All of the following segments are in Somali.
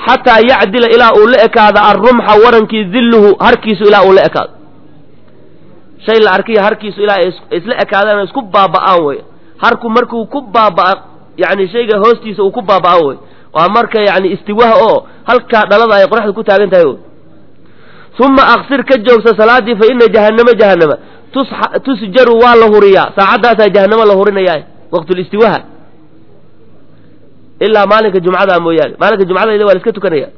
xataa yacdila ilaa uu la ekaado arrumxa warankii dilluhu harkiisu ilaa uu la ekaado shay la arkiya harkiisu ilaa ay isla ekaadaan isku baaba'aan wey harku markuu ku baaba'a yani shayga hoostiisa uu ku baaba'an wey waa marka yani istiwaha oo halkaa dhalada ay qoraxda ku taagan tahay wey uma aqsir ka joogsa salaadii fa ina jahannama jahannama tusjaru waa la huriyaa saacaddaasaa jahannama la hurinaya waqtulistiwaha ilaa maalinka jumcada mooyaane maalinka jumcada waa la iska tukanaya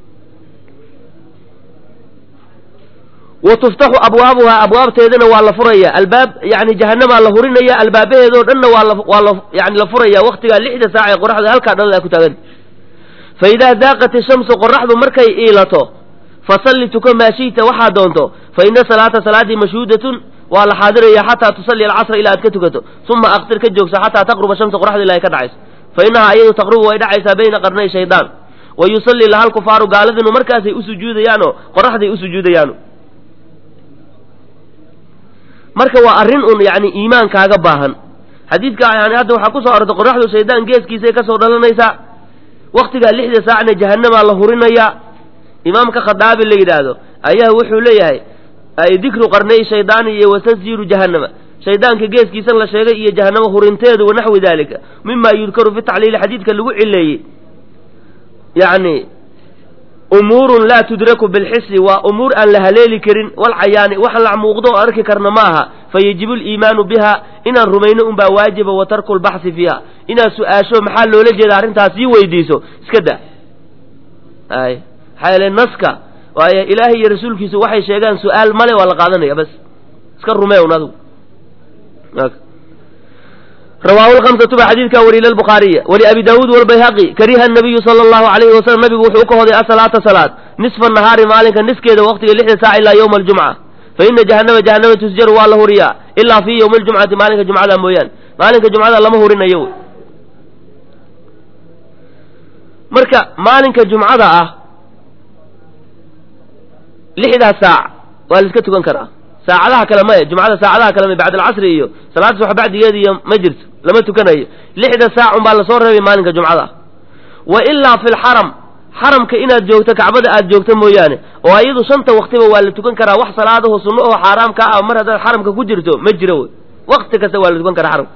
wa tuftaxu abwaabuhaa abwaabteedana waa la furaya albaab yani jahanamaa la hurinaya albaabaheedoo dhanna waa la waa la yani la furaya waktigaa lixda saac ee qoraxda halkaa dhalada ku taaganta fa idaa daaqat ishamsu qoraxdu markay iilato fasalli tuka maa shi'ta waxaa doonto fa ina salaata salaaddii mashhuudatun waa la xaadiraya xataa tusalli alcasra ilaa aad ka tukato uma aqtir ka joogsa xataa taqruba shamsa qoraxda ilaa ay ka dhacayso fa inahaa iyadu taqrubu way dhacaysaa bayna qarnay shaydaan wa yusallii laha lkufaaru gaaladinu markaasay u sujuudayaano qoraxday u sujuudayaano marka waa arrin un yani iimaankaaga baahan xadiidka yani hadda waxaa kusoo arortay qoraxdu shaydaan geeskiisay kasoo dhalanaysaa waktigaa lixda saacna jahanamaa la hurinayaa imaamka khadaabi la yidhaahdo ayaa wuxuu leeyahay dikru qarnay shaydaani iyo watasjiru jahannama shaydaanka geeskiisan la sheegay iyo jahanamo hurinteedu wanaxwi dalika mima yudkaru fi tacliili xadiidka lagu cileeyey yani umuurun laa tudraku bilxisi waa umuur aan la haleeli karin walcayaani waxaan la muuqdo oo arki karna ma aha fayajibu liimaanu biha inaan rumayno unbaa waajiba wa tarku lbaxsi fiiha inaad su-aasho maxaa loola jeeda arrintaas sii weydiiso iska da ay maxaa yeele naska waayo ilaahay iyo rasuulkiisu waxay sheegaan su-aal male waa la qaadanaya bas iska rumee un adigu rawaahu lhamsatu ba xadiidkaa wariye lbukhaariya waliabi daawuud walbayhaqi kariha nabiyu sala allahu alayhi wasalam nabigu wuxuu u ka hoday asalaata salaad nisfa nahaari maalinka niskeeda waqtiga lixda saac ilaa yowma aljumca fa ina jahannama jahannama tusjaru waa la huriyaa ilaa fii yowmi aljumcati maalinka jumcada mooyaane maalinka jumcada lama hurinayo wy marka maalinka jumcada ah lixdaa saac waa la iska tukan karaa saacadaha kale maya jumcada saacadaha kale ma bacd alcasri iyo salaada subax bacdigeeda iyo ma jirto lama tukanayo lixda saac un baa lasoo reebay maalinka jumcada wa ilaa fi lxaram xaramka inaad joogto kacbada aad joogto mooyaane oo iyadu shanta waktiba waa la tukan karaa wax salaadaho sunno oo xaaraam ka ah mar haddaad xaramka ku jirto ma jiro wey wakti kasta waa la tukan karaa xaramka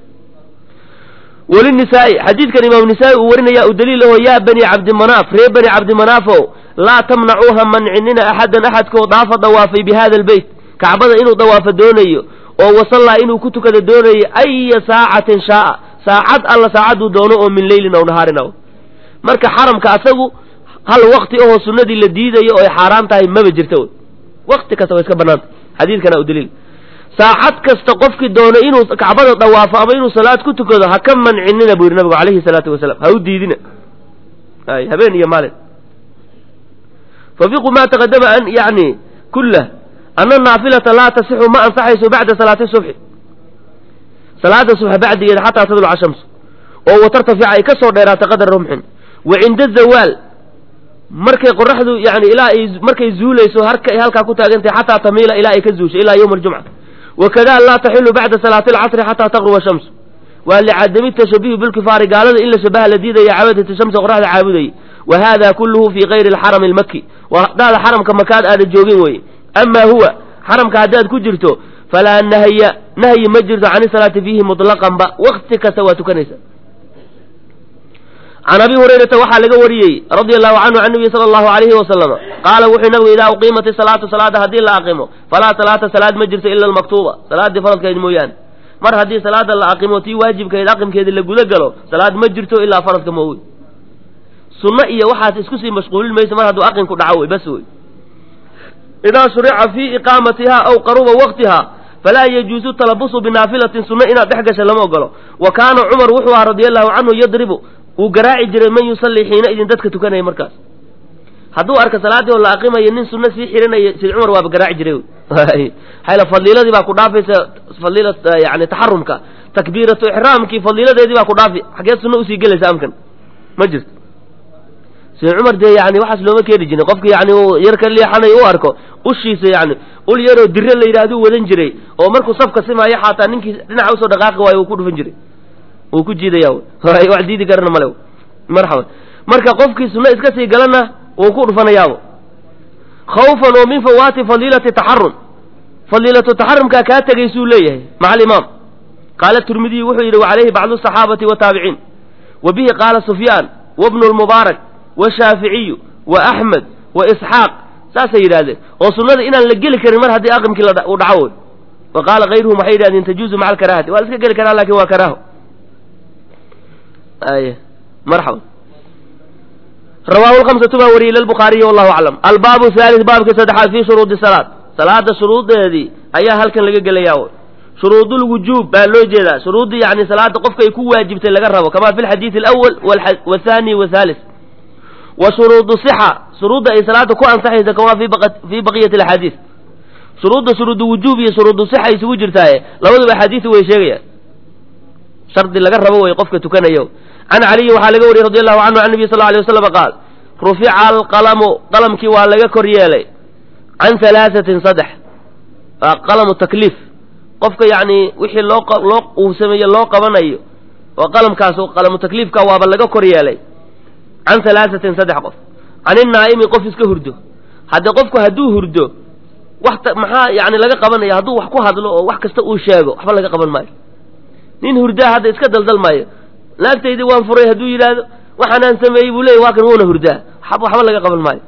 wlinisaai xadiidkan imaam nisaa-i uu warinaya u daliil aho yaa bani cabdimanaaf reer bani cabdimanaafo laa tamnacuuha mancinina axadan axadkoo daafa dawaafay bi hada albeyt kacbada inuu dawaafo doonayo oo wasallaa inuu ku tukado doonayo aya saacatin shaaa saacad alla saacaduu doono oo min leylin aw nahaarin aw marka xaramka asagu hal wakti ahoo sunnadii la diidayo oo ay xaaraan tahay maba jirta wy wakti kasta waa iska banaanta xadiidkana u daliil saacad kasta qofkii doono inuu kacbada dawaafo ama inuu salaad ku tukado ha ka mancinina buu yidhi nabigu calayhi salaatu wasalaam ha u diidina ay habeen iyo maalin fafiqu ma taqadama an yani kullah ana naafilata laa tasixu ma ansaxayso bacda salaati subxi salaada subxa bacdigeeda xataa tadluca shamsu oo watartafica ay ka soo dheeraata qadar rumxin wa cinda zawaal markay qoraxdu yani ilaa ay markay zuulayso harka ay halkaa ku taagantahay xataa tamiila ilaa ay ka zuusho ilaa yowma aljumca wakada laa taxilu bacda salaati alcasri xataa taqruba shamsu waa licadami tashabihi bilkifaari gaalada in la shabaha la diidaya caabadati shamsi qoraxda caabudayay wa hada kulluhu fi kayri alxarami almaki waa hadaada xaramka makaad aada joogin weye ama huwa xaramka haddaad ku jirto falaa nahya nahyi ma jirto can isalaati fiihi mutlaqan ba wakti kasta waa tukanaysa can abi hurayrata waxaa laga wariyey radia allahu canhu can nabiyi sala allahu alayhi wasalama qaala wuxuu nabigu idaa uqiimat isalaatu salaada haddii la aqimo falaa salaata salaad ma jirto ila almaktuuba salaaddii faradkeed mooyaane mar haddii salaada la aqimo tii waajibkeed aqimkeeda la guda galo salaad ma jirto ilaa faradka moowy sunno iyo waxaas isku sii mashquulin mayso mar hadduu aqinku dhaco wey bas wey idaa shurica fii iqaamatiha aw qaruba waqtiha falaa yajuusu talabusu binaafilatin sunno inaad dhex gasha lama ogolo wa kaana cumar wuxuu ahaa radia allahu canhu yadribu wuu garaaci jiray man yusallii xiina idin dadka tukanaya markaas hadduu arka salaaddii oo la aqimayo nin sunno sii xirinaya sid cumar waaba garaaci jiray hayla fadiiladii baa ku dhaafaysa fadiila yani taxarumka takbiiratu ixraamkii fadiiladeedii baa ku dhaafi xageed sunno usii gelaysa amkan ma jirto sid cumar dee yani waxaas looma keeni jirin qofki yani uu yar ka leexanay u arko ushiisa yani ul yaroo dire la yidhahduu wadan jiray oo markuu safka simaayo xataa ninkii dhinaca usoo dhaqaaqi waayo uu ku dhufan jiray wuu ku jiidaya wax diidi karana male marxaban marka qofkii sunno iska sii galana wuu ku dhufanayaabo khawfan oo min fawaati fadiilati taxarum fadiilatu taxarumkaa kaa tegaysuu leeyahay maca alimaam qaala turmidiy wuxuu yidhi wacalayhi bacdu asaxaabati wataabiciin wa bihi qaala sufyaan wabnu lmubaarak washaaficiyu wa axmed wa isxaaq saasay yidhahdeen oo sunnada inaan la geli karin mar haddii aqimkii uu dhaco wey wa qaala kayruhum waxay yidhahdeen tajuuzu maca alkaraahati waa la iska geli karaa lakin waa karaaho ay marxaba rawaahu lhamsatu baa wariyey lilbukhaariyi wallahu aclam albaabu haalis baabkii saddexaad fii shuruudi salaad salaada shuruudeedii ayaa halkan laga gelayaa shuruudulwujuub baa loo jeedaa shuruuddii yani salaada qofka ay ku waajibtay laga rabo kama fi lxadiidi alawal wathani wathaalis wa shuruudu sixa shuruudda ay salaada ku ansaxaysa kama fii baqiyati alaxaadiis shuruudda shuruudu wujuub iyo shuruudu sixa isugu jirtaaye labaduba axaadiisu way sheegayaan shardi laga rabo way qofka tukanayo can caliyin waxaa laga wariyey radi allahu canhu can nabiy sal alay waslam qaal rufica alqalamu qalamkii waa laga kor yeelay can halaasatin saddex waa qalamu takliif qofka yacni wixii loo loo uu sameeye loo qabanayo oo qalamkaas qalamu takliifka waaba laga kor yeelay can halaasatin saddex qof can inaa'imi qof iska hurdo haddii qofku hadduu hurdo wax maxaa yani laga qabanaya hadduu wax ku hadlo oo wax kasta uu sheego waxba laga qaban maayo nin hurdaa hadda iska daldal maayo naagtaydii waan furay hadduu yidhaahdo waxaanaan sameeyey buu leeyay waa kan wuuna hurdaa waxba laga qaban maayo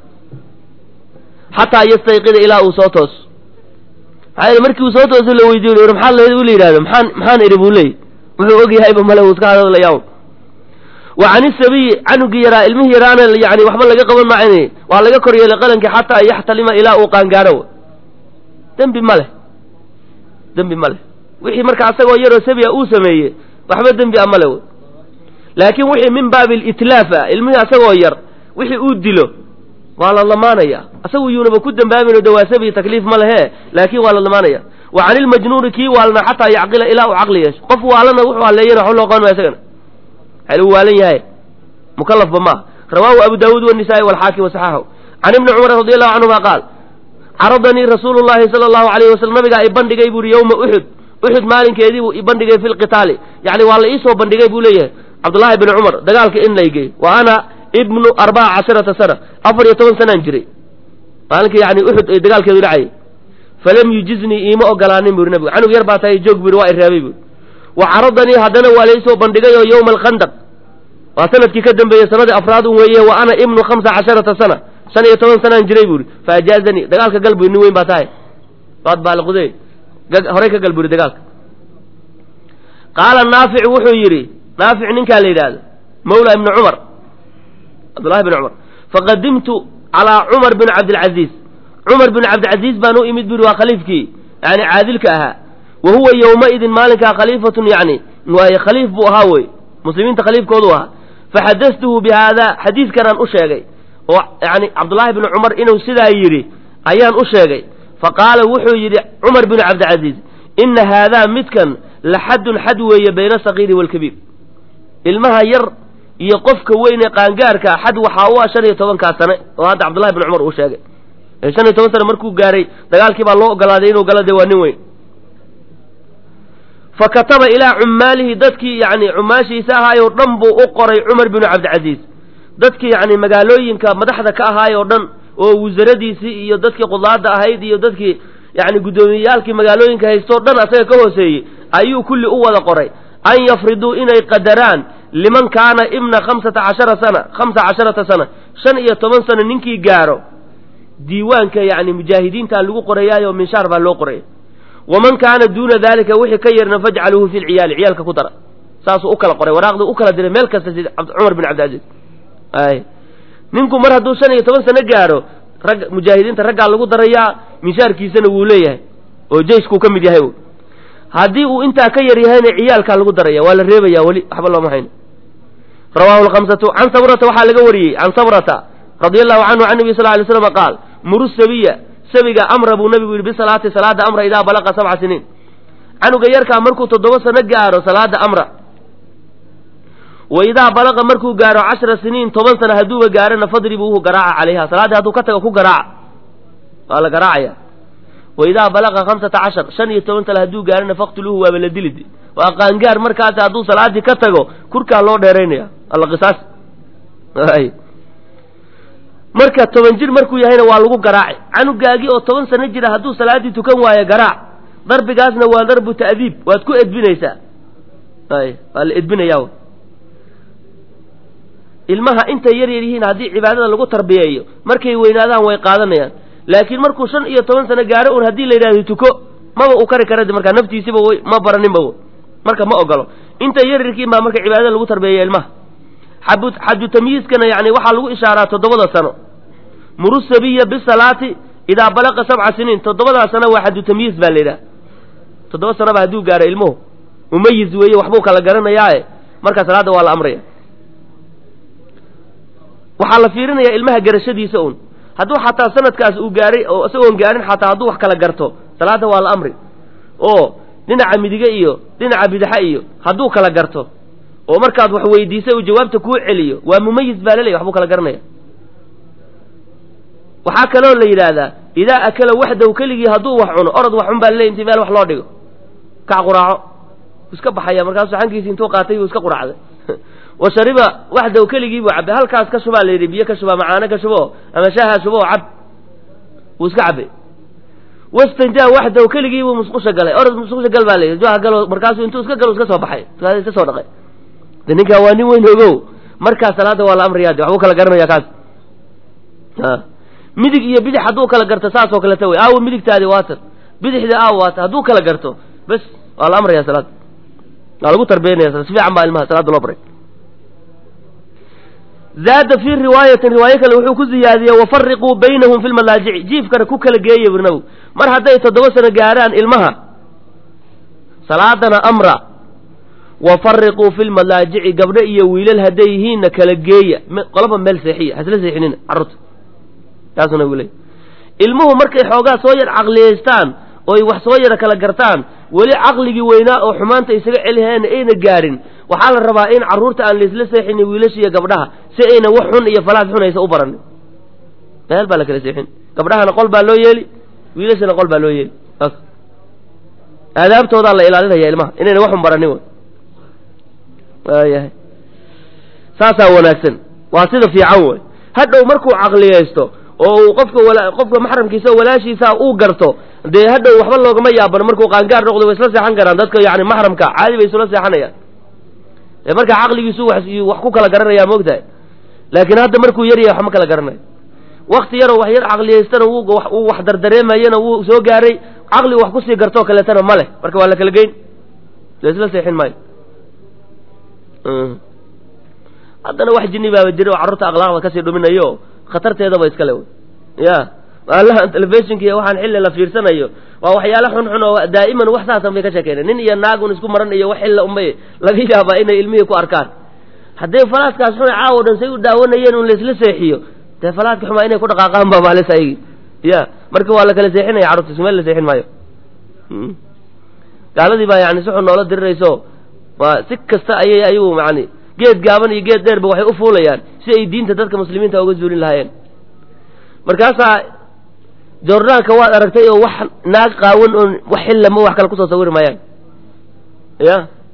xataa yastayqida ilaa uu soo tooso maxaa yidhi markii uu soo tooso la weydiyo war maxaa la ula yidhahdo maxaan maxaan idhi buu leeyay wuxuu og yahayba male uu iska hadlayaa wa can isabiyi canugii yaraa ilmihii yaraana yani waxba laga qaban maayn waa laga kor yeelay qalankii xataa yaxtalima ilaa uu qaangaadho dembi ma leh dembi ma leh wixii marka asagoo yaroo sabiya uu sameeye waxba dembi a male wey laakiin wixii min baabi litlaaf ah ilmihii asagoo yar wixii uu dilo waa la lamaanaya asagu yuunaba ku dembaabayno de waa sabiyi takliif ma lehe laakiin waa la lamaanaya wa can ilmajnuuni kii waalna xataa yacqila ilaa uu caqli yeesho qof waalana wuxuu halleeyana waxba loo qaban maya isagana waxaa uu waalan yahay mukalafba maaha rawaahu abu daawuud wanisaai walxaakim wasaxaahu can ibni cumar radi allahu canhuma qaal caradanii rasuulu llahi sala allahu alayhi wasalam nabigaa i bandhigay buuri yowma uxud uxud maalinkeedii buu i bandhigay fi lqitaali yacni waa la iisoo bandhigay buu leeyahay cabdullaahi bni cumar dagaalka in laygey wa ana ibnu arbaca casharata sana afar iyo toban sanaan jiray maalinkii yani uxud ay dagaalkeedu dhacayay falam yujiznii iima ogolaanin buri nabigu canug yar baa tahay joog buri waa i reebay buri wa caradanii haddana waa laysoo bandhigay oo yowma alkhandaq waa sanadkii ka dambeeyey sanadii afraad un weeye wa ana ibnu khamsa casharata sana shan iyo toban sanaan jiray buuri fa ajaazanii dagaalka gal buri nin weyn baa tahay waad baaliqude horey ka gal buri dagaalka qaala naafic wuxuu yidhi naafic ninkaa la yidhaahdo mawla ibni cumar cabdullahi bn cumar faqadimtu calaa cumar bin cabdilcaziiz cumar bin cabdilcaziiz baan u imid buri waa khaliifkii yani caadilka ahaa wa huwa yowmaidin maalinkaa khaliifatun yani waaye khaliif buu ahaa wey muslimiinta khaliifkoodu ahaa faxadastuhu bi haada xadiidkanaan u sheegay oo yani cabdullaahi bni cumar inuu sidaa yidhi ayaan u sheegay faqaala wuxuu yidhi cumar bin cabdilcaziiz ina haadaa midkan la xaddun xad weeye bayna asagiiri waalkabiir ilmaha yar iyo qofka weyn ee qaangaarka xad waxaa u ah shan iyo tobankaa sane oo hadda cabdullahi bni cumar uu sheegay shan iyo toban sane markuu gaaray dagaalkii baa loo ogolaaday inuu galo dee waa nin weyn fa kataba ilaa cummaalihi dadkii yani cummaashiisa ahaayoo dhan buu u qoray cumar binu cabdilcaziiz dadkii yani magaalooyinka madaxda ka ahaayoo dhan oo wasaradiisii iyo dadkii qudaada ahayd iyo dadkii yani guddoomiyeyaalkii magaalooyinka haystoo dhan asaga ka hooseeyey ayuu kulli u wada qoray an yafriduu inay qadaraan liman kaana ibna khamsata cashara sana khamsa casharata sana shan iyo toban sano ninkii gaaro diiwaanka yani mujaahidiintaa lagu qorayaayo minshaar baa loo qoraya waman kaana duuna dalika wixii ka yarna fajcaluuhu fi lciyaali ciyaalka ku dara saasuu u kala qoray waraaqdii u kala diray meel kasta sida cumar bin cabdilcaziiz ay ninku mar hadduu shan iyo toban sano gaaro rag mujaahidiinta raggaa lagu darayaa minshaarkiisana wuu leeyahay oo jeyskuu ka mid yahay haddii uu intaa ka yar yahayna ciyaalkaa lagu daraya waa la reebaya weli waxba looma hayno rawaahu lkhamsatu can sabrata waxaa laga wariyey can sabrata radia allahu canhu can nabi sal lay slam qaal muru sabiya sabiga amra buu nabigu yidhi bisalaati salaada amra idaa balaqa sabca siniin canuga yarkaa markuu toddoba sano gaaro salaada amra wa idaa balaqa markuu gaaro cashra siniin toban sano hadduuba gaarana fadribuuhu garaaca calayha salaaddii hadduu ka tago ku garaaca waa la garaacaya wa idaa balaqa khamsata cashar shan iyo toban sano hadduu gaarana faqtuluuhu waaba la dilid waa qaangaar markaas hadduu salaadii ka tago kurkaa loo dheeraynaya alla qisaas marka toban jir markuu yahayna waa lagu garaaci canugaagii oo toban sano jira hadduu salaaddii tukan waayo garaac darbigaasna waa darbu ta'diib waad ku edbinaysaa ay waa la edbinayaa ilmaha intay yar yar yihiin haddii cibaadada lagu tarbiyeeyo markay weynaadaan way qaadanayaan laakiin markuu shan iyo toban sano gaaro un haddii la yidhahdo tuko maba uu kari kara markaa naftiisiba wy ma baraninba marka ma ogolo intay yar yarkiin baa marka cibaadada lagu tarbiyeeya ilmaha xabu xaju tamyiiskana yani waxaa lagu ishaaraa toddobada sano muru sabiya bisalaati idaa balaqa sabca siniin toddobadaa sano waa xaju tamyiis baa la yidhaha toddoba sanoba hadduu gaaro ilmuhu mumayiz weeye waxbuu kala garanayaae markaa salaadda waa la amraya waxaa la fiirinayaa ilmaha garashadiisa un hadduu xataa sanadkaas uu gaaray oo isagoon gaarin xataa hadduu wax kala garto salaadda waa la amri oo dhinaca midige iyo dhinaca bidaxa iyo hadduu kala garto oo markaad wax weydiisay uu jawaabta kuu celiyo waa mumayiz baa laleeyahy waxbuu kala garanaya waxaa kaloo la yidhaahdaa idaa akala waxdahu keligii hadduu wax cuno orod wax cun baa laleey intii meel wax loo dhigo kac quraaco iska baxaya markaasuu xankiisi intuu qaatay buu iska quraacday wa shariba waxdahu keligii buu cabay halkaas ka shubaa la yidhi biyo ka shubaa macaano ka shubo ama shaaha shubo oo cab wuu iska cabay wastanjaa waxdahu keligii buu musqusha galay orod musqusha gal baa la yidhi jaha galo markaasuu intuu iska galo iska soo baxay iska soo dhaqay de ninkaa waa nin weyn ogow markaa salaadda waa la amriyaa de waxbuu kala garanaya kaas midig iyo bidix hadduu kala garto saas oo kaleta wey aawo midigtaadi waatan bidixda aawo waatan hadduu kala garto bes waa la amraya salaada waa lagu tarbiyanaya si fiican baa ilmaha salaada loo baray zaada fii riwaayatin riwaayo kale wuxuu ku ziyaadiyey wafariquu baynahum fi lmadaajici jiifkana ku kala geeya bur nabigu mar hadday toddoba sano gaarhaan ilmaha salaadana amra wafariquu fi lmadaajici gabdho iyo wiilal hadday yihiinna kala geeya qolaba meel seexiya hasla seexinina carruurta taasuu nabigu leey ilmuhu markay xoogaa soo yar caqliyaystaan oy wax soo yara kala gartaan weli caqligii weynaa oo xumaanta isaga celihayna ayna gaarin waxaa la rabaa in carruurta aan laisla seexinin wiilasha iyo gabdhaha si ayna wax xun iyo falaad xun aysa u baranin meel baa la kala seexin gabdhahana qol baa loo yeeli wiilashana qol baa loo yeeli aadaabtoodaa la ilaalinaya ilmaha inayna waxun baranin waayahay saasaa wanaagsan waa sida fiican wey hadhow markuu caqliyaysto oo uu qofka qofka maxramkiisa oo walaashiisa uu garto dee hadhow waxba loogama yaabano markuu qaangaar noqdo way isla seexan karaan dadka yani maxramka caadi bay isula seexanayaan ee markaa caqligiisu wax ku kala garanaya moogtahay laakiin hadda markuu yar yahay wax ma kala garanayo wakti yaroo wax yar caqliyaystana uu wax dardareemayana wuu soo gaaray caqligu wax kusii gartoo kaleetana ma leh marka waa la kala geyn la isla seexin maayo haddana wax jini baaba jira oo carruurta akhlaaqda kasii dhuminayo khatarteedaba iskale wy ya allahan telefishinka iyo waxaan xilli la fiirsanayo waa waxyaale xunxun oo daa'iman wax saasan bay ka sheekeyna nin iyo naagun isku maran iyo wax xilla unbay laga yaabaa inay ilmihii ku arkaan hadday falaaskaas xun caawo dhan say u daawanayeen un laisla seexiyo dee falaaska xumaa inay ku dhaqaaqaan baa maalis aygi ya marka waa la kala seexinaya carruurta ismeel la seexin maayo gaaladii baa yani si xun noola dirirayso waa si kasta ayay ayagu yani geed gaaban iyo geed dheerba waxay u fuulayaan si ay diinta dadka muslimiinta uga zuulin lahaayeen markaasaa jordaanka waad aragtay oo wax naag qaawan oon wax xillama wax kale kusoo sawiri maayaan ya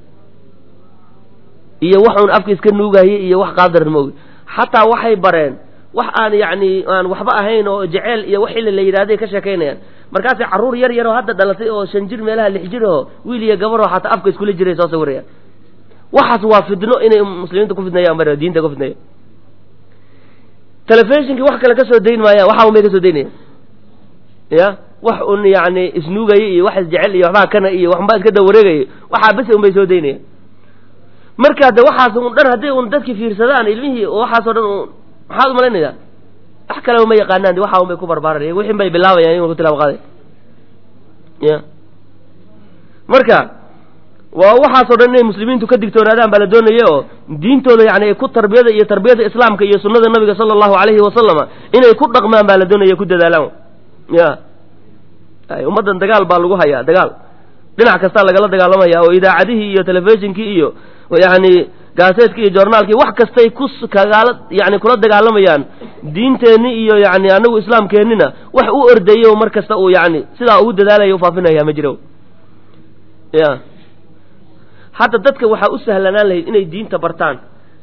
iyo wax uun afka iska nuugaye iyo wax qaadaran ma ogi xataa waxay bareen wax aan yacni aan waxba ahayn oo jeceel iyo wax xilli la yidhahday ka sheekaynayaan markaasay carruur yar yaroo hadda dhalatay oo shan jir meelaha lix jir oo wiil iyo gabaroo xataa afka iskula jiray soo sawirayaan waxaas waa fidno inay muslimiinta ku fidnayaan bar diinta ku fidnaya telefishinkii wax kale ka soo dayn maayaan waxa un bay ka soo daynayaan ya wax un yacni isnuugaya iyo wax isjecel iyo waxbaa kana iyo waxbaa iska dawareegaya waxaa bese un bay soo daynayaan marka de waxaas un dhan hadday un dadki fiirsadaan ilmihii waxaasoo dhan un maxaad umalaynaysaa wax kaleba ma yaqaanaan de waxa un bay ku barbaaraya wixin bay bilaabayaan in ku tilaabo qaaday ya marka waa waxaasoo dhan inay muslimiintu ka digtoonaadaan baa la doonaya oo diintooda yani ku tarbiyada iyo tarbiyada islaamka iyo sunnada nabiga sala allahu alayhi wasalama inay ku dhaqmaan baa la doonaya ku dadaalaan ya ummaddan dagaal baa lagu hayaa dagaal dhinac kastaa lagala dagaalamaya oo idaacadihii iyo telefishinkii iyo yani gaaseedkii iyo joornaalkii wax kastay ku kagaala yani kula dagaalamayaan diinteenni iyo yani anagu islaamkeennina wax u ordayo mar kasta uu yani sidaa ugu dadaalaya ufaafinaya ma jiro ya hadda dadka waxaa u sahlanaan lahayd inay diinta bartaan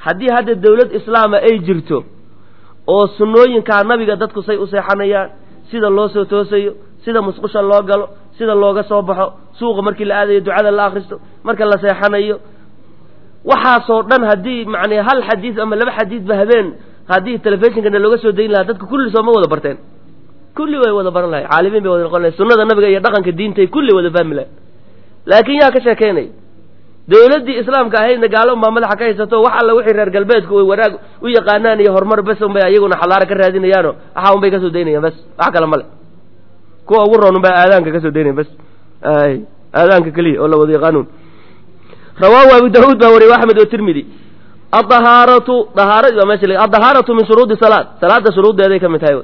haddii hadda dawlad islaama ay jirto oo sunnooyinkaa nabiga dadku say u seexanayaan sida loo soo toosayo sida musqusha loo galo sida looga soo baxo suuqa markii la aadayo ducada la akhristo marka la seexanayo waxaasoo dhan haddii macnaa hal xadiis ama laba xadiisba habeen haddii telefishinkana looga soo dayn lahaa dadka kulli sooma wada barteen kulli way wada baran lahay caalimiin bay wada noqon lahay sunnada nabiga iyo dhaqanka diintay kulli wada fahmi lahay laakiin yaa ka sheekeynay dawladdii islaamka ahaydna gaalo unbaa madaxa ka haysato wax alla wixii reer galbeedku ay wanaag u yaqaanaan iyo horumar bes unbay ayaguna xalaaro ka raadinayaano waxa unbay kasoo daynayaan bes wax kale male kuwa ugu roon unbaa aadaanka kasoo daynayan bes ay aadaanka keliya oo la wada yaqaanuun rawaahu abu daawuud baa wariyay axmed oo tirmidi adahaaratu dahaaradi baa meesha adahaaratu min shuruudi salaad salaada shuruuddeeday ka mid tahay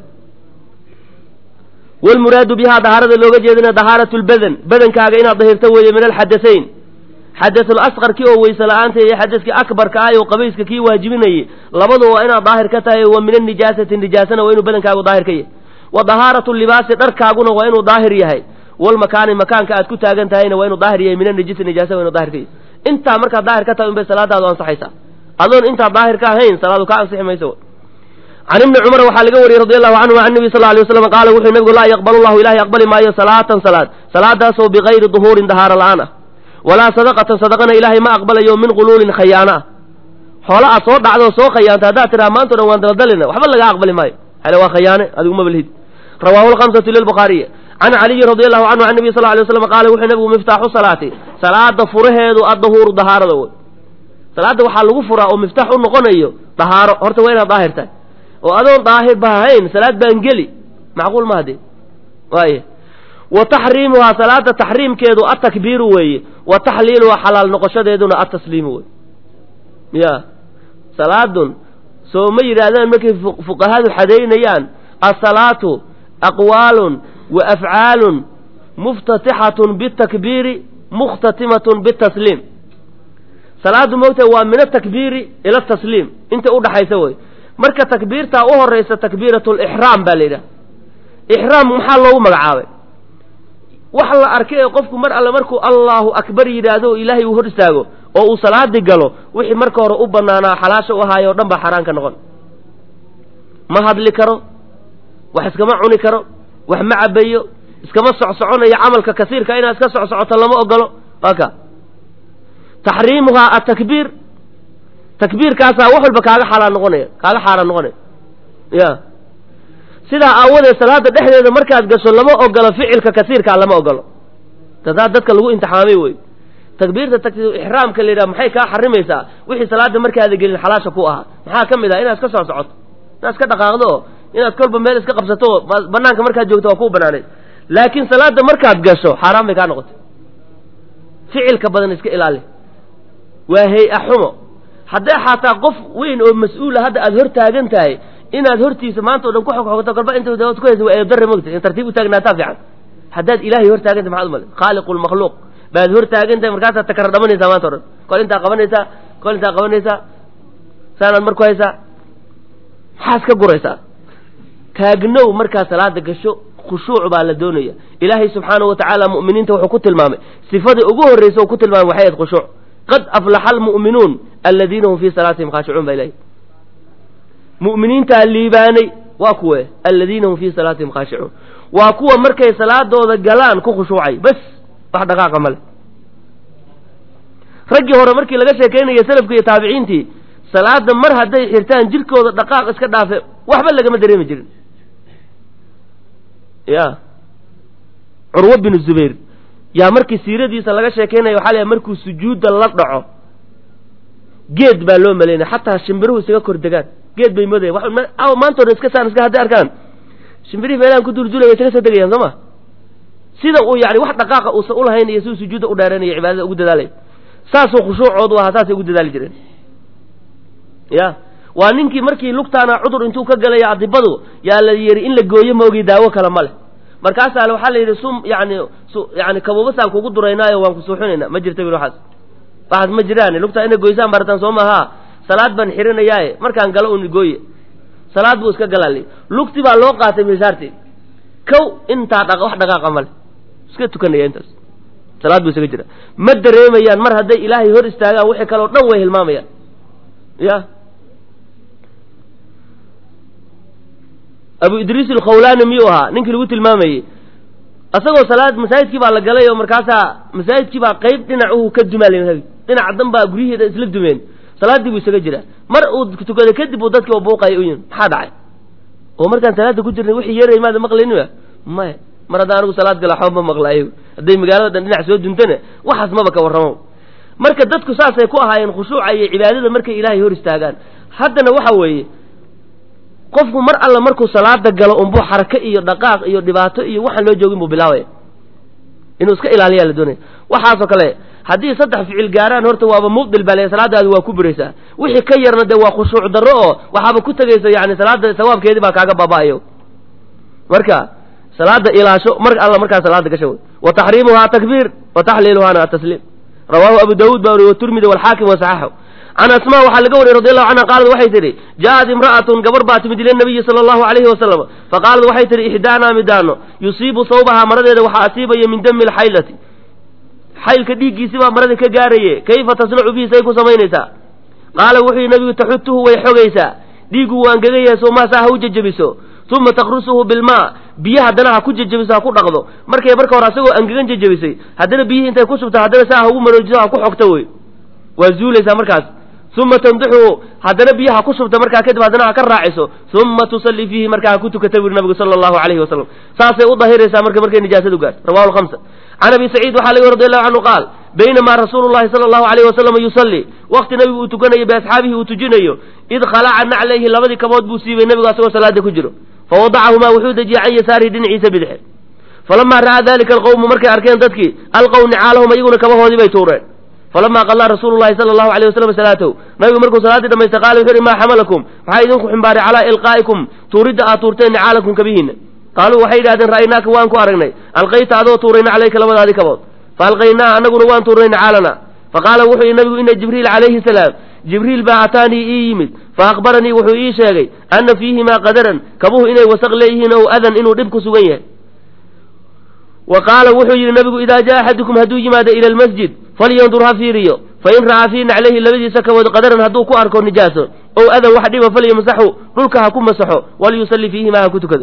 wlmuraadu bihaa dahaarada looga jeedina dahaaratu lbadan badankaaga inaad dahirto weeye min alxadasayn xadasul asqarkii oo weyse la-aanta iyo xadaskii akbarka ah oo qabayska kii waajibinayay labadu waa inaad daahir ka tahay wa min anijaasati nijaasana waa inuu badankaagu daahir ka yahay wa dahaaratu libaasi dharkaaguna waa inuu daahir yahay walmakaani makaanka aad ku taagan tahayna waa inuu daahir yahay min anijisi nijaasa waa inuu daahir ka yahay intaa markaad daahir ka tahay unbay salaadaadu ansaxaysaa adoon intaa daahir ka ahayn salaadu ka ansixi mayso can ibni cumar waxaa laga wariyey radi allahu canhu can nabi sal ly waslam qaala wuxuu nabigu laa yaqbalu llahu ilahay aqbali maayo salaatan salaad salaadaasoo bigayri duhuurin dahaaro la-aan ah walaa sadaqatan sadaqana ilaahay ma aqbalayo min quluulin khayaano ah xoola aad soo dhacdo soo khayaanta haddaad tidhaha maanta o dhan waan daladalina waxba laga aqbali maayo hale waa khayaane adigu ma balhid rawaahu lkhamsatu lilbukhaariyi can caliyin radi allahu canhu can nabiy sal ly waslam qaala wuxuu nabigu miftaaxu salaati salaada furaheedu addahuuru dahaarada wey salaadda waxaa lagu furaa oo miftaax u noqonayo dahaaro horta waa inaad daahir tahay oo adoon daahir ba ahayn salaad baan geli macquul ma hade waay wa taxriimuhaa salaada taxriimkeedu atakbiiru weeye wa taxliiluhaa xalaal noqoshadeeduna atasliimu wey ya salaadun soo ma yidhaahdaan markay fuqahadu xadaynayaan asalaatu aqwaalun wa afcaalun muftatixatun bitakbiiri mukhtatimatun bitasliim salaaddu moogta waa min atakbiiri ila tasliim inta udhaxaysa wey marka takbiirtaa u horaysa takbiiratu lixraam baa la yidhaha ixraam maxaa loogu magacaabay wax la arkay ee qofku mar alle markuu allahu akbar yidhaahdo oo ilaahay uu hor istaago oo uu salaadii galo wixii marka hore u banaanaa xalaasha u ahaayo o dhan baa xaaraan ka noqon ma hadli karo wax iskama cuni karo wax ma cabayo iskama socsoconayo camalka kasiirka inaad iska socsocoto lama ogolo waa ka taxriimuhaa atakbiir takbiirkaasaa wax walba kaaga xaaraan noqonaya kaaga xaaraan noqonaya ya sidaa aawadeed salaada dhexdeeda markaad gasho lama ogolo ficilka kasiirkaa lama ogolo tadaa dadka lagu imtixaamay wey takbiirta ixraamka la yidhaha maxay kaa xarimaysaa wixii salaada markaada gelin xalaasha ku ahaa maxaa ka mid ah inaad iska soo socoto inaad iska dhaqaaqdo oo inaad kolba meel iska qabsato oo banaanka markaad joogto waa kuu banaanayd laakiin salaada markaad gasho xaaraan bay kaa noqotay ficilka badan iska ilaali waa hay-a xumo hadday xataa qof weyn oo mas-uula hadda aada hor taagan tahay inaad hortiisa maanta o dhan ku xogxogto kolba inta ku haysa waa eedare mogta in tartiib u taagnaataa fiican haddaad ilaahay hor taagantay maxaad umale khaaliqu lmakhluuq baad hor taagan tahay markaasaad takara dhamanaysaa maanta o dhan kol intaa qabanaysaa kol intaa qabanaysaa saanaad mar ku haysaa maxaad ka guraysaa taagnow markaad salaada gasho khushuuc baa la doonaya ilaahay subxaanahu watacaala mu'miniinta wuxuu ku tilmaamay sifadii ugu horreysa uu ku tilmaamay waxay ahayd khushuuc qad aflaxa almu'minuun aladiina hum fii salaatihim khaashicuun baa ilahay mu'miniintaa liibaanay waa kuwe aladiina hum fii salaatihim khaashicuun waa kuwa markay salaadooda galaan ku khushuucay bas wax dhaqaaqa male raggii hore markii laga sheekaynaya salafka iyo taabiciintii salaada mar hadday xirtaan jirkooda dhaqaaq iska dhaafe waxba lagama dareemi jirin ya curwa binu zubayr yaa markii siiradiisa laga sheekaynaya waxaa la markuu sujuudda la dhaco geed baa loo malaynaya xataa shimbiruhu isaga kor degaan geed bay moodaya maanta o dhan iska saan iska hadday arkaan shimbirihi meelahan ku duldulaya isaga soo degayaan soo ma sida uu yani wax dhaqaaqa uusan ulahayn iyo siduu sujuudda u dheeranaya cibaadada ugu dadaalay saasuu khushuucoodu ahaa saasay ugu dadaali jireen ya waa ninkii markii lugtaana cudur intuu ka galaya adibadu yaa la yidhi in la gooyo maogi daawo kale ma leh markaasaa waxaa la yidhi sum yani yani kabuubasaan kugu duraynaayo waan kusuuxinayna ma jirta bil waxaas waxaas ma jiraan lugtaa ina goysaan barataan soo maaha salaad baan xirinayaaye markaan galo un gooye salaad buu iska galaali lugti baa loo qaatay misaarti kow intaa dha wax dhaqaaqa male iska tukanaya intaas salaad buu isaga jira ma dareemayaan mar hadday ilaahay hor istaagaan wixii kaleo dhan way hilmaamayaan ya abu idriis alkhawlaani miyuu ahaa ninkii lagu tilmaamayey asagoo salaad masaajidkii baa la galay oo markaasaa masaajidkii baa qayb dhinacuhu ka dumaal dhinaca dan baa guryaheeda isla dumeen salaaddii buu isaga jiraa mar uu tukada kadib uu dadkii buuqaya u yimi maxaa dhacay oo markaan salaada ku jirnay wixii yeeray maada maqlayniba maya mar haddaan anigu salaad gala waxba ma maqlaayo hadday magaalada dhan dhinac soo duntana waxaas maba ka warramo marka dadku saasay ku ahaayeen khushuuca iyo cibaadada markay ilaahay hor istaagaan haddana waxa weeye qofku mar alla markuu salaada galo unbuu xarake iyo dhaqaaq iyo dhibaato iyo waxaan loo joogin buu bilaabaya inuu iska ilaaliyaa la doonaya waxaasoo kale haddii saddex ficil gaaraan horta waaba mubdil baa le salaadaadi waa ku buraysaa wixii ka yarna dee waa khushuuc darro oo waxaaba ku tegaysa yani salaada sawaabkeedii baa kaaga baaba'ayo marka salaada ilaasho mar alla markaa salaada gasha wey wa taxriimuhaa takbiir wa taxliiluhaana atasliim rawaahu abu daawuud baa wariye waturmidi walxaakim wasaxaxu can asmaa waxaa laga wariyey radi allahu canha qaalad waxay tidhi ja'at imra'atun gabar baa timid ila nabiyi sala allahu alayhi wasalam faqaalad waxay tidhi ixdaanaa midaano yusiibu sawbahaa maradeeda waxaa asiibaya min dami alxaylati xaylka dhiiggiisi baa marada ka gaaraye kayfa tasnacu bihi say ku samaynaysaa qaala wuxuu yihi nabigu taxutuhu way xogaysaa dhiiggu waa angagayahay soomaasaa ha u jejebiso uma takrusuhu bilmaa biyo haddana ha ku jejebiso ha ku dhaqdo markay marka hore asagoo angegan jejebisay haddana biyihii intay ku subta haddana saa ha ugu maroojiso ha ku xogto wey waa zuulaysaa markaas uma tandixuhu haddana biyo ha ku shubta markaa kadib haddana ha ka raaciso uma tusalli fiihi markaa ha ku tukata buri nabigu sala allahu alayhi wasalam saasay u dahiraysaa marka markay nijaasadu gaarto rawahu lhamsa can abi saciid waxaa laga radi allahu canhu qaal baynamaa rasuulu llahi sala allahu alayh wasalam yusallii waqti nabigu uu tukanayo biasxaabihi uu tujinayo id khalaca naclayhi labadii kabood buu siibay nebigu asagoo salaada ku jiro fawadacahumaa wuxuu dejiyey can yasaarihi dhinaciisa bidxe falamaa ra'aa dalika alqowmu markay arkeen dadkii alqow nicaalahum iyaguna kabahoodii bay tuureen falamaa qallaa rasuulu llahi sala allahu alayh wasalam salaatahu nabigu markuu salaaddii dhamaystay qaala wuxu uhi maa xamalakum maxaa idinku ximbaaray calaa ilqaa'ikum tuuridda aad tuurteen nicaalakum kabihiinna qaaluu waxay yidhahdeen ra'aynaaka waan ku aragnay alqayta adoo tuuray naclayka labadaadii kabood fa alqaynaa anaguna waan tuurnay nicaalana faqaala wuxuu yihi nabigu ina jibriil calayhi salaam jibriil baa ataanii ii yimid fa akhbaranii wuxuu ii sheegay ana fiihimaa qadaran kabuhu inay wasaq leeyihiin ow adan inuu dhib ku sugan yahay wa qaala wuxuu yidhi nabigu idaa jaa axadukum hadduu yimaado ila almasjid falyandur ha fiiriyo fain ra'aa fii naclayhi labadiisa kabood qadaran hadduu ku arko nijaaso ow adan wax dhiba falyamsaxu dhulka ha ku masaxo walyusalli fiihimaa ha ku tukado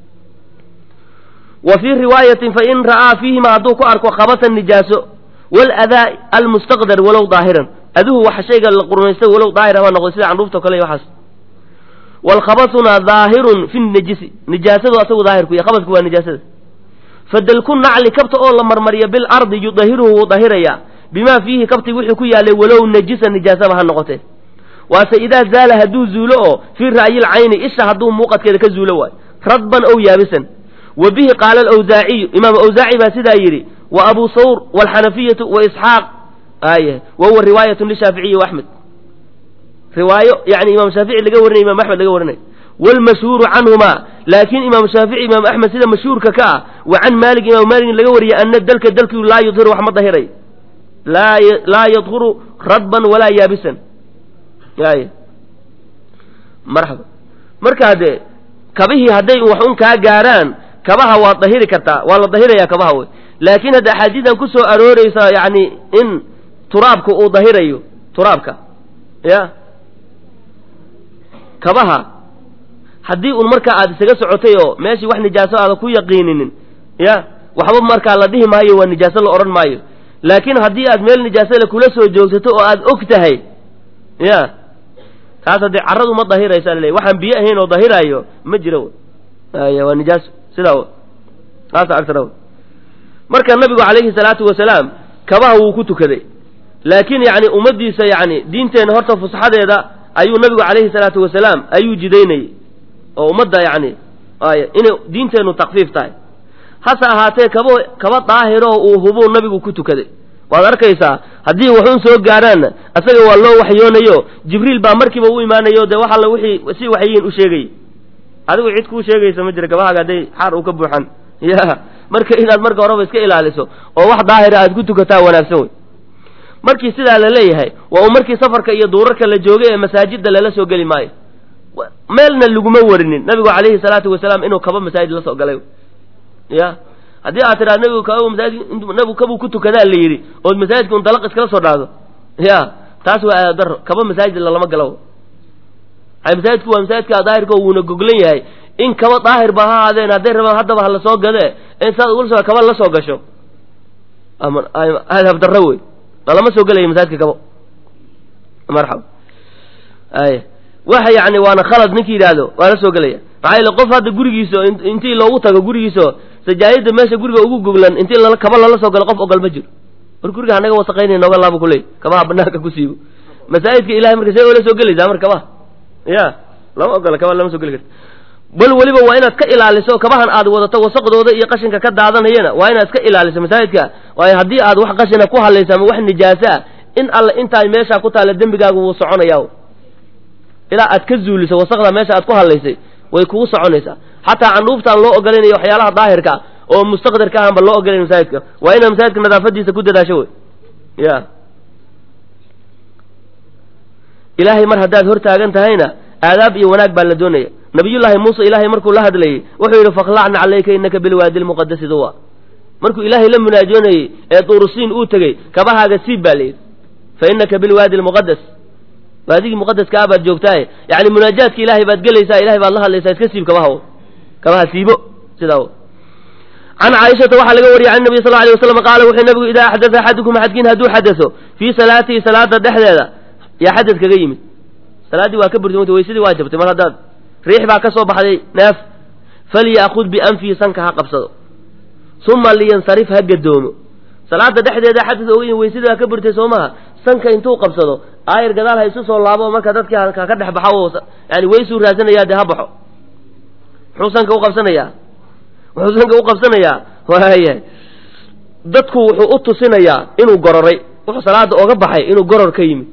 wa fii riwaayatin fain ra'aa fiihima hadduu ku arko khabatan nijaaso waladaa almustaqdar walow daahiran aduhu wax shayga la qurmaystay walow daahir haba noqday sida candhuufta kale iyo waxaas waalkhabasuna daahirun fi najisi nijaasadu asagu daahirku iyo khabasku waa nijaasada fadalku nacli kabta oo la marmariya bilardi yudahiruhu wuu dahirayaa bimaa fiihi kabti wixii ku yaalay walow najisa nijaasaba ha noqotee waase idaa zaala hadduu zuulo oo fii ra'yil cayni isha hadduu muuqadkeeda ka zuulo waayo radban ow yaabisan wa bihi qaala alawsaaciyu imaam awsaaci baa sidaa yidhi wa abu sawr waalxanafiyatu wa isxaaq aye wa huwa riwaayatun lishaaficiyi wa axmed riwaayo yani imaam shaafici laga warinay imam axmed laga warinay wlmashhuuru canhuma laakiin imaam shaafici imaam axmed sida mashhuurka ka ah wa can maalik imaam maalik laga wariyay ana dalka dalkiu laa yudhiru wax ma dahiray laa yadhuru radban walaa yaabisan y marxaba marka dee kabihii hadday wax un kaa gaaraan kabaha waad dahiri kartaa waa la dahirayaa kabaha wey laakiin hadda axaadiidan ku soo arooreysa yani in turaabka uu dahirayo turaabka ya kabaha haddii un markaa aad isaga socotay oo meeshii wax nijaaso aada ku yaqiininin ya waxba markaa la dhihi maayo waa nijaaso la odhan maayo laakiin haddii aad meel nijaasole kula soo joogsato oo aad og tahay ya taas haddee carradu ma dahiraysa laleey waxaan biyo ahayn oo dahiraayo ma jiro aya waa nijaaso sidaa w taasa agtara marka nabigu calayhi salaatu wasalaam kabaha wuu ku tukaday laakiin yani ummaddiisa yani diinteenna horta fusaxadeeda ayuu nabigu calayhi salaatu wasalaam ayuu jidaynayay oo ummadda yani ay inay diinteennu takfiif tahay hase ahaatee kaba kaba daahiroo uu hubuu nabigu ku tukaday waad arkaysaa haddii waxun soo gaaraanna asaga waa loo waxyoonayo jibriil baa markiiba u imaanayo dee wax alla wixii si waxyiin u sheegayay adigu cid kuu sheegaysa ma jira kabahaaga hadday xaar uu ka buuxan ya marka inaad marka horeba iska ilaaliso oo wax daahira aad ku tukataa wanaagsan wey markii sidaa la leeyahay waa uu markii safarka iyo duurarka la joogay ee masaajidda lala soo geli maayo meelna laguma warinin nabigu calayhi salaatu wasalaam inuu kaba masaajid la soo galay ya haddii aad tidhahdo nabigu kaba masaajid nabigu kabuu ku tukadaa la yidhi ood masaajidka un dalaq iskala soo dhaado ya taas waa aadadaro kaba masaajid lalama galo masaajidku waa masaajidka daahirka wuuna goglan yahay in kaba daahir ba ha ahaadeen hadday rabaan haddaba hala soo gadee in saad ugula kaba la soo gasho habdarro wey lalama soo gelaya masaajidka kabo marxaba ay waxa yani waana khalad ninkii yidhaahdo waa la soo gelaya maxaa yeele qof hadda gurigiisa intii loogu tago gurigiisa sajaayada meesha guriga ugu goglan intii kaba lala soo galo qof ogol ma jiro war guriga hanaga wasaqaynay nooga laaba kuley kabaha banaanka ku siibo masaajidka ilahay marka see ola soo gelaysaa mar kabaha ya lama ogola kaba lama soo geli karta bal weliba waa inaad ka ilaaliso kabahan aad wadato wasaqdooda iyo qashinka ka daadanayana waa inaad ka ilaaliso masaajidka waayo haddii aad wax qashina ku hadlaysa ama wax nijaaso ah in alle intaa meeshaa ku taalla dembigaagu wuu soconaya ilaa aad ka zuuliso wasaqda meesha aad ku hadlaysay way kugu soconaysaa xataa candhuuftaan loo ogolaynayo waxyaalaha daahirka oo mustaqdarka ahanba loo ogolayn masaajidka waa inaad masaajidka nadaafadiisa ku dadaasho wey ya ilaahay mar haddaad hor taagan tahayna aadaab iyo wanaag baa la doonaya nabiyullaahi muuse ilaahay markuu la hadlayey wuxuu yidhi fakhlacna calayka innaka bilwaadi lmuqadasi duwa markuu ilaahay la munaajoonayey ee duurusiin uu tegey kabahaaga siib baa layidhi fa innaka bilwaadi lmuqadas waadigii muqadaska ah baad joogtaaye yani munaajaadka ilaahay baad gelaysaa ilahay baad la hadlaysaa iska siib kabaha kabaha siibo sidaa can caaishata waxaa laga wariyay can nabiy sal alay waslam qaala wuxuu nabigu idaa axdaa axadukum axadkiin hadduu xadaso fii salaatihi salaada dhexdeeda yaa xadad kaga yimid salaaddii waa ka burtimanta waysadii waa jabtay mar haddaad riix baa ka soo baxday neef falya'kud bianfihi sanka ha qabsado uma liyansarif ha gadoomo salaada dhexdeeda xadad oga yimid waysadii waa ka burtay soo maha sanka intuu qabsado aayar gadaal ha isu soo laabo marka dadkii ka dhex baxo yani waysuu raasanayaa dee ha baxo muxuu sanka u qabsanayaa wuxuu sanka u qabsanayaa waaya dadku wuxuu u tusinayaa inuu gororay wuxuu salaada oga baxay inuu goror ka yimid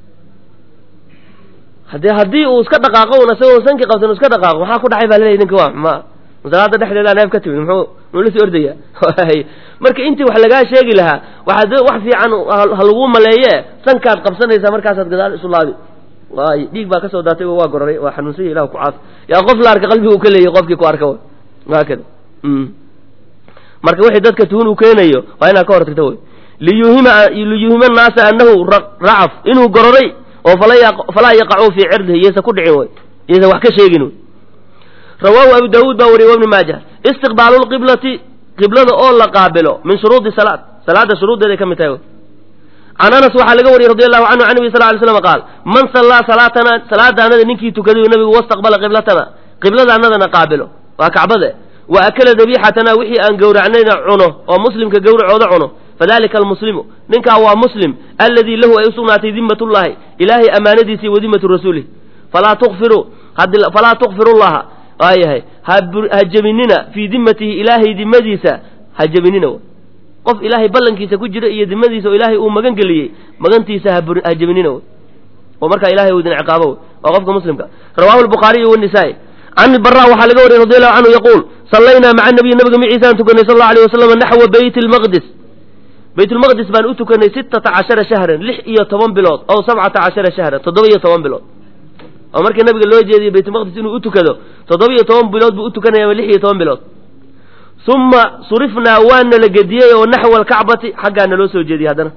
hade haddii uu iska dhaqaaqo un isagoo sankii qabsan u iska dhaqaaqo maxaa ku dhacay baa laleeyahy ninka waa ma salaada dhexdeedaa neef ka timid muxuu muxuu la sii ordaya marka intii wax lagaa sheegi lahaa waxaad wax fiican ha laguu maleeye sankaad qabsanaysaa markaasaad gadaal isu laabi waay dhiig baa kasoo daatay waa gororay waa xanuunsanya ilah ku caaf yaa qof la arka qalbiga uu ka leeyahy qofkii ku arka haakada marka wixii dadka tuhun uu keenayo waa inaad ka hortagto wey liyuhima liyuhima annaasa annahu racaf inuu gororay oo falaa yaqacuu fii cirdihi iyaysa ku dhicin wey iyaysa wax ka sheegin wey rawaahu abu daawuud baa wariyay wabni maaja istiqbaalu lqiblati qiblada oo la qaabilo min shuruudi salaad salaada shuruuddeeday ka mid tahay can anas waxaa laga wariyey radi allahu canhu can nabi sal lay slam qaal man sallaa salaatana salaada anada ninkii tukaday nabigu wastaqbala qiblatana qiblada anadana qaabilo waa kacbade wa akala dabiixatana wixii aan gowracnayna cuno oo muslimka gowracooda cuno fadalika almuslimu ninkaa waa muslim alladii lahu ay usugnaatay dimmatullahi ilaahay amaanadiisi wa dimmatu rasuulih falaa tukfiru falaa tukfiru llaha waayahay ha jebinina fii dimmatihi ilaahay dimadiisa ha jebinina qof ilaahay ballankiisa ku jira iyo dimadiisa oo ilaahay uu magan geliyey magantiisa ha jebinina oo markaa ilahay uu idin ciqaabo waa qofka muslimka rawahu lbukhaariyu wanisaa-i can ilbara waxaa laga wariyay radi allahu canhu yaquul sallaynaa maca nabiy nabiga maciisaan tukanay sal allau alay wasalam naxwa beyt lmaqdis baytulmaqdis baan u tukanay sittata cashara shahran lix iyo toban bilood ow sabcata cashara shahran toddoba iyo toban bilood oo markii nabiga loo jeediyey baytulmaqdis inuu u tukado toddoba iyo toban bilood buu u tukanaya ama lix iyo toban bilood uma surifnaa waana la gediyey oo naxwa alkacbati xaggaa naloo soo jeediyey haddana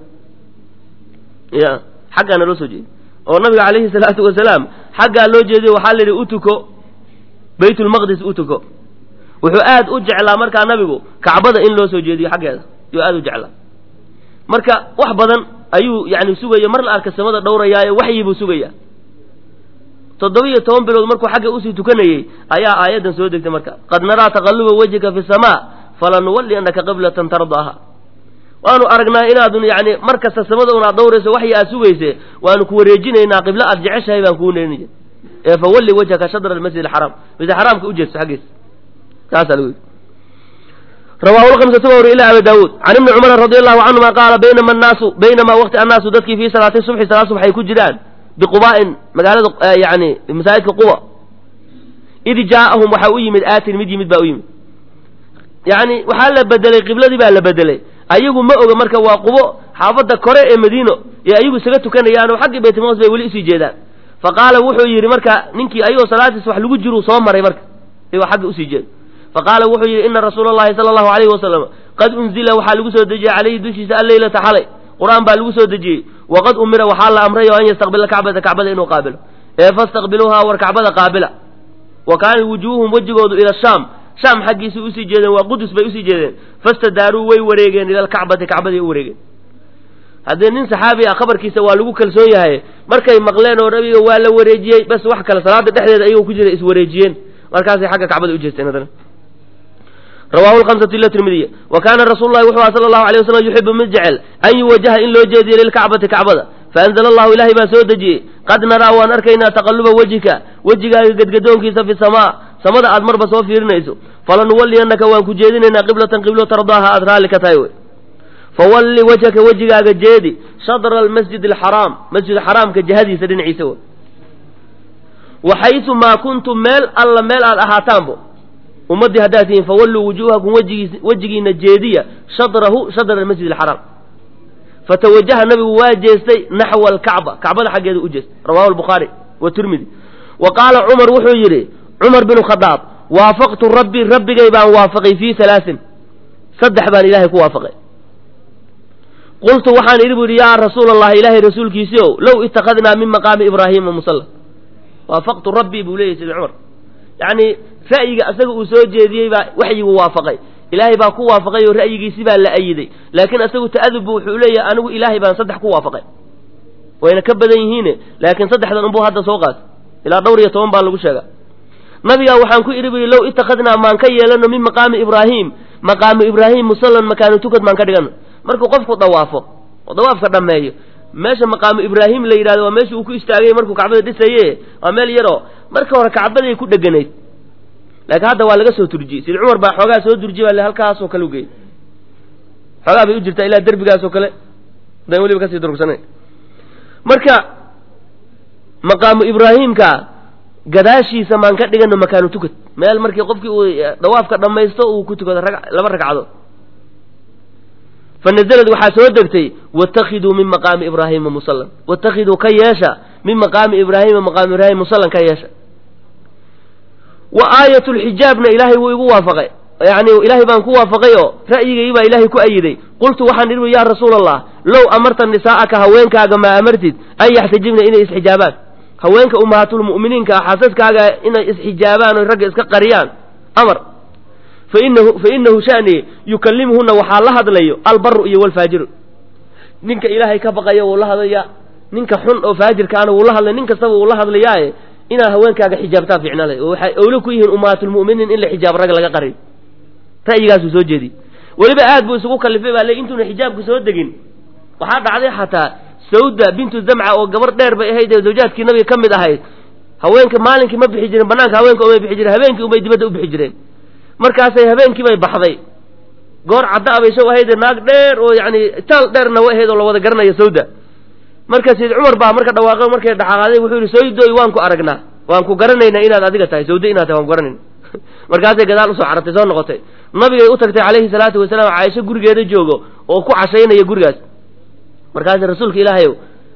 ya xaggaa naloo soo jeediyey oo nabiga calayhi salaatu wasalaam xaggaa loo jeediye waxaa la yidhi u tuko baytulmaqdis u tuko wuxuu aad u jeclaa markaa nabigu kacbada in loo soo jeediyo xaggeeda yuu aad u jeclaa marka wax badan ayuu yani sugaya mar la arka samada dhowrayaaye waxyi buu sugaya toddoba iyo toban bilood markuu xagga usii tukanayey ayaa aayaddan soo degtay marka qad naraa taqalluba wejhika fi samaa falanuwalli annaka qiblatan tardaaha waanu aragnaa inaadun yani mar kasta samada un aad dhowrayso waxyi aad sugayse waanu ku wareejinaynaa qiblo aad jeceshahay baan kuu neenaya ee fawalli wajhaka shadra almasjid alxaraam masjid xaraamka ujeedso xaggiisa saasaa lagu yidhi rawahu lhamsatu ba wari ila abi daawuud can ibni cumar radi allahu canhuma qaala baynama annaasu baynamaa waqti annaasu dadkii fii salaati subxi salaad subx ay ku jiraan biquba'in magaalada yani masaajidka quba id jaa'ahum waxaa u yimid aatin mid yimid baa u yimid yani waxaa la bedelay qibladii baa la bedelay ayagu ma oga marka waa qubo xaafadda kore ee madiino ee ayagu isaga tukanayaanoo xaggii baytulmaqdis bay weli usii jeedaan fa qaala wuxuu yidhi marka ninkii ayagoo salaadiis wax lagu jiruu soo maray marka ayagoo xagga usii jeeda faqaala wuxuu yidhi ina rasuula allahi sala allahu alayhi wasalam qad unzila waxaa lagu soo dejiyey calayhi dushiisa alleylata xalay qur-aan baa lagu soo dejiyey waqad umira waxaa la amray oo an yastaqbila kacbata kacbada inuu qaabilo ee fastaqbiluuhaa war kacbada qaabila wa kaanat wujuuhum wejigoodu ila shaam shaam xaggiisay usii jeedeen waa qudus bay usii jeedeen fastadaaruu way wareegeen ila alkacbati kacbaday u wareegeen haddii nin saxaabi ah khabarkiisa waa lagu kalsoon yahay markay maqleen oo nabiga waa la wareejiyey bas wax kale salaada dhexdeeda ayagoo ku jira iswareejiyeen markaasay xagga kacbada u jeesteen haddana rawahu lhamsatu ila tirmidiya wa kaana rasuulu llahi wuxuu aha sala allahu alay wasalam yuxibu mid jecel an yuwajaha in loo jeediyo lilkacbati kacbada faanzala allahu ilaahay baa soo dejiyey qad naraa waan arkaynaa taqaluba wejhika wejigaaga gedgadoonkiisa fi samaa samada aad marba soo fiirinayso falanuwalliyannaka waan ku jeedinaynaa qiblatan qiblo tardaaha aad raalli ka tahay wey fawalli wajhaka wejigaaga jeedi shadra almasjid alxaraam masjid xaraamka jihadiisa dhinaciisa wey waxaysu maa kuntum meel alla meel aad ahaataanbo ummaddii haddaad tihiin fawalluu wujuuhakum wejigiis wejigiina jeediya shadrahu shadra almasjid alxaraam fatawajaha nabigu waa jeestay naxwa alkacba kacbada xaggeeda u jeestay rawahu albukhaari wa tirmidi wa qaala cumar wuxuu yidhi cumar binu khadaab waafaqtu rabbi rabbigay baan waafaqay fii halaasin saddex baan ilaahay ku waafaqay qultu waxaan idhi bu yidhi yaa rasuula allahi ilaahay rasuulkiisii ow low ittakhadnaa min maqaami ibraahiima musalla waafaqtu rabbii buu leeyahy sidi cumar yacni ra'yiga asaga uu soo jeediyey baa waxyigu waafaqay ilaahay baa ku waafaqay oo ra'yigiisi baa la ayiday laakiin asagu ta'adubbu wuxuu leeyahay anigu ilaahay baan saddex ku waafaqay wayna ka badan yihiine laakiin saddexdan unbuu hadda soo qaatay ilaa dhowr iyo toban baa lagu sheegaa nabigaa waxaan ku idhi bu yidhi low ittakhadnaa maan ka yeelano min maqaami ibraahim maqaamu ibraahim musallan makaanu tukad maan ka dhigano markuu qofku dawaafo oo dawaafka dhammeeyo meesha maqaamu ibraahim la yidhahdo waa meesha uu ku istaagay markuu kacbada dhisaye waa meel yaroo marka hore kacbaday ku dheganayd laakiin hadda waa laga soo turjiyey sida cumar baa xoogaa soo durjiye baa halkaasoo kale ugeeyey xoogaa bay u jirtaa ilaa derbigaasoo kale dan weliba kasii durugsanay marka maqaamu ibraahimka gadaashiisa maan ka dhigano makaanu tukad meel markii qofkii uu dawaafka dhammaysto uu ku tukado rag laba ragcado fanazalad waxaa soo degtay watakiduu min maqaami ibraahima musallan watakiduu ka yeesha min maqaami ibraahima maqaami ibraahim musallan ka yeesha wa aayat lxijaabna ilaahay wuu igu waafaqay yani ilaahay baan ku waafaqay oo ra'yigay baa ilaahay ku ayiday qultu waxaan idhi yaa rasuula allah low amarta nisaa'aka haweenkaaga maa amartid an yaxtajibna inay isxijaabaan haweenka ummahaatulmu'miniinka ah xaasaskaaga inay isxijaabaan oy ragga iska qariyaan amar fainahu fa inahu shani yukallimuhuna waxaa la hadlayo albaru iyo walfaajiru ninka ilaahay ka baqaya wuu la hadlaya ninka xun oo faajirkaana wuu la hadlaya nin kastaba wuu la hadlayaaye inaad haweenkaaga xijaabtaa ficnale oo waxay owle ku yihiin ummahaatulmu'miniin in la xijaabo rag laga qariyo ra'yigaasuu soo jeediyey weliba aad buu isugu kallifay baa le intuuna xijaabku soo degin waxaa dhacday xataa sawda bintu zamca oo gabar dheer bay ahayd ee zawjaadkii nabiga ka mid ahayd haweenka maalinkii ma bixi jiren banaanka haweenka umay bixi jireen habeenkii unbay dibadda u bixi jireen markaasay habeenkii bay baxday goor cadda a bay shaw ahaydee naag dheer oo yacni taal dheerna way ahayd oo la wada garanayo sawda marka sayid cumar baa marka dhawaaqay markay dhaxaqaaday wuxuu yidhi sawdoy waan ku aragnaa waan ku garanaynaa inaad adiga tahay sawde inaad tahay waan ku garanayna markaasay gadaal usoo carartay soo noqotay nabigay u tagtay calayhi salaatu wasalaam caaisho gurigeeda joogo oo ku cashaynaya gurigaas markaasi rasuulka ilaahayow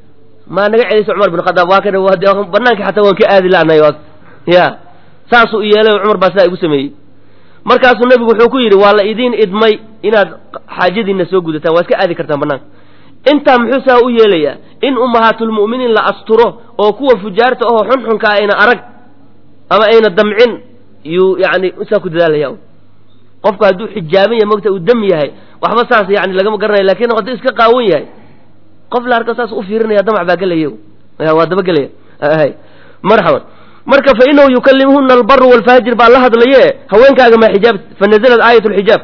maa naga celiso cumar bin khadaab waa kana banaanka xataa waan ka aadi la'nahay waa ya saasuu yeelay oo cumar baa sidaa igu sameeyey markaasuu nebigu wuxuu ku yidhi waa la idiin idmay inaad xaajadiinna soo gudataan waa iska aadi kartaan banaanka intaa muxuu saa u yeelayaa in ummahaatulmu'miniin la asturo oo kuwa fujaarta ahoo xunxunka ayna arag ama ayna damcin yuu yani saa ku dadaalaya qofku hadduu xijaaban yahay mogta uu dam yahay waxba saas yani lagama garanayo lakin hadduu iska qaawan yahay qof la arko saas u fiirinaya damac baa gelaya waa dabagelaya marxaban marka fa inahu yukallimuhuna albaru walfaajir baa la hadlaye haweenkaaga maa xijaab fanazalad aayat lxijaab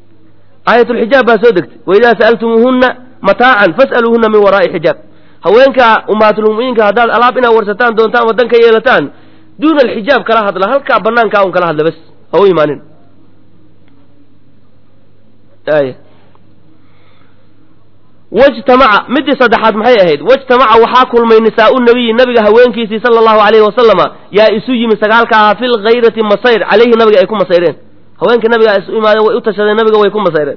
aayat lxijaab baa soo degtay waidaa sa'altumuuhuna mataacan fas'aluuhuna min waraa'i xijaab haweenka ummahaatulmu'miniinka haddaad alaab inaad warsataan doontaan wadan ka yeelataan duuna alxijaab kala hadla halkaa banaankaa un kala hadla bas ha u imaanin wajtamaca midii saddexaad maxay ahayd wajtamaca waxaa kulmay nisaau nabiyi nabiga haweenkiisii sala allahu alayhi wasalama yaa isu yimi sagaalka ahaa fi lgayrati masayr calayhi nabiga ay ku masayreen haweenka nabigaa isu imaadeen way u tashadeen nabiga way ku masayreen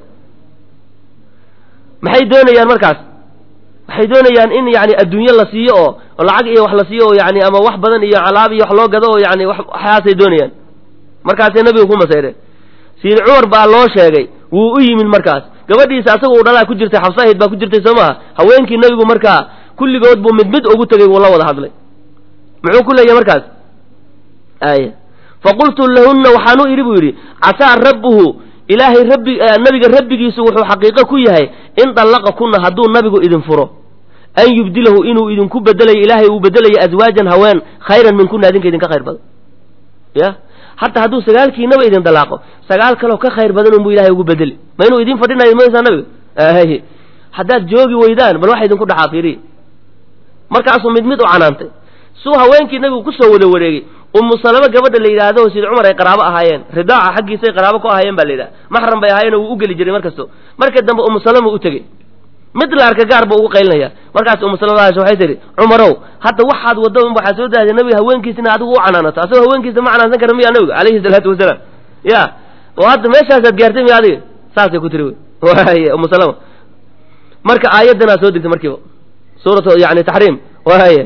maxay doonayaan markaas waxay doonayaan in yani adduunye la siiyo oo oo lacag iyo wax la siiyo oo yani ama wax badan iyo alaab iyo wax loo gado oo yani waxaasay doonayaan markaasay nabiga ku masayreen siid cumar baa loo sheegay wuu u yimid markaas gabadhiisa asaga uu dhalaa ku jirtay xabsahayd baa ku jirtay soo maha haweenkii nabigu markaa kulligood buu mid mid ugu tegey wuu la wada hadlay muxuu ku leeyahay markaas ay faqultu lahunna waxaan u idhi buu yidhi casaa rabbuhu ilaahay rabbi nabiga rabbigiisu wuxuu xaqiiqo ku yahay in dallaqa kunna hadduu nabigu idin furo an yubdilahu inuu idinku bedelayo ilaahay uu bedelayo aswaajan haween khayran min kunna adinka idinka khayr badan ya hataa hadduu sagaalkiinaba idin dalaaqo sagaal kaloo ka khayr badan unbuu ilahay ugu bedeli ma inuu idin fadhinayo maysaa nabiga ay haddaad joogi weydaan bal waxa idinku dhaxaa fiiriya markaasuu mid mid u canaantay suu haweenkii nabigu kusoo wada wareegay umu salamo gabadha la yidhaahdo sid cumar ay qaraabo ahaayeen ridaaca xaggiisay qaraabo ku ahaayeen baa la yidhaha maxram bay ahaayeen wuu u geli jiray markasto marka dambe umu salama u tegey mid la arka gaar buu ugu qaylinaya markaas umu salama waxay tihi cumarow hadda waxaad wadda waxaa soo dahday nabiga haweenkiisina adigu u canaanato asagoo haweenkiisa ma canaansan kara miya nabiga calayhi salaatu wasalaam ya oo hadda meeshaasaad gaartay miya adiga saasay ku tiri wy waay umu salama marka aayaddanaa soo degtay markiiba suuratu yani taxriim waay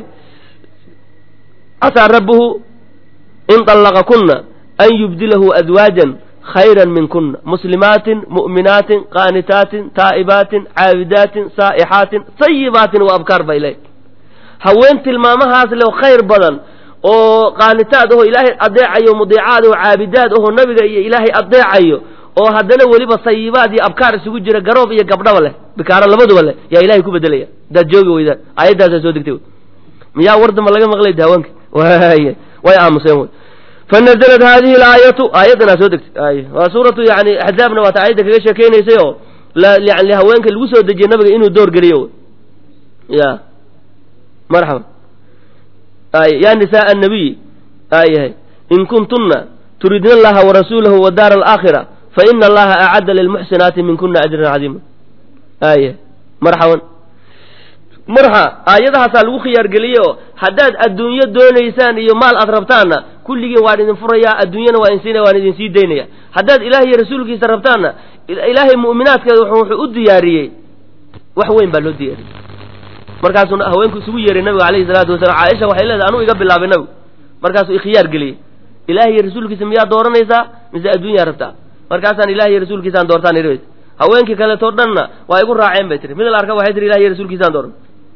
casaa rabbuhu in طallaqa kuna an yubdilahu azwaajan khayra min kuna muslimaatin mu'minaatin qaanitaatin taa'ibaatin caabidaatin saa'ixaatin sayibaatin wa abkaar bay leey haween tilmaamahaas leo khayr badan oo qaanitaad aho ilaahay adeecayo mudiicaad oo caabidaad aho nabiga iyo ilaahay adeecayo oo haddana weliba sayibaad iyo abkaar isugu jira garoob iyo gabdhaba leh bikaaro labaduba leh yaa ilahay ku bedelaya hadaad joogi weydaan aayaddaasaa soo degtay miyaa wardamba laga maqlay haweenka waay way aamuseen wy fanaزlat hadihi اlaayatu aayaddanaa soo degtay ay waa suuratu yani axzaabna waata aayadda kaga sheekeynaysay oo yani haweenka lagu soo dejiyey nabiga inuu door geliyo ya marxaba ay ya nisaء الnabiy ayahay in kuntuna turidna اllaha warasuulahu wadaar اlآakhira faina allaha acadda lilmuxsinaati min kuna ajran cadiima aya marxaban marxa aayadahaasaa lagu khiyaargeliyey oo haddaad adduunyo doonaysaan iyo maal aad rabtaanna kulligiin waan idin furayaa adduunyana waa insiinaya waan idin sii daynaya haddaad ilaah iyo rasuulkiisa rabtaanna ilaahay mu'minaadkeeda wuxuu u diyaariyey wax weyn baa loo diyaariyey markaasuu haweenku isugu yeeray nabiga alayhi salaatu wasalaam caaisha waxay leedahay anuu iga bilaabay nabigu markaasuu ikhiyaar geliyey ilaah iyo rasuulkiisa miyaa dooranaysaa mise adduunyaa rabtaa markaasaan ilaah iyo rasuulkiisaan doortaan idhi haweenkii kaleetoo dhanna waa igu raaceen bay tiri mid la arka waxay tiri ilah iyo rasuulkiisaan dooran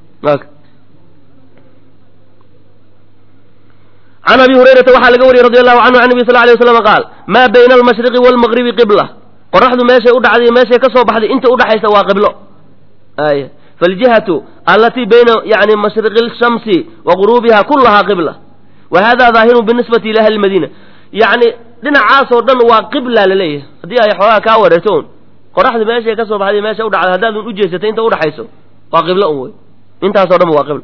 can abi hurayrata waxaa laga wariyey radi allahu canhu can nabi sal lay waslam qaal maa bayna almashriqi waalmaqribi qibla qoraxdu meeshay u dhacday meeshay ka soo baxday inta udhaxaysa waa qiblo ay faljihatu allatii bayna yani mashriqi lshamsi wa guruubiha kulahaa qibla wa hada daahirun binisbati ila ahli madiina yani dhinacaasoo dhan waa qibla laleeyahay haddii ay xoogaa kaa wareerto un qoraxdu meeshay ka soo baxday meesha u dhacday haddaad un ujeesatay inta udhaxayso waa qiblo un wey intaaso dhan waa qibla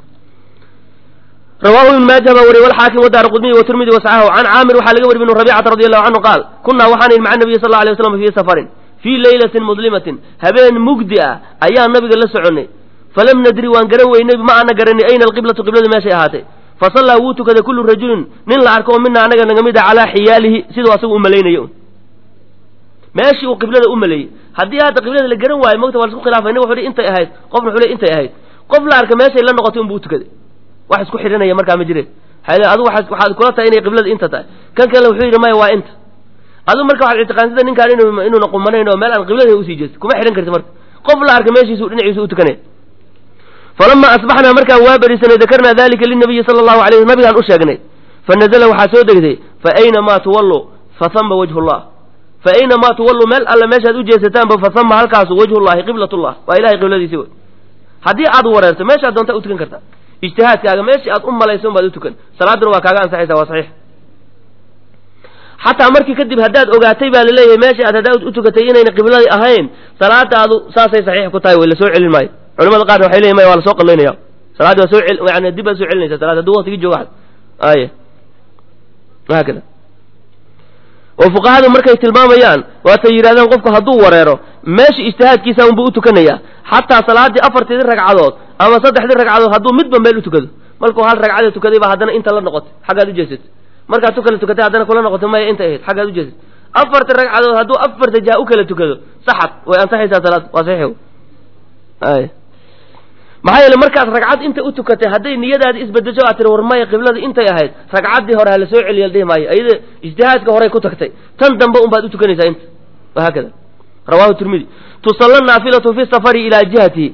rawahu ibn maaja baa wariye walxaakim wadaara qudmiyi watirmidi wasaxahu can caamir waxaa laga wari ibnu rabicata radi allahu canhu qaal kunaa waxaan ihi maca nabiyi sal la alay waslam fii safarin fii leylatin muslimatin habeen mugdi ah ayaan nabiga la soconnay falam nadri waan garan weynay ma ana garanay ayna alqiblatu qibladu meeshay ahaatay fasallaa wuu tukaday kullu rajulin nin la arko oo mina anaga naga mid a calaa xiyaalihi siduu asagu u malaynayo meeshii uu qiblada u maleeyey haddii hadda qiblada la garan waayo mogta waa la isku khilaafay nin wuxu hi intay ahayd qofna wuxuu le intay ahayd qof la arka meeshay la noqotay unbuu utukaday wax isku xidhanaya markaa ma jireen adu waxaad kula tahay inay qiblada inta tahay kan kale wuxuu yidhi maya waa inta adu marka waxaad ictiqaansada ninkaan inuuna qumanayn oo meel aan qiblada usii jeesto kuma xidhan karti marka qof la arka meeshiisu dhinaciisu u tukanaya falama asbaxnaa markaan waa berisanay dakarnaa dalika linabiyi sala allahu alay sl nabigaan u sheegnay fanazla waxaa soo degtay fa aynamaa tuwallu fahama wajhu llah fa aynamaa tuwallu meel alle meeshaad u jeesataanba fahama halkaasu wajhullahi qiblatullah waa ilahay qibladiisi wey haddii aad wareerto meeshaad doontaa u tukan kartaa ijtihaadkaaga meeshii aad u malayso baad u tukan salaaduna waa kaaga ansaxaysa waa saxiix xataa markii kadib haddaad ogaatay baa laleeyahay meeshii aad haddaad u tukatay inayna qibladii ahayn salaadaadu saasay saxiix ku tahay way lasoo celin maayo culamada qaarna waxay leeyihin maya waa lasoo qallaynaya salaaddi waa soo cel yani dib baad soo celinaysa salaad hadduu waqtigii jooga ay haakada oo fuqahadu markay tilmaamayaan waatay yidhahdaan qofku hadduu wareero meesha ijtihaadkiisa unbuu u tukanaya xataa salaaddii afarteedii ragcadood ama saddexdii ragcadood hadduu midba meel u tukado markuu hal ragcada tukaday baa haddana inta la noqotay xaggaad ujeesatay markaad tu kala tukatay haddana kula noqotay maya intay ahayd xaggaad ujeesatay afarta ragcadood hadduu afarta jaha u kala tukado saxad way ansaxaysaa salaad waa saxiix ay maxaa yeele markaad ragcad inta u tukatay hadday niyadaadi isbedesho aad tiri war maya qiblada intay ahayd ragcaddii hore ha la soo celiya la dhihi maayo ayada ijtihaadka horey ku tagtay tan dambe un baad u tukanaysaa inta wahaakada rawahu tirmidi tusalla naafilatu fi safari ilaa jihatihi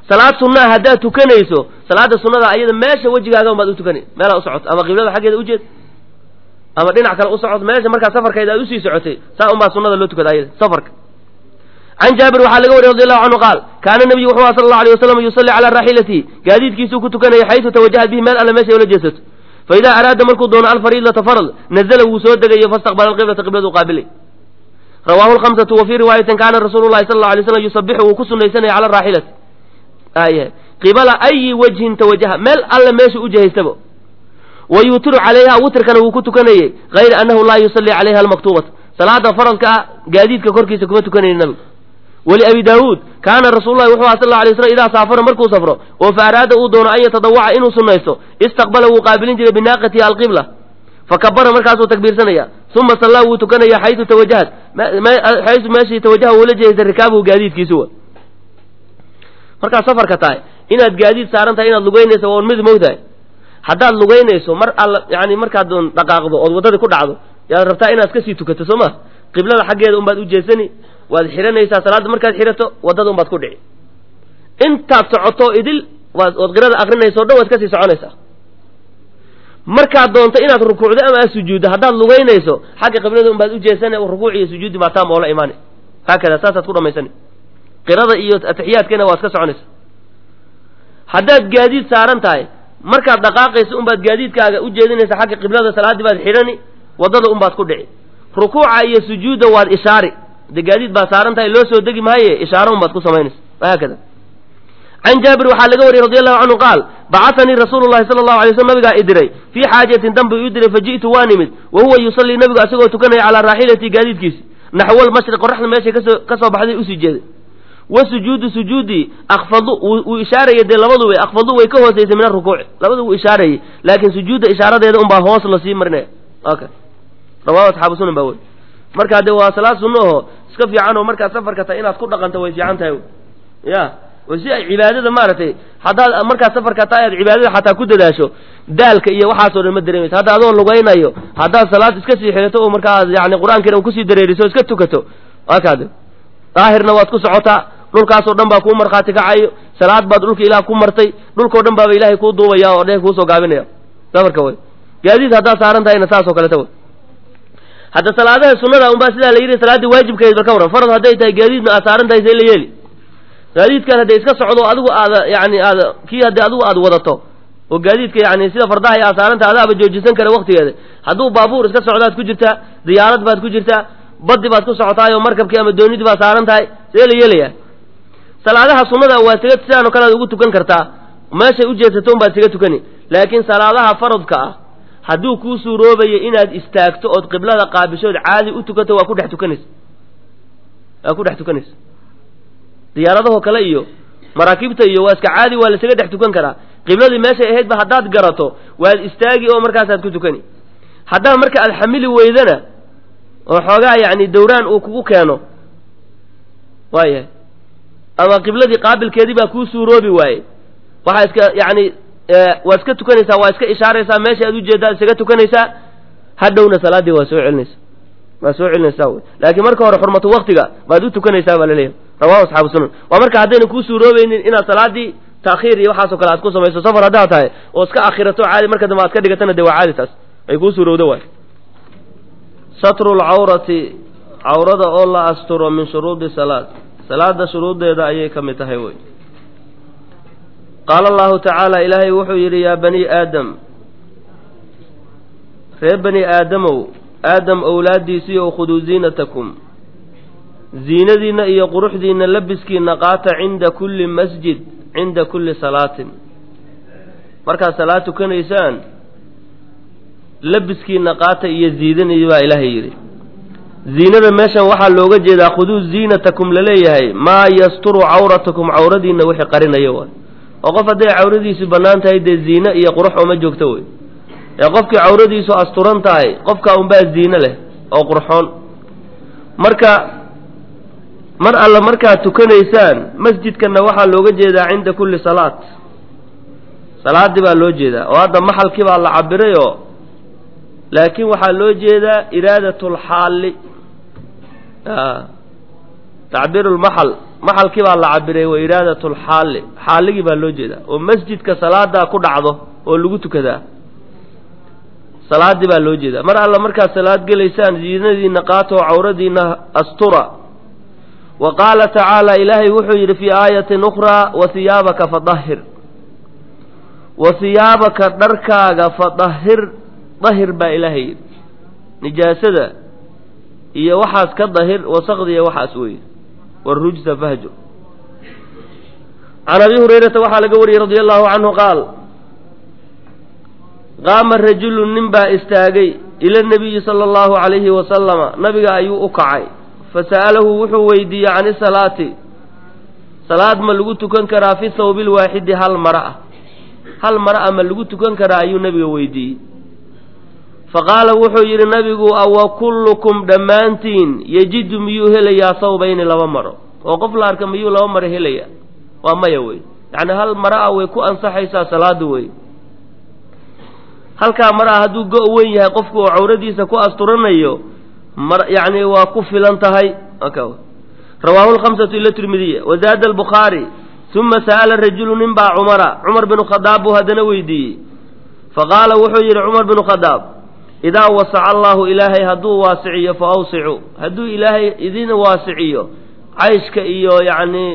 salaad sunnaha haddaad tukanayso salaada sunnada ayada meesha wejigaaga unbaad u tukani meelaa u socoto ama qiblada xaggeeda ujeed ama dhinac kale u socod meesha markaa safarkayda aad usii socotay saa unbaa sunnada loo tukada ayada safarka can jaabir waxaa laga wariy radi allahu canhu qaal kaana nabiyu wuxuu aha sala allahu alay wasalam yusalli calaa raaxilatihi gaadiidkiisuu ku tukanaya xaysu tawajahat bihi meel alle meesha ay ula jeesato fa idaa araada markuu doono alfariidata farad nazala wuu soo degayo fastaqbala alqiblata qibladu qaabilay rawaahu lhamsatu wa fii riwaayatin kaana rasuulu llahi sala allahu alay slam yusabixu wuu ku sunaysanaya cala raaxilati ay qibala ayi wajhin tawajaha meel alle meesha u jihaystaba wa yuutiru calayha witrkana wuu ku tukanayey hayra annahu laa yusalli calayha almaktuubata salaada faradka ah gaadiidka korkiisa kuma tukanayni nabigu wali abi daawuud kaana rasuululahi wuxuu aha sal la alay slam idaa saafara markuu safro oo fa araada uu doono an yatadawaca inuu sunnaysto istaqbala wuu qaabilin jiray binaaqatihi alqibla fakabara markaasuu takbiirsanaya uma sallaa wuu tukanaya xaysu tawajahat xaysu meeshii tawajaha uula jeestay rikaabuhu gaadiidkiisu wa markaad safarka tahay inaad gaadiid saaran tahay inaad lugeynayso waa un mid mogtahay haddaad lugeynayso mar alla yani markaad doon dhaqaaqdo ood waddadii ku dhacdo yaad rabtaa inaad kasii tukato soo ma qiblada xaggeeda unbaad u jeesani waad xihanaysaa salaadda markaad xidhato waddada unbaad ku dhici intaad socoto idil waad ood qirada akrinayso o dhan waad kasii soconaysaa markaad doonto inaad rukuucdo ama aad sujuuddo haddaad lugeynayso xagga qiblada unbaad u jeesana rukuuc iyo sujuudi baa taam oola imaanay haakada saasaad ku dhamaysani qirada iyo atixiyaadkeena waa iska soconaysa haddaad gaadiid saaran tahay markaad dhaqaaqayso unbaad gaadiidkaaga u jeedinaysa xagga qiblada salaaddii baad xidhani waddada unbaad ku dhici rukuuca iyo sujuudda waad ishaari de gaadiid baa saaran tahay loo soo degi maaye ishaaro unbaad ku samaynaysa haakada can jaabir waxaa laga wariyey radi allahu canhu qaal bacatanii rasuulu llahi sala allahu alay slm nabigaa i diray fii xaajatin danbu ii diray faji'tu waa nimid wa huwa yusallii nabigu asagoo tukanaya calaa raaxilati gaadiidkiisi naxwa almashriq qoraxda meeshay kasoo ka soo baxday usii jeeday wa sujuudu sujuudii akfadu wuu ishaarayay dee labadu way akfadu way ka hoosaysay min arukuuci labadu wuu ishaarayay laakiin sujuudda ishaaradeeda unbaa hoos lasii marinaya okay rawahu asxaabu sunan baa wey markaa dee waa salaad sunno aho iska fiican oo markaad safarka tahay inaad ku dhaqanto way fiican tahay ya oo si ay cibaadada maaragtay haddaad markaad safarka tahay aad cibaadada xataa ku dadaasho daalka iyo waxaasoo dhan ma dareemaysa hadda adoo lugaynayo haddaad salaad iska sii xidhato oo markaa yani qur-aankiina kusii dareeriso o iska tukato akaad daahirna waad ku socotaa dhulkaasoo dhan baa kuu markhaati kacayo salaad baad dhulka ilaah ku martay dhulkao dhan baaba ilaahay kuu duubaya oo dheh kuusoo gaabinaya safarka way gaadiid haddaad saaran tahayna saasoo kaleta way hadda salaadaha sunada unbaa sidaa la yidhi salaaddii waajibkeed bal ka waran farad hadday tahay gaadiidna aad saaran tahay see la yeeli gaadiidkan hadday iska socdo adigu aada yani aada kii haddii adigu aad wadato oo gaadiidka yani sida fardaha aad saaran tahay adaaba joojisan kara waktigeeda hadduu baabuur iska socdaad ku jirtaa diyaarad baad ku jirtaa baddi baad ku socotaayoo markabkii ama doonidii baad saaran tahay see la yeelaya salaadaha sunnada waa siga sidaanoo kale aad ugu tukan kartaa meeshay ujeedsato un baad siga tukani laakiin salaadaha faradka ah hadduu kuu suuroobayo inaad istaagto ood qiblada qaabishood caadi u tukato waa ku dhex tukanaysa waa ku dhex tukanaysa diyaaradahoo kale iyo maraakiibta iyo waa iska caadi waa lasaga dhex tukan karaa qibladii meeshay ahaydba haddaad garato waad istaagi oo markaasaad ku tukani haddaa marka aad xamili weydana oo xoogaa yacni dawraan uu kugu keeno waayahay ama qibladii qaabilkeedii baa kuu suuroobi waaye waxaa iska yacni waad iska tukanaysaa waa iska ishaaraysaa meesha aad ujeeddaad isaga tukanaysaa hadhowna salaaddii waa soo celinaysa waa soo celinaysaa wy laakiin marka hore xurmatu waktiga baad u tukanaysaa baa laleeyahay rawahu asxaabu sunan waa marka haddayna kuu suuroobaynin inaad salaaddii taakhiir iyo waxaasoo kale aad ku samayso safar haddaad tahay oo iska akhirato caadi marka dambe aad ka dhigatana dee waa caadi taas ay kuu suurowdo waay satru lcawrati cawrada oo la asturo min shuruudi salaad salaada shuruuddeeda ayay ka mid tahay wey qaala allahu tacaala ilaahay wuxuu yidhi yaa bani aadam reer bani aadamow aadam owlaaddiisiiyow khuduu ziinatakum ziinadiinna iyo quruxdiinna labiskiinna qaata cinda kulli masjid cinda kulli salaatin markaad salaad tukanaysaan labiskiinna qaata iyo ziidaniyo baa ilaahay yidhi ziinada meeshan waxaa looga jeedaa khuduu ziinatakum laleeyahay maa yasturu cawratakum cawradiinna wixii qarinayo waay oo qof hadday cawradiisu bannaan tahay dee ziine iyo qurux ooma joogto wey ee qofkii cawradiisu asturan tahay qofkaa unbaa ziine leh oo qurxoon marka mar alla markaad tukanaysaan masjidkanna waxaa looga jeedaa cinda kulli salaat salaaddii baa loo jeedaa oo hadda maxalkii baa la cabirayoo laakiin waxaa loo jeedaa iraadat lxaalli tacbiir lmaxal maxalkii baa la cabiray wa iraadatu lxaalli xaalligii baa loo jeedaa oo masjidka salaadaa ku dhacdo oo lagu tukadaa salaadii baa loo jeedaa mar alla markaad salaad gelaysaan diinadiina qaatoo cawradiina astura wa qaala tacaala ilaahay wuxuu yidhi fii aayatin ukhraa wa hiyaabaka fadahir wa hiyaabaka dharkaaga fadahir dahir baa ilaahay yidhi nijaasada iyo waxaas ka dahir wasaqdiya waxaas weeye warujsa fahjur can abi hurayrata waxaa laga wariyey radia allahu canhu qaal qaama rajulun nin baa istaagay ila nabiyi sala allahu calayhi wasalama nabiga ayuu u kacay fasa'alahu wuxuu weydiiyey can isalaati salaad ma lagu tukan karaa fi thawbi lwaaxidi hal mara ah hal mara ah ma lagu tukan karaa ayuu nabiga weydiiyey faqaala wuxuu yidhi nabigu awa kullukum dhammaantiin yejidu miyuu helayaa thawbayni laba maro oo qof la arka miyuu laba maro helaya waa maya wey yacni hal mara ah way ku ansaxaysaa salaada wey halkaa mar ah hadduu go- weyn yahay qofku oo cawradiisa ku asturanayo mar yacni waa ku filan tahay rawaahu lkhamsatu ila tirmidiya wazaada albukhaari uma sa'ala rajulu nin baa cumara cumar binu khadaab buu haddana weydiiyey faqaala wuxuu yidhi cumar binu khadaab idaa wasaca allahu ilaahay hadduu waasiciyo fa awsicu hadduu ilaahay idin waasiciyo cayshka iyo yacni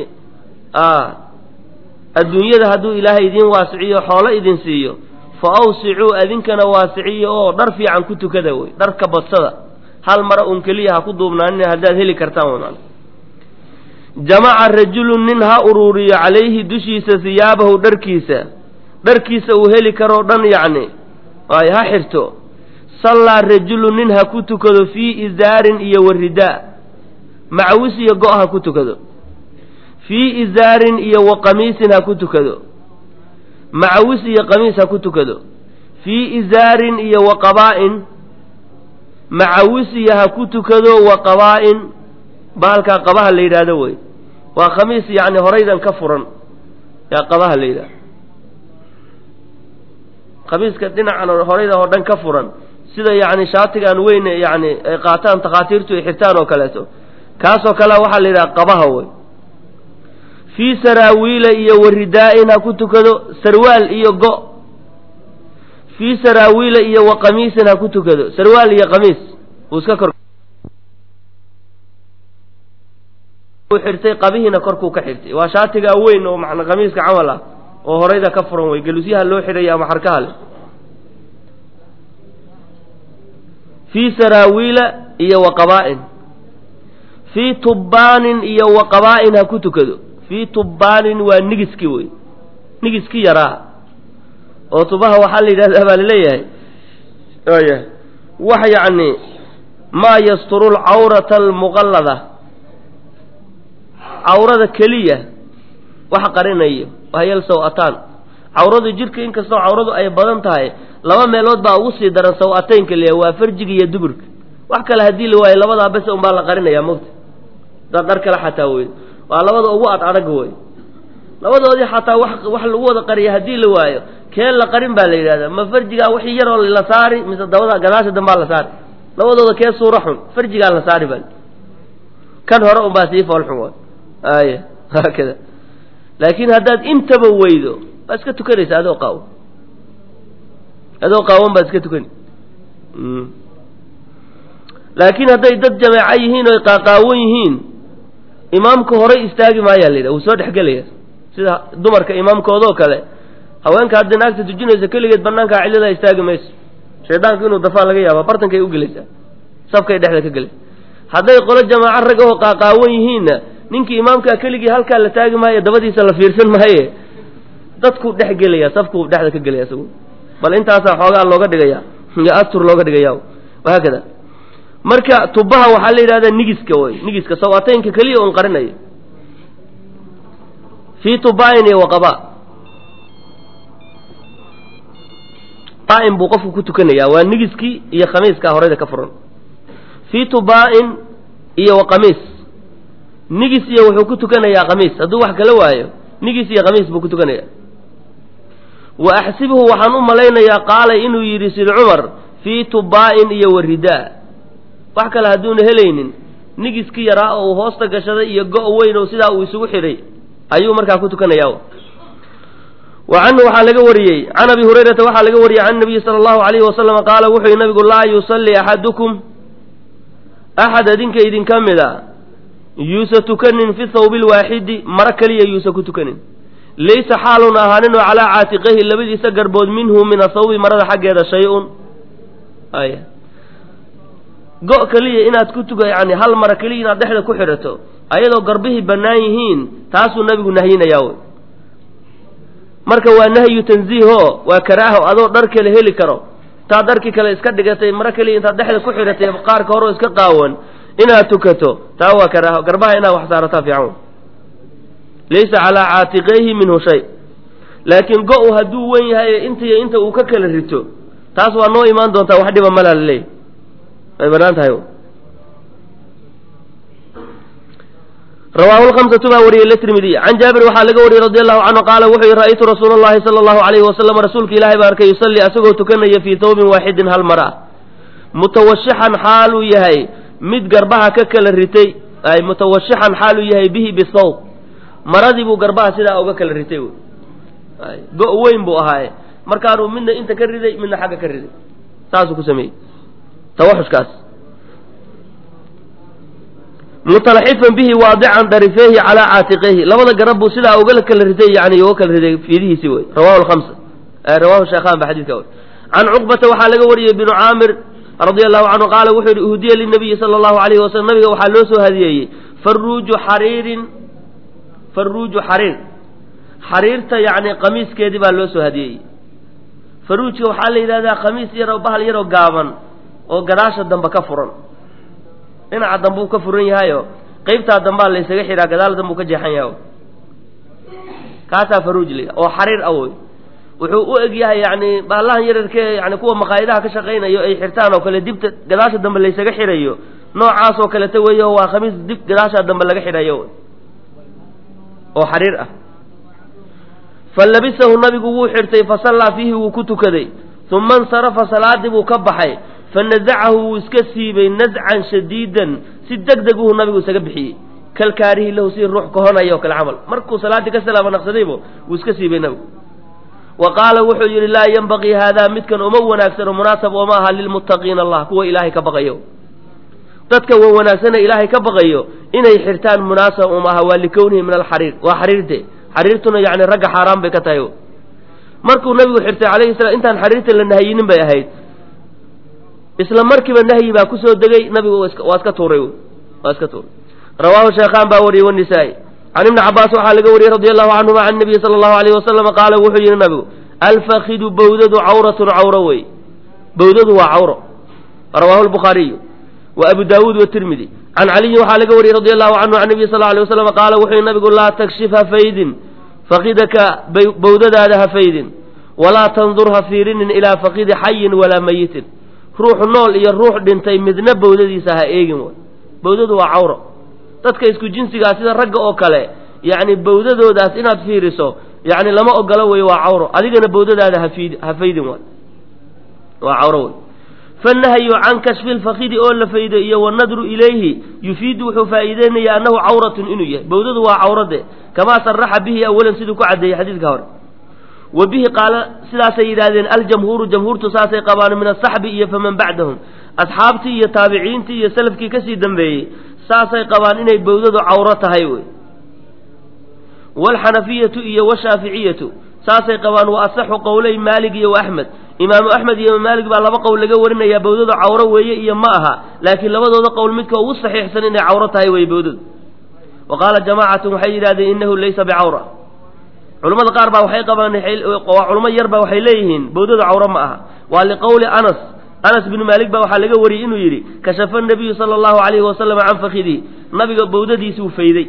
adduunyada hadduu ilaahay idin waasiciyo xoolo idin siiyo fa awsicuu adinkana waasiciyo oo dhar fiican ku tukada wey dharka badsada hal mara un keliya ha ku duubnaanina haddaad heli kartaan wman jamaca rajulun nin ha uruuriyo calayhi dushiisa hiyaabahu dharkiisa dharkiisa uu heli karoo dhan yacni ay ha xirto sallaa rajulun nin ha ku tukado fii izaarin iyo waridaa macawis iyo go' ha ku tukado fii izaarin iyo wa qamiisin ha ku tukado macawis iyo qamiis ha ku tukado fii izaarin iyo wa qabaa'in macawis iyo ha ku tukado wa qabaa'in bahalkaa qabaha la yidhaahdo wey waa khamiis yacni horaydan ka furan yaa qabaha la yidhahdo khamiiska dhinacan horayda oo dhan ka furan sida yacni shaatigan weyn yacni ay qaataan takhaatiirtu ay xirtaan oo kaleeto kaasoo kale waxaa la yidhaha qabaha wey fii saraawiila iyo waridaa-in ha ku tukado sarwaal iyo go fii saraawiila iyo wa qamiisin ha ku tukado sarwaal iyo qamiis uu iska kor xirtay qabihiina korkuu ka xirtay waa shaatigaa weyn oo macna qamiiska camal ah oo horayda ka furan wey gelusyaha loo xidhaya ama xarkaha leh fii saraawiila iyo wa qabaa'in fii tubbaanin iyo wa qabaa'in ha ku tukado fii tubbaanin waa nigiski wey nigiski yaraa oo tubaha waxaa la yidhahdaa baa laleeyahay ya wax yacni maa yasturu lcawrata almuqallada cawrada keliya wax qarinayo wahyal saw-ataan cawradu jidhka inkastoo cawradu ay badan tahay laba meelood baa ugu sii daran saw-atayn keliya waa farjiga iyo duburka wax kale haddii la waayo labadaa bes un baa la qarinayaa mogta daa dhar kale xataa wey waa labada ugu ad adag wey labadoodii xataa wax wax lagu wada qariya haddii la waayo kee la qarin baa la yidhahdaa ma farjigaa wixii yaroo la saari mise dabada gadaasha dambaa la saari labadooda kee suura xun farjigaa la saari baa kan hore un baa sii fool xun wa aya haakada laakiin haddaad intaba weydo waa iska tukanaysa adoo qaawan adoo qaawan baad iska tukani laakiin hadday dad jameeco yihiin oo qaaqaawan yihiin imaamka horay istaagi maayaa la yidhaha wuu soo dhexgelaya sida dumarka imaamkoodoo kale haweenka hadday naagta tujinayso keligeed banaankaa cilladaa istaagi mayso shaydaanku inuu dafaa laga yaaba bartankay u gelaysaa safkay dhexda ka gelaysa hadday qolo jamaaco rag oo qaaqaawan yihiinna ninkii imaamkaa keligii halkaa la taagi maayo dabadiisa la fiirsan maaye dadkuu dhex gelaya safkuu dhexda ka gelaya isagu bal intaasaa xoogaa looga dhigaya iyo astur looga dhigaya wahaakada marka tubaha waxaa la yidhahdaa nigiska wey nigiska sawaataynka keliya un qarinayo fii tubaain iyo waqaba baain buu qofku ku tukanayaa waa nigiskii iyo khamiiskaa horeyda ka furan fii tubaain iyo waqamiis nigis iyo wuxuu ku tukanayaa khamiis hadduu wax kala waayo nigis iyo khamiis buu ku tukanaya wa axsibuhu waxaan u malaynayaa qaala inuu yidhi sid cumar fii tubaa'in iyo waridaa wax kale hadduuna helaynin nigiski yaraa oo uu hoosta gashaday iyo go' weyn oo sidaa uu isugu xidhay ayuu markaa ku tukanaya wa canhu waxaa laga wariyey can abi hurayrata waxaa laga wariyey can nabiyi sala allahu alayhi wasalama qaala wuxuu yihi nabigu laa yusalli axadukum axad adinka idinka mid a yuusa tukanin fi thawbi lwaaxidi maro keliya yuusa ku tukanin laysa xaalun ahaanin oo calaa caatiqayhi labadiisa garbood minhu min athawbi marada xaggeeda shay-un ay go' keliya inaad ku tuka yani hal maro keliya inaad dhexda ku xidhato ayadoo garbihii bannaan yihiin taasuu nabigu nahyinayaa wey marka waa nahyu tanziiho waa karaaho adoo dhar kale heli karo intaad dharkii kale iska dhigatay maro keliya intaad dhexda ku xidhatay qaarka hore oo iska qaawan inaad tukato taa waa karaaho garbaha inaad wax saarataa fiican laysa calaa caatiqayhi minhu shay laakiin go-u hadduu wen yahay intiiyo inta uu ka kala rito taas waa noo imaan doontaa wax dhiba malaa laleeyahy way banaan tahay rawaahu lhamsatu baa wariyey latirmidiy can jaabir waxaa laga wariyey radi allahu canhu qaala wuxuu yihi ra'aytu rasuula allahi sala allahu alayhi wasalam rasuulka ilaahay baa arkay yusalli asagoo tukanaya fii thawbin waaxidin hal mar ah mutawashixan xaaluu yahay mid garbaha ka kala ritay ay mutawashixan xaaluu yahay bihi bisawb maradii buu garbaha sidaa uga kala ritay wy go- weyn buu ahaaye markaanuu midna inta ka riday midna xagga ka riday saasuu ku sameeyey tawaxushkaas mutalaxifan bihi waadican darifeehi calaa caatiqeyhi labada garab buu sidaa uga kala ritay yani uga kala riday fiidihiisi wey rawahu lhamsa rawahu sheekhan ba xadidka wey can cuqbata waxaa laga wariyey binu caamir radia allahu canhu qaala wuxuu yihi uhdiya linabiyi sala allahu alayhi wasalam nabiga waxaa loo soo hadiyeeyey faruuju xariirin faruuju xariir xariirta yani qamiiskeedii baa loo soo hadiyeeyey faruujka waxaa la yidhahdaa khamiis yaroo bahal yaroo gaaban oo gadaasha dambe ka furan dhinaca dambe uu ka furan yahayo qeybtaa dambaa la ysaga xidhaa gadaal dambe uu ka jeexan yahay kaasaa faruuj la oo xariir awoy wuxuu u eg yahay yani bahallahan yararkee yani kuwa maqaayidaha ka shaqaynayo ay xirtaan oo kale dibta gadaasha dambe laysaga xidhayo noocaasoo kaleta weeyo waa khamiis dib gadaasha dambe laga xidhayo oo xariir ah fa labisahu nabigu wuu xirtay fasallaa fiihi wuu ku tukaday uma insarafa salaadii buu ka baxay fanadacahu wuu iska siibay nazcan shadiidan si deg deguhu nabigu isaga bixiyey kalkaarihi lahu si ruux kahonaya o kale camal markuu salaaddii ka salaama naqsadaybo wuu iska siibay nabigu wa qaala wuxuu yidhi laa yenbaqii haadaa midkan uma wanaagsano munaasab ooma aha lilmuttaqiina allah kuwa ilaahay ka baqayo dadka wa wanaagsana ilaahay ka baqayo inay xirtaan munaasab uma aha waa likownihi min alxariir waa xariirte xariirtuna yani ragga xaaraan bay ka tahay markuu nabigu xirtay calayhi salam intaan xariirta la nahayinin bay ahayd isla markiiba nahyi baa kusoo degay nabigu waa iska tuuray waa iska tuuray rawaahu sheekhaan baa wariyey wanisaa-i can ibni cabaas waxaa laga wariyey radi allahu canhuma can nabiyi sala allahu alayhi wasalama qaala wuxuu yihi nabigu alfakidu bawdadu cawratun cawro wey bawdadu waa cawro rawaahu lbukhaariyu wa abu daawuud watirmidi can caliyin waxaa laga wariyey radi allahu canhu can nabiyi sal alay wasalam qaala wuxuu yihi nabigu laa takshif ha faydin fakidaka bawdadaada ha faydin walaa tandur ha fiirinin ilaa fakidi xayin walaa mayitin ruux nool iyo ruux dhintay midna bawdadiisa ha eegin way bawdadu waa cawro dadka isku jinsigaa sida ragga oo kale yacni bawdadoodaas inaad fiiriso yacni lama ogolo wey waa cawro adigana bawdadaada hafiid ha faydin waay waa cawro wey fanahyu can kashfi lfakidi oo la faydo iyo wanadru ilayhi yufiidu wuxuu faa'iideynaya annahu cawratun inuu yahay bawdadu waa cawrade kamaa saraxa bihi awalan siduu ku caddeeyey xadiidka hore wa bihi qaala sidaasay yidhaahdeen aljamhuuru jamhuurtu saasay qabaan min asaxbi iyo faman bacdahum asxaabtii iyo taabiciintii iyo salafkii kasii dambeeyey saasay qabaan inay bawdadu cawro tahay wey waalxanafiyatu iyo washaaficiyatu saasay qabaan wa asaxu qowlay maalig iyo waaxmed imaamu axmed iyo imaam maalig baa laba qowl laga warinayaa bawdadu cawro weeye iyo ma aha laakiin labadooda qowl midka ugu saxiixsan inay cawro tahay wey bawdadu wa qaala jamaacatun waxay yidhahdeen innahu laysa bicawra culamada qaar baa waxay qabaan waa culamo yar ba waxay leeyihiin bawdadu cawro ma aha waa liqowli anas anas binu maalik baa waxaa laga wariyey inuu yidhi kashafa nabiyu sala allahu alayhi wasalam can fakidihi nabiga bawdadiisuu fayday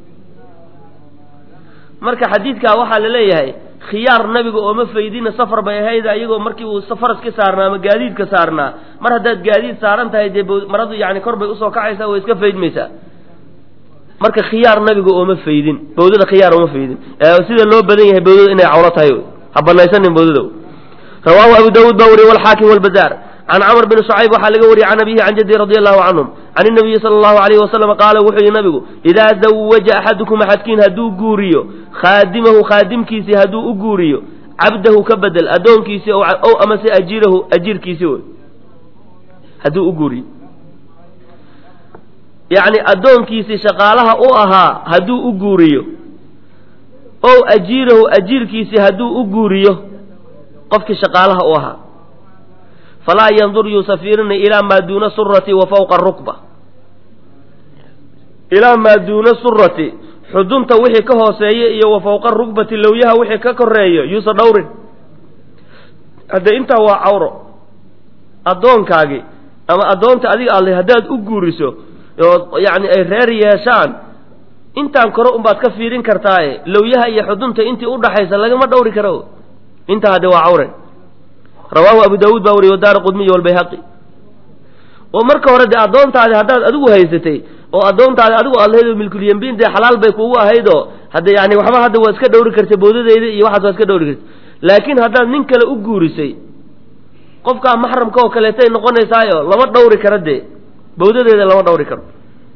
marka xadiidkaa waxaa la leeyahay khiyaar nabiga ooma faydina safar bay ahayd iyagoo markii uu faraska saarnaa ama gaadiidka saarnaa mar haddaad gaadiid saaran tahay dee maradu yani kor bay usoo kacaysaa way iska faydmaysaa marka khiyaar nabiga ooma faydin bawdada khiyaar ooma faydin sida loo badan yahay bawdada inay cawro tahay ha banaysanin bawdada rawaahu abu daawuud baa wariye walxaakim walbazaar can camr bn shucayb waxaa laga wariyey can abihi can jaddi radi allahu canhum can inabiyi sala allahu alayhi wasalam qaala wuxuu yihi nabigu idaa zawaja axadukum axadkiin hadduu guuriyo khaadimahu khaadimkiisii hadduu u guuriyo cabdahu ka bedel addoonkiisii ow amase ajiirahu ajiirkiisii wey hadduu u guuriyo yacni addoonkiisii shaqaalaha u ahaa hadduu u guuriyo ow ajiirahu ajiirkiisii hadduu u guuriyo qofkii shaqaalaha u ahaa falaa yandur yuusa fiirinay ilaa maa duuna surati wa fawqa rukba ilaa maa duuna surati xudunta wixii ka hooseeya iyo wa fawqa rugbati lowyaha wixii ka koreeyo yuusa dhowrin hadde intaa waa cawro addoonkaagi ama addoonta adiga alle haddaad u guuriso oo yacni ay reer yeeshaan intaan kore unbaad ka fiirin kartaaye lowyaha iyo xudunta intii udhaxaysa lagama dhowri karo intaa hadde waa cawre rawaahu abu daawuud baa wariye wadaara qudmiy walbayhaqi oo marka hore dee addoontaadi haddaad adigu haysatay oo addoontaadi adigu aad lahayd oo milkulyambiin dee xalaal bay kuugu ahaydoo hadde yani waxba hadda waa iska dhowri kartay bowdadeeda iyo waxaas waa iska dhowri kartay laakiin haddaad nin kale u guurisay qofkaa maxramka oo kaleetay noqonaysaayo lama dhowri karo dee bawdadeeda lama dhowri karo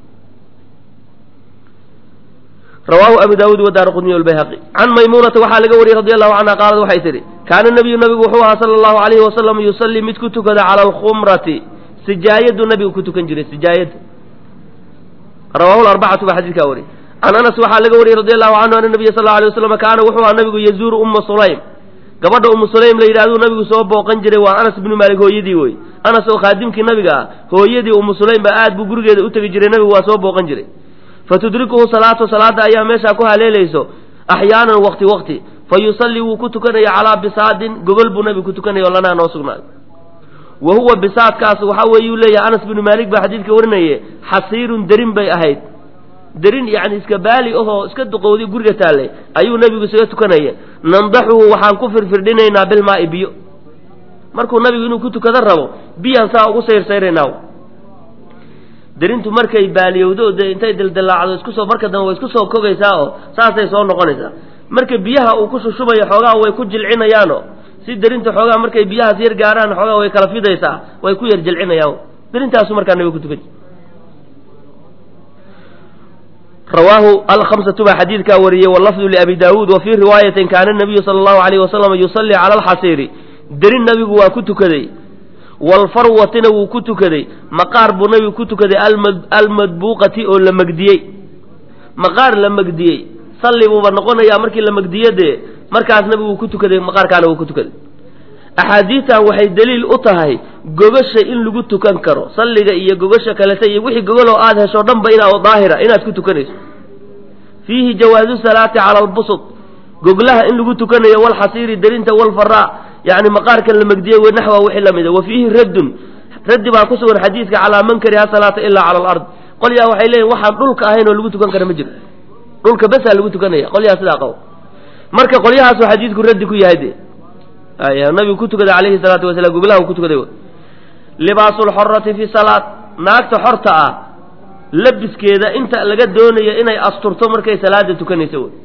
rawaahu abu daawuud wadaara qudmiy walbayhaqi can maymuunata waxaa laga wariyey radi allahu canha qaalad waxay tidhi kaana nabiyu nabigu wuxuu ahaa sala allahu alayhi wasalam yusallii mid ku tukada cala alkhumrati sijaayadu nabigu ku tukan jiray sijaayada rawaahu larbacatu baa xadiidkaa wariyey can anas waxaa laga wariyey radi allahu canhu ana nabiya sal lla alay waslam kaana wuxuu ahaa nabigu yazuuru umma sulaym gabadha umu sulaym la yidhahduu nabigu soo booqan jiray waa anas bnu maalik hooyadii wey anas oo khaadimkii nabiga ah hooyadii umu sulaym ba aad buu gurigeeda u tegi jiray nabigu waa soo booqan jiray fatudrikuhu salaatu salaada ayaa meeshaa ku haleelayso axyaanan wakti wakti fa yusallii wuu ku tukanaya calaa bisaadin gogol buu nabigu ku tukanaya oo lanaa noo sugnaaday wa huwa bisaadkaas waxa weeyuu leeyahay anas bnu maalik baa xadiidka warinaye xasiirun derin bay ahayd derin yacni iska baali ahoo iska duqowday guriga taallay ayuu nebigu isaga tukanaya nandaxuhu waxaan ku firfirdhinaynaa bilmaa'i biyo markuu nabigu inuu ku tukado rabo biyaan saa ugu sayrsayraynaa derintu markay baaliyowdo dee intay dildilaacdo iskusoo marka dambe way isku soo kogaysaa oo saasay soo noqonaysaa marka biyaha uu ku shushubayo xoogaha way ku jilcinayaano si derinta xoogaha markay biyahaas yar gaaraan xoogaha way kala fidaysaa way ku yar jilcinayaan derintaasu markaa nabiga ku tukan rawaahu alhamsatu baa xadiidkaa wariyey walafdu liabi daawuud wa fii riwaayatin kaana nabiyu sala allahu alayhi wasalam yusallii cala alxasiiri derin nabigu waa ku tukaday walfarwatina wuu ku tukaday maqaar buu nabigu ku tukaday almadbuuqati oo la megdiyey maqaar la megdiyey salli buuba noqonayaa markii la megdiyo dee markaas nabigu wuu ku tukaday maqaarkaana wuu ku tukaday axaadiistan waxay daliil u tahay gogasha in lagu tukan karo salliga iyo gogasha kaleta iyo wixii gogoloo aada hesho dhanba inaa daahira inaad ku tukanayso fiihi jawaazu salaati cala albusut goglaha in lagu tukanayo walxasiiri derinta walfaraa yani maqaarkan la megdiyey w naxwa wixii la mida wa fiihi raddun raddi baa ku sugan xadiidka calaa man kariha salaata ilaa cala alard qolyaa waxay leeyihin waxaan dhulka ahayn oo lagu tukan kara ma jiro dhulka besaa lagu tukanaya qolyaha sidaa qabo marka qolyahaasuu xadiidku raddi ku yahay de nabigu ku tukaday calayhi salaatu wasalaam goglaha uu ku tukaday libaasu lxorati fi salaat naagta xorta ah labiskeeda inta laga doonayo inay asturto markay salaada tukanaysa wey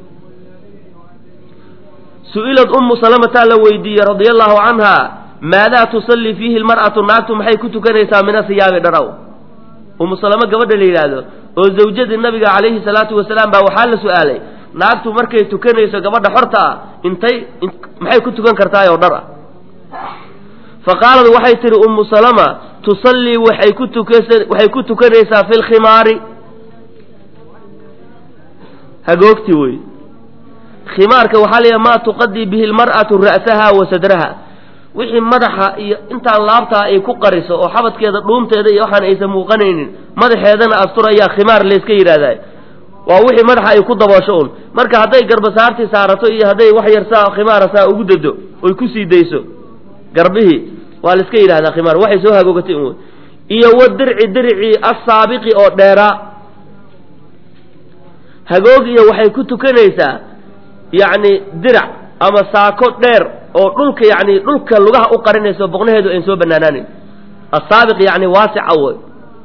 su-ilad ummu salamataa la weydiiyey radia allahu canha maadaa tusallii fiihi lmar'atu naagtu maxay ku tukanaysaa min asiyaabi dharaw ummu salamo gabadha la yidhaahdo oo zawjadii nabiga calayhi salaatu wasalaam baa waxaa la su-aalay naagtu markay tukanayso gabadha xorta ah intay maxay ku tukan kartaay oo dhar ah fa qaalad waxay tihi ummu salama tusallii waxay ku tukas waxay ku tukanaysaa fi lkhimaari hagoogti wey khimaarka waxaa la yidhaha maa tuqadii bihi lmar'atu ra'saha wa sadraha wixii madaxa iyo intaan laabtaa ay ku qariso oo xabadkeeda dhuunteeda iyo waxaan aysan muuqanaynin madaxeedana astur ayaa khimaar layska yidhahdaa waa wixii madaxa ay ku daboosho un marka hadday garbasaartii saarato iyo hadday wax yar saa khimaara saa ugu dado oy ku sii dayso garbihii waa laiska yidhahdaa khimaar waxay soo hagoogatay un iyo wa dirci dircii assaabiqi oo dheeraa hagoog iyo waxay ku tukanaysaa yacni dirac ama saako dheer oo dhulka yacni dhulka lugaha u qarinayso boqnaheedu ayn soo banaanaaneyn assaabiq yacni waasica woy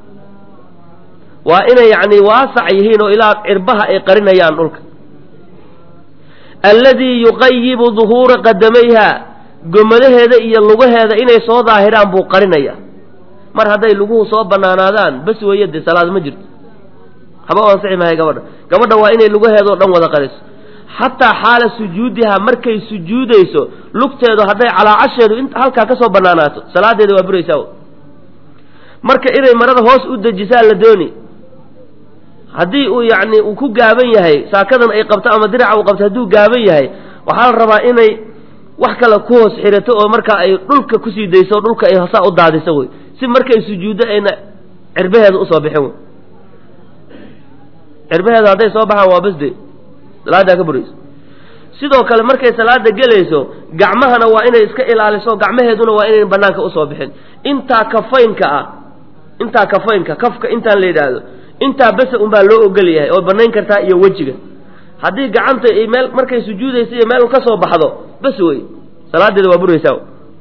waa inay yacni waasac yihiin oo ilaa cirbaha ay qarinayaan dhulka alladii yuqayibu duhuura qadamayha gomadaheeda iyo lugaheeda inay soo daahiraan buu qarinaya mar hadday luguhu soo banaanaadaan bas weeye dee salaad ma jirto haba u ansixi mahay gabadha gabadha waa inay lugaheeda oo dhan wada qariso xataa xaala sujuudiha markay sujuudayso lugteedu hadday calaacasheedu in halkaa ka soo banaanaato salaadeeda waa buraysaa marka inay marada hoos u dejisaa la dooni haddii uu yacni uu ku gaaban yahay saakadan ay qabto ama diraca uu qabto hadduu gaaban yahay waxaa la rabaa inay wax kale ku hoos xirato oo markaa ay dhulka kusii dayso o dhulka ay hosaa u daadiso wey si markay sujuuddo ayna cirbaheeda usoo bixin wey cirbaheeda hadday soo baxaan waa basde salaadaa ka burayso sidoo kale markay salaada gelayso gacmahana waa inay iska ilaaliso gacmaheeduna waa inayn banaanka usoo bixin intaa kafaynka ah intaa kafaynka kafka intaan la yidhaahdo intaa bese unbaa loo ogol yahay oo banayn kartaa iyo wejiga haddii gacanta ay meel markay sujuudaysa iyo meel ka soo baxdo bas wey salaadeeda waa buraysaa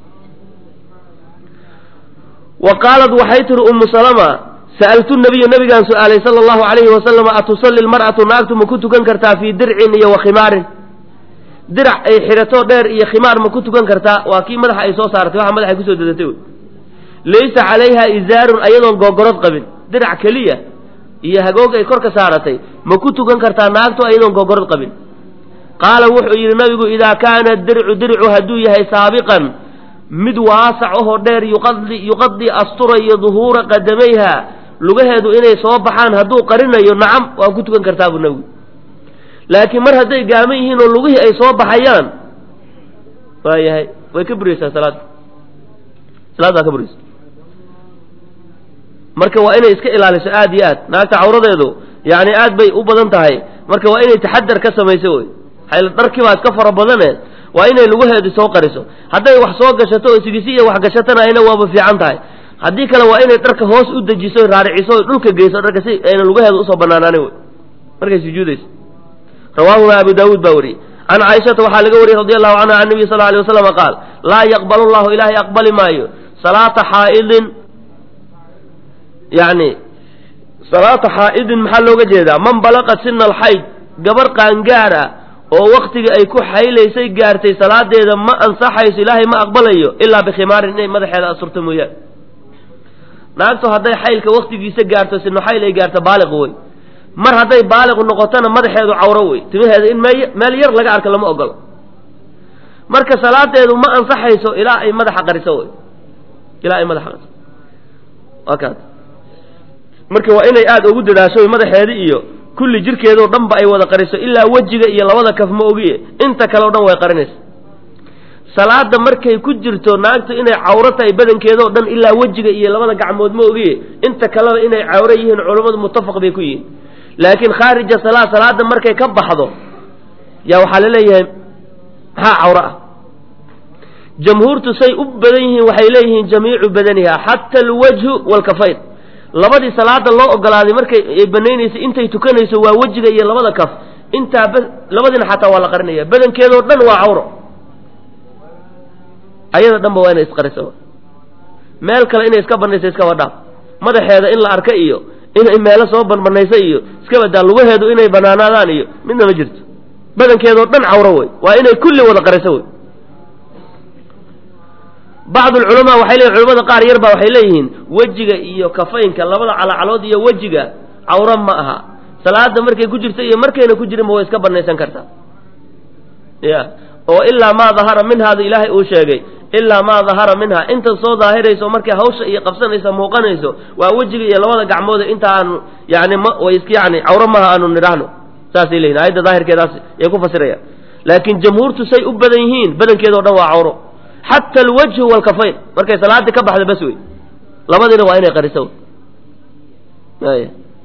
wa qaalat waxay tihi ummu salama sa'altu nabiyu nabigaan su-aalay sala allahu calayhi wasalama atusalli lmar'atu naagtu ma ku tukan kartaa fii dircin iyo wa khimaarin dirac ay xidhato dheer iyo khimaar ma ku tukan kartaa waa kii madaxa ay soo saaratay waxa madaxay kusoo dadatay wey laysa calayha izaarun ayadoon googorod qabin dirac keliya iyo hagoog ay kor ka saaratay ma ku tukan kartaa naagtu ayadoon googorod qabin qaala wuxuu yidhi nabigu idaa kaana dircu dircu hadduu yahay saabiqan mid waasac ahoo dheer yuqadi yuqadii asturayo duhuura qadamayha lugaheedu inay soo baxaan hadduu qarinayo nacam waa ku tukan kartaa buu nabigu laakiin mar hadday gaaman yihiin oo lugihii ay soo baxayaan waayahay way ka buraysaa salaadda salaaddaa ka buraysa marka waa inay iska ilaaliso aada iyo aad naagta cawradeedu yani aad bay u badan tahay marka waa inay taxadar ka samayso wey xayl dharkii baa iska fara badane waa inay lugaheedu soo qariso hadday wax soo gashato oo sigisi iyo wax gashatana ayna waaba fiican tahay haddii kale waa inay dharka hoos u dejiso raariciso dhulka geyso dharka si ayna lugaheedu usoo banaanaanin wey markay sujuudayso rawaahuma abu daawuud baa wariyey can caaishata waxaa laga wariyey radi allahu canha can nabiy sal alay waslama qaal laa yaqbal llahu ilaahay aqbali maayo salaata xaa'idin yani salaata xaa'idin maxaa looga jeedaa man balaqa sina alxayd gabar qaangaara oo waktigii ay ku xaylaysay gaartay salaadeeda ma ansaxayso ilaahay ma aqbalayo ilaa bikhimaarin inay madaxeeda asurto mooyaan naagtu hadday xaylka waktigiisa gaarto sino xayl ay gaarto baaliq wey mar hadday baaliq noqotona madaxeedu cawro wey timaheeda in meel meel yar laga arko lama ogolo marka salaadeedu ma ansaxayso ilaa ay madaxa qariso wey ilaa ay madaxa qariso waa kaas marka waa inay aada ugu dadaasho madaxeeda iyo kulli jirkeedao dhan ba ay wada qariso ilaa wejiga iyo labada kaf ma ogiye inta kale o dhan way qarinaysa salaada markay ku jirto naagtu inay cawro tahay badankeedao dhan ilaa wejiga iyo labada gacmood ma ogiye inta kaleba inay cawro yihiin culammadu muttafaq bay ku yihiin laakiin khaarija salaa salaada markay ka baxdo yaa waxaa la leeyahay maxaa cawro ah jamhuurtu say u badan yihiin waxay leeyihiin jamiicu badaniha xata alwajhu waalkafayn labadii salaada loo ogolaaday markay ay banaynaysay intay tukanayso waa wejiga iyo labada kaf intaa b labadiina xataa waa la qarinaya badankeedoo dhan waa cawro ayada dhanba waa inay isqariso meel kale inay iska banayso iskaba dhaaf madaxeeda in la arka iyo inay meelo soo banbanayso iyo iska badaa lugaheedu inay banaanaadaan iyo midna ma jirto badankeedoo dhan cawro wey waa inay kulli wada qariso wey bacd alculamaa waxay leeyihin culamada qaar yar baa waxay leeyihiin wejiga iyo kafaynka labada calacalood iyo wejiga cawro ma aha salaada markay ku jirto iyo markayna ku jirinba way iska banaysan kartaa ya oo ilaa maa dahara minhaada ilaahay uu sheegay ilaa maa dahara minha inta soo daahirayso markay hawsha iyo qabsanaysa muuqanayso waa wejiga iyo labada gacmood inta aanu yani ma way iska yani cawro maha aanu nidhaahno saasay leyihin aayadda daahirkeedaas ay ku fasirayaan laakiin jamhuurtu say u badan yihiin badankeedao dhan waa cawro xata alwajhu waalkafayn markay salaadii ka baxda bas wey labadiina waa inay qariso y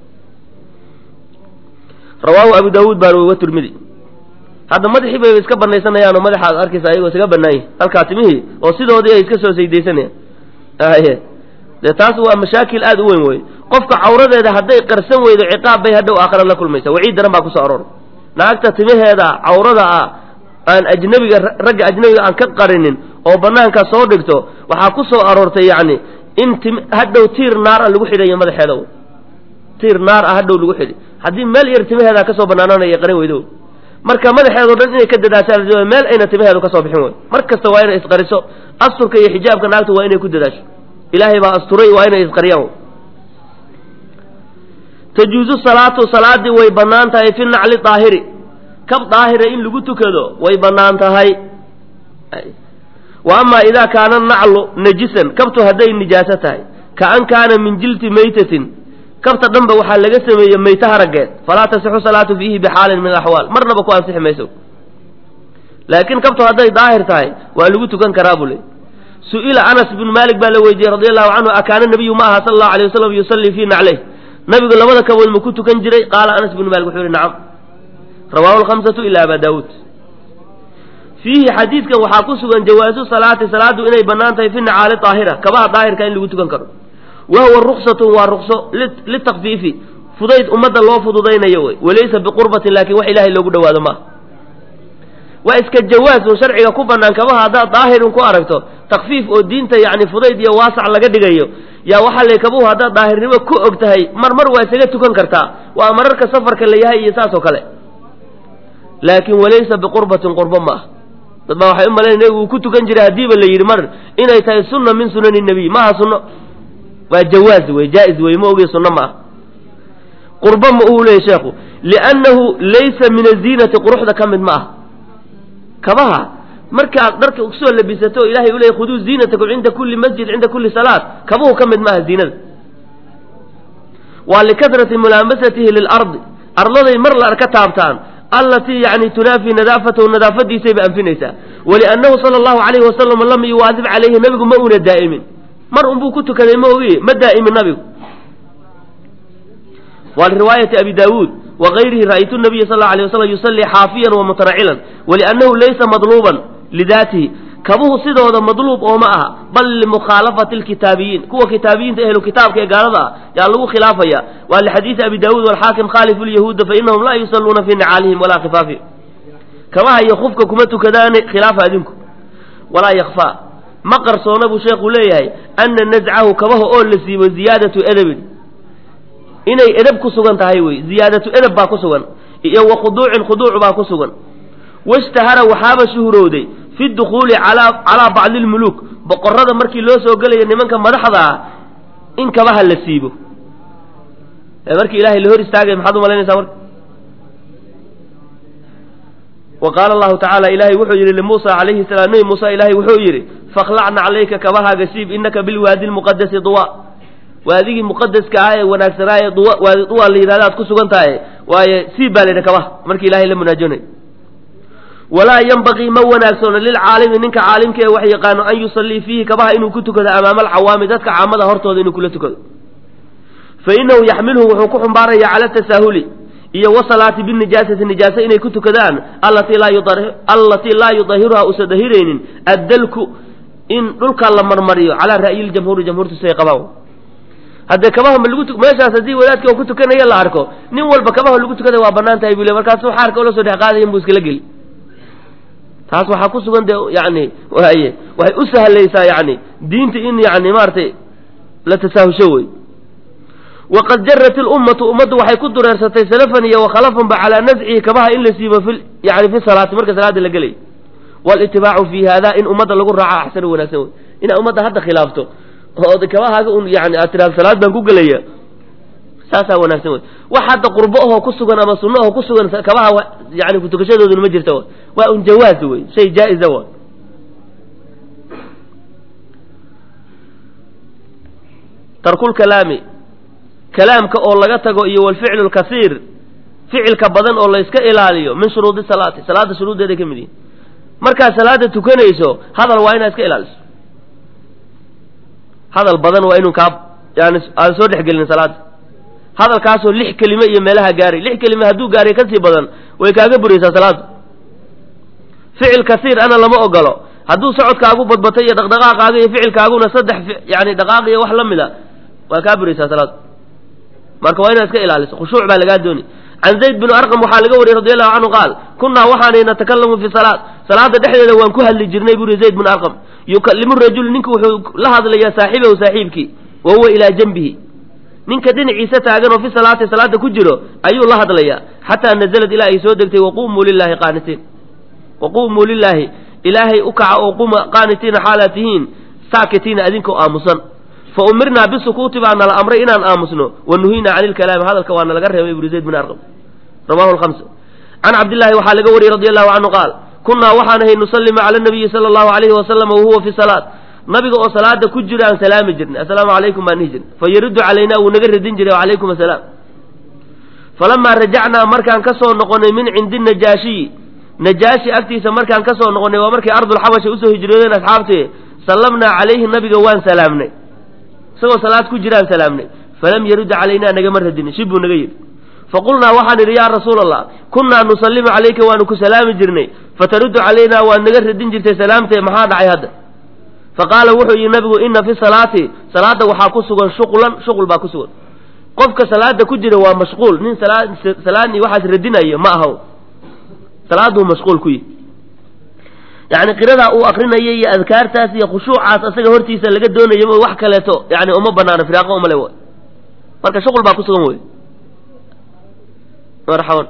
rawaahu abu daawuud baan wa tirmidi hadda madaxii bay iska banaysanayaan oo madaxa ad arkaysa ayagoo isaga banaanya halkaa timihii oo sidoodii ay iska soo saydaysanayaan aye dee taas waa mashaakil aada u weyn wey qofka cawradeeda hadday qarsan weydo ciqaab bay hadhow aakhira la kulmaysa waciid daran baa kusoo arooray naagta timaheeda cawrada ah aan ajnabiga ragga ajnabiga aan ka qarinin oo banaanka soo dhigto waxaa ku soo aroortay yacni in tim hadhow tiir naar ah lagu xidhayo madaxeeda tiir naar ah hadhow lagu xidhi haddii meel yar timaheeda kasoo banaananaya qarin weydo marka madaxeedao dhan inay ka dadaashaan meel ayna timaheedu ka soo bixin wey mar kasta waa inay isqariso asturka iyo xijaabka naagtu waa inay ku dadaasho ilaahay baa asturay waa inay isqariyaan tajuuzu salaatu salaadii way bannaan tahay fi nacli daahiri kab daahira in lagu tukado way bannaan tahay wa amaa idaa kaana naclu najisan kabtu hadday nijaaso tahay ka an kaana min jilti maytatin kabta dhanba waxaa laga sameeyey mayta haraggeed falaa tasixu salaatu fiihi bixaalin min alaxwaal marnaba ku ansixi mayso laakiin kabtu hadday daahir tahay waa lagu tukan karaa buu le su-ila anas bnu maalik baa la weydiiyey radi allahu canhu akaana nabiyu ma aha sala allahu alay wasalam yusallii fii nacleyh nabigu labada kabood ma ku tukan jiray qaala anas bnu malik wuxuu yihi nacam rawaahu lkhamsatu ila aba daawuud fiihi xadiidkan waxaa ku sugan jawaasu salaati salaadu inay bannaan tahay fi nacaali daahira kabaha daahirka in lagu tukan karo wa huwa ruksatun waa rukso litakfiifi fudayd ummadda loo fududaynayo wey walaysa biqurbatin laakin wax ilahay loogu dhawaado maaha waa iska jawaasun sharciga ku bannaan kabaha haddaad daahirun ku aragto takfiif oo diinta yacni fudayd iyo waasac laga dhigayo yaa waxaa lay kabuhu haddaad daahirnimo ku og tahay mar mar waa isaga tukan kartaa waa mararka safarka la yahay iyo saas oo kale laakin walaysa biqurbatin qurbo ma ah dad baa waxay u malayn nebigu uu ku tukan jiray haddiiba la yidhi mar inay tahay sunna min sunani nebiy maaha sunno waa jawaaz wey jaa-is wey ma ogiy sunno ma ah qurbo ma uu leeyay sheekhu liannahu laysa min aziinati quruxda ka mid ma ah kabaha markaad dharka kusoo labisato o ilahay u leeyay khuduu ziinatakum cinda kulli masjid cinda kulli salaat kabuhu ka mid maaha ziinada waa likadrati mulaamasatihi lilardi arladay mar la arka taabtaan allatii yani tunaafi nadaafatahu nadaafadiisay ba anfinaysaa waliannahu sala allahu alayhi wasalam lam yuwaadib calayhi nabigu ma una daa'imin mar unbuu ku tukaday ma ogi ma daa'imin nabigu wa riwaayati abi daawuud wagayrihi ra'aytu nabiya sal alay waslam yusallii xaafiyan wa mutaracilan waliannahu laysa madluuban lidaatihi kabuhu sidooda madluub oo ma aha bal limukhaalafati lkitaabiyiin kuwa kitaabiyiinta ehlu kitaabka ee gaalada ah yaa lagu khilaafaya waa lixadiidi abi daawuud walxaakim khaalifu lyahuuda fainahum laa yusalluuna fii nicaalihim walaa khifaafihim kabaha iyo khufka kuma tukadaane khilaafa adinku walaa yakfaa ma qarsoona buu sheekhu leeyahay ana nazcahu kabaha oo la siibo ziyaadatu edabin inay edab ku sugan tahay wey ziyaadatu edab baa ku sugan iyo wa khuduucin khuduuc baa ku sugan washtahara waxaaba shuhurowday fi dukhuuli calaa calaa bacdi lmuluuk boqorada markii loo soo gelayo nimanka madaxda ah in kabaha la siibo ee markii ilahay la hor istaagay maxaad umalaynaysaa marka wa qaala allahu tacaala ilaahay wuxuu yidhi limuusa calayhi salaam nebi muuse ilaahay wuxuu yidhi fakhlacna calayka kabahaaga siib inaka bilwaadi lmuqadasi duwa waadigii muqadaska ah ee wanaagsanaaye duwa waadi duwa la yidhahda aad ku sugan tahay waaye siib baa la yidhi kabaha markii ilahay la munaajoonay walaa yanbaqii ma wanaagsoono lilcaalimi ninka caalimka ee wax yaqaano an yusallii fiihi kabaha inuu ku tukado amaama alcawaami dadka caamada hortooda inuu kula tukado fa inahu yaxmilhu wuxuu ku xumbaaraya cala tasaahuli iyo wasalaati binijaasati nijaasa inay ku tukadaan allatii laa yudahiruha usa dahiraynin addalku in dhulka la marmariyo calaa ra'yi ljamhuuri jamhuurtu siday qabaan haddee kabaha ma lagu meeshaas haddii wadaadka oo ku tukanaya la arko nin walba kabaha lagu tukada waa banaan tahay buu le markaasuu xaarka ula soo dhex qaadayan buu iskala geli taas waxaa ku sugan dee yani waaye waxay u sahlaysaa yani diinta in yani maaragtay la tasaahusho wey waqad jarat ilummatu ummaddu waxay ku dureersatay salafan iyo wakhalafan calaa nazcihi kabaha in la siibo fi yani fi salaati marka salaada la gelay walitibaacu fi hada in ummadda lagu raaco axsanu wanaagsan wey inaa ummadda hadda khilaafto oo kabahaaga un yani aad tiraado salaad baan ku gelaya saasaa wanaagsan wey wax hadda qurbo ahoo ku sugan ama sunno ahoo ku sugan kabaha yani kutukashadooduna ma jirta waa un jawaaz wey shay jaa-iza wa tarkulkalaami kalaamka oo laga tago iyo walficlu lkasiir ficilka badan oo la iska ilaaliyo min shuruudi salaati salaada shuruuddeeday ka mid yihin markaad salaada tukanayso hadal waa inaad iska ilaaliso hadal badan waa inuu kaa yani aadan soo dhexgelin salaada hadalkaasoo lix kelime iyo meelaha gaaray lix kelime hadduu gaaray kasii badan way kaaga buraysaa salaada ficil kasiir ana lama ogolo hadduu socodkaagu badbatay iyo dhaqdhaqaaqaaga iyo ficilkaaguna saddex yani dhaqaaq iyo wax la mida waa kaa buraysaa salaada marka waa inaad iska ilaaliso khushuuc baa lagaa dooni can zayd binu arqam waxaa laga wariyey radi allahu canhu qaal kunnaa waxaanay natakalamu fi salaat salaada dhexdeeda waan ku hadli jirnay buri zayd binu arqam yukalimu rajul ninku wuxuu la hadlayaa saaxibahu saaxiibkii wa huwa ilaa janbihi ninka dhinaciisa taagan oo fi salaati salaada ku jiro ayuu la hadlayaa xataa nazalad ilaa ay soo degtay waqumuu lilaahi qaanitiin waqumuu lilaahi ilaahay u kaca oo quma qaanitiina xaalaad tihiin saakitiina adinkoo aamusan fa umirnaa bisukuuti baa nala amray inaan aamusno wa nuhiinaa cani ilkalaami hadalka waa nalaga reebay ibnu zayd bin arqam rawahu lhamsa can cabdillaahi waxaa laga wariyey radi allahu canhu qaal kunnaa waxaan ahay nusallima cala nabiyi sala allahu alayhi wasalam wahuwa fi salaat nabiga oo salaada ku jira aan salaami jirnay assalaamu calaykum baan dhihi jirnay fa yaruddu calaynaa wuu naga radin jiray wacalaykum assalaam falamaa rajacnaa markaan ka soo noqonay min cindi najaashiyi najaashi agtiisa markaan ka soo noqonay waa markay ardulxabasha usoo hijroodeen asxaabtee sallamnaa calayhi nabiga waan salaamnay isagoo salaad ku jiraan salaamnay falam yarudda calaynaa nagama radinin shib buu naga yidhi faqulnaa waxaan idhi yaa rasuula allah kunnaa nusallimu calayka waanu ku salaami jirnay fataruddu calaynaa waad naga radin jirtay salaamtee maxaa dhacay hadda faqaala wuxuu yidhi nabigu ina fi salaati salaada waxaa ku sugan shuqlan shuqul baa ku sugan qofka salaada ku jira waa mashquul nin salaadni waxaas radinayo ma ahaw salaaduu mashquul ku yihi yani qiradaa uu akrinaya iyo adkaartaas iyo khushuucaas asaga hortiisa laga doonayo ma wax kaleeto yani uma banaano firaaqo umale w marka shuqul baa ku sugan wey marxaban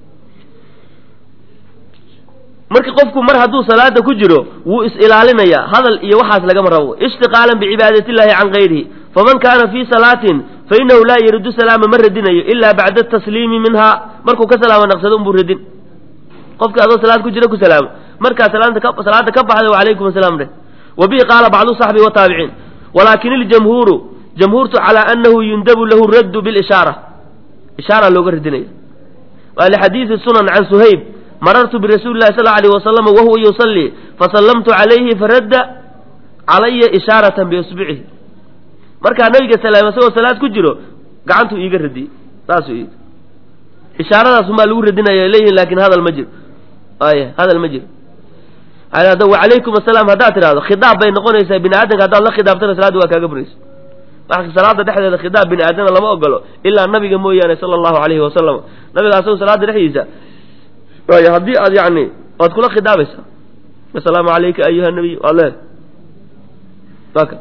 marka qofku mar hadduu salaada ku jiro wuu is-ilaalinayaa hadal iyo waxaas lagama rabo ishtiqaalan bicibaadati illahi can gayrihi faman kaana fii salaatin fa inahu laa yaridu salaama ma radinayo ilaa bacda tasliimi minha markuu ka salaamo naqsado unbuu radin qofka adoo salaad ku jira ku salaamo markaa salaada ka baxda wacalaykum asalaam dheh wa bihi qaala bacdu saxbi wataabiciin walaakin iljamhuuru jamhuurtu calaa anahu yundabu lahu raddu bilishaara ishaara looga radinaya waa lixadiidi sunan can suhayb marartu birasuuli llahi sal alayh wasalam wahuwa yusallii fasallamtu calayhi faradda calaya ishaaratan biisbicihi markaa nabiga salaam isagoo salaad ku jiro gacantuu iiga radiyey saasuu ii ishaaradaasumaa lagu radinaya leeyihin laakin hadal ma jiro aya hadal ma jiro wacalaykum asalaam haddaad tidhahdo khidaab bay noqonaysaa bini aadamka haddaad la khidaabtana salaadda waa kaaga buraysa marka salaada dhexdeeda khidaab bini aadamna lama ogolo ilaa nabiga mooyaane sala allahu alayhi wasalam nabiga asagoo salaada dhexdiisa y haddii aad yani waad kula khidaabaysaa asalaamu calayka ayuha nabiy waad leed aka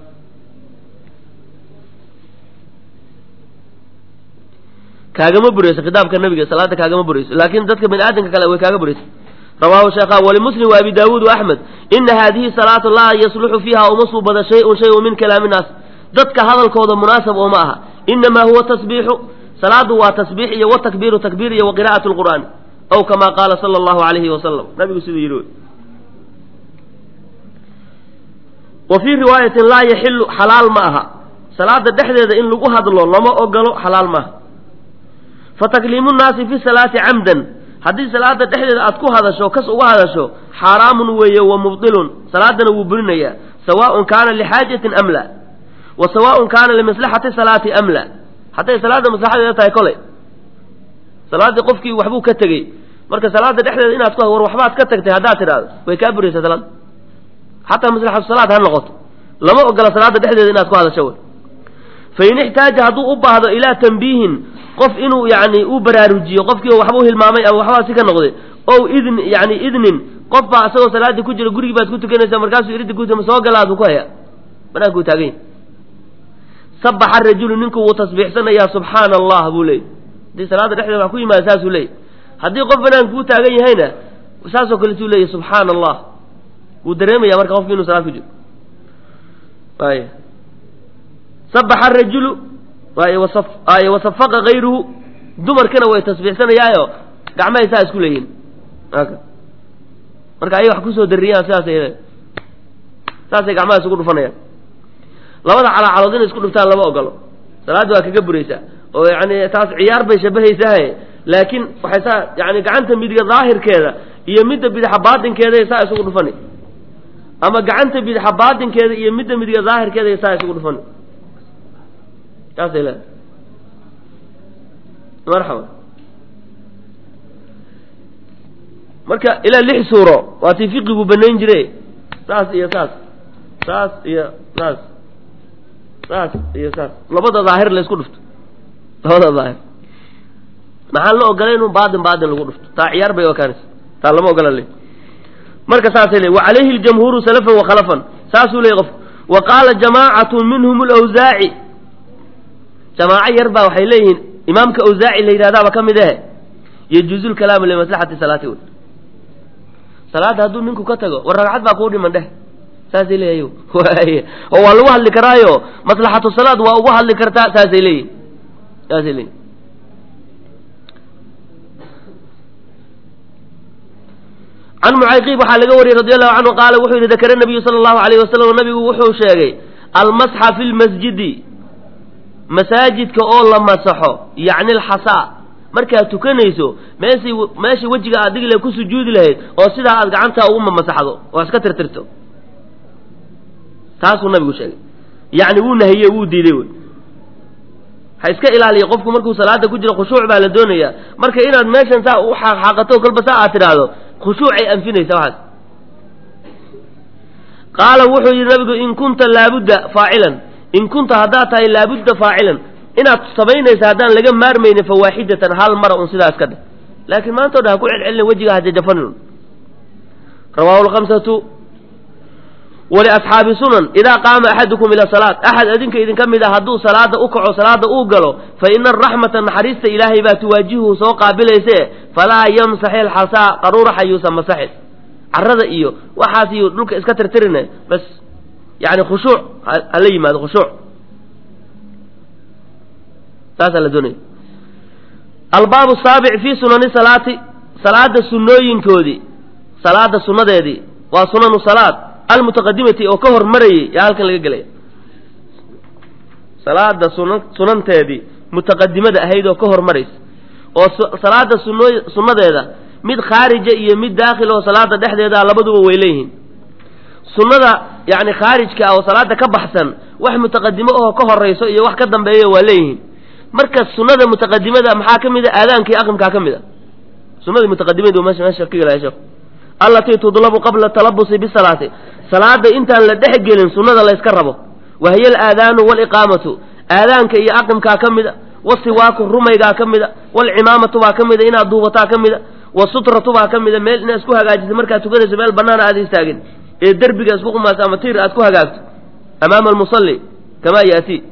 kaagama burayso khidaabka nabiga salaada kaagama burayso laakin dadka bini aadamka kale way kaaga buraysa rawahu sheekha walimuslim wa abi daawuud wa axmed ina hadihi salaatu laa yasluxu fiiha uma suubada shay-un shay-un min kalaami nnaas dadka hadalkooda munaasab oo ma aha inamaa huwa tasbiixu salaadu waa tasbiix iyo watakbiiru takbiir iyo wa qira'at lqur'aan aw kama qaala sala allahu alayhi wasalam nabigu siduu yidhi wa fii riwaayatin laa yaxilu xalaal ma aha salaada dhexdeeda in lagu hadlo lama ogolo xalaal maaha fatakliimu nnaasi fi salaati camdan haddii salaada dhexdeeda aad ku hadasho kas uga hadasho xaaraamun weeye wa mubdilun salaadana wuu burinayaa sawaaun kaana lixaajatin am la wa sawaaun kaana limaslaxati salaati am la hadday salaada maslaxadeeda tahay koley salaaddii qofkii waxbuu ka tegey marka salaada dhexdeeda inaad ku war waxbaad ka tagtay haddaad tidhaahdo way kaa buraysaa salaada xataa maslaxatu salaad ha noqoto lama ogola salaada dhexdeeda inaad ku hadasho wey fain ixtaaja hadduu u baahdo ilaa tambiihin qof inuu yani u baraarujiyo qofkii waxbuu hilmaamay ama waxbaa si ka noqday ow idn yani idnin qof baa isagoo salaaddii ku jira gurigii baad ku tukanaysaa markaasuu iridda ku ma soo galaaduu ku hayaa banaanku taaganya sabaxa rajulu ninku wuu tasbiixsanayaa subxaana allah buu leeyay haddii salaada dhexdeeda wax ku yimaada saasuu leeyay haddii qof banaanku u taagan yahayna saasoo kaletuu leeyahy subxaana allah wuu dareemaya marka qofki inuu salaad ku jiro ay sabaxa rajulu ay wasafaqa kayruhu dumarkana way tasbiixsanayaayo gacmahay saa isku leeyihin marka ayay wax kusoo dariyaan sidaasay saasay gacmaha isugu dhufanayaan labada calaacalood inay isku dhuftaan lama ogolo salaadda waa kaga buraysaa oo yani taas ciyaar bay shabahaysahay laakiin waxay saa yani gacanta midiga daahirkeeda iyo midda bidaxa baatinkeeda saa isugu dhufani ama gacanta bidaxa baatinkeeda iyo midda midiga daahirkeeda saa isugu dhufani saasay leedahay marxaba marka ilaa lix suuro waa tii fiqigu banayn jire saas iyo saas saas iyo saas saas iyo saas labada daahir la isku dhufto labada daahir maxaan la ogolay inuu baadin baadin lagu dhufto taa ciyaar bay okaanaysa taa lama ogola le marka saasay le wa calayhi ljamhuuru salafan wa khalafan saasuu leeyay qof wa qaala jamaacatu minhum lawsaaci jamaaco yar baa waxay leeyihiin imaamka awsaaci la yidhahdaaba ka mid ahe yajuuzu lkalaamu limaslaxati salaati wey salaadda hadduu ninku ka tago war ragcad baa kuu dhiman dheh saasay leeyahy oo waa lagu hadli karaayo maslaxatu salaad waa ugu hadli kartaa saasay leeyihin saasay leeyihin can mucayqiib waxaa laga wariyey radi allahu canhu qaala wuxuu yidhi dakara nabiyu sala allahu alayh wasalam nabigu wuxuu sheegay almasxa fi lmasjidi masaajidka oo la masaxo yacni alxasaa markaad tukanayso meeshii meeshii wejiga aad digi lahayd ku sujuudi lahayd oo sidaa aad gacantaa ugu mamasaxdo oo iska tirtirto taasuu nabigu sheegay yacni wuu nahiye wuu diiday wey ha iska ilaaliya qofku markuu salaada ku jiro khushuuc baa la doonayaa marka inaad meeshan saa u xaaqxaaqato kolba saa aad tidhaahdo khushuucay anfinaysa waxaas qaala wuxuu yidhi nabigu in kunta laabudda faacilan in kunta haddaad tahay laabudda faacilan inaad samaynaysa haddaan laga maarmaynin fa waaxidatan hal mara un sidaas ka dheh laakiin maanta o dhan ha ku celcelina wejiga hajajafanin rawaahu lkhamsatu waliasxaabi sunan idaa qaama axadukum ila salaat axad adinka idinka mid a hadduu salaada u kaco salaada uu galo fa ina araxmata naxariista ilaahay baa tuwaajihuhu soo qaabilayse falaa yamsax ilxasaa qaruuraxa yuusan masaxin carada iyo waxaas iyo dhulka iska tirtirine bas yani khushuuc hala yimaado khushuuc saasaa la doonaya albaabu saabic fi sunani salaati salaada sunooyinkoodii salaada sunadeedii waa sunanu salaad almutaqadimati oo ka hormarayay yaa halkan laga gelaya salaada sunan sunanteedii mutaqadimada ahayd oo ka hormaraysa oo salaada suno sunnadeeda mid khaarija iyo mid daakhil oo salaada dhexdeeda labaduba way leeyihiin sunnada yani khaarijka ah oo salaada ka baxsan wax mutaqadimo ahoo ka horayso iyo wax ka dambeeya waa leeyihiin marka sunnada mutaqadimada maxaa ka mid a aadaanka iyo aqimkaa ka mid a sunada mutaqadimadu meesha meesha ka gelaya sheekhu allatii tudlabu qabla talabusi bisalaati salaada intaan la dhex gelin sunnada la yska rabo wa hiya alaadaanu waaliqaamatu aadaanka iyo aqimkaa ka mid a wasiwaaku rumaygaa ka mid a waalcimaamatu baa ka mid a inaad duubataa ka mid a wasutratu baa ka mid a meel inaad isku hagaajisa markaad tukanayso meel bannaan aad istaagin ee derbiga isku qumaaso ama tiir aad ku hagaagto amaama almusalli kamaa yaatii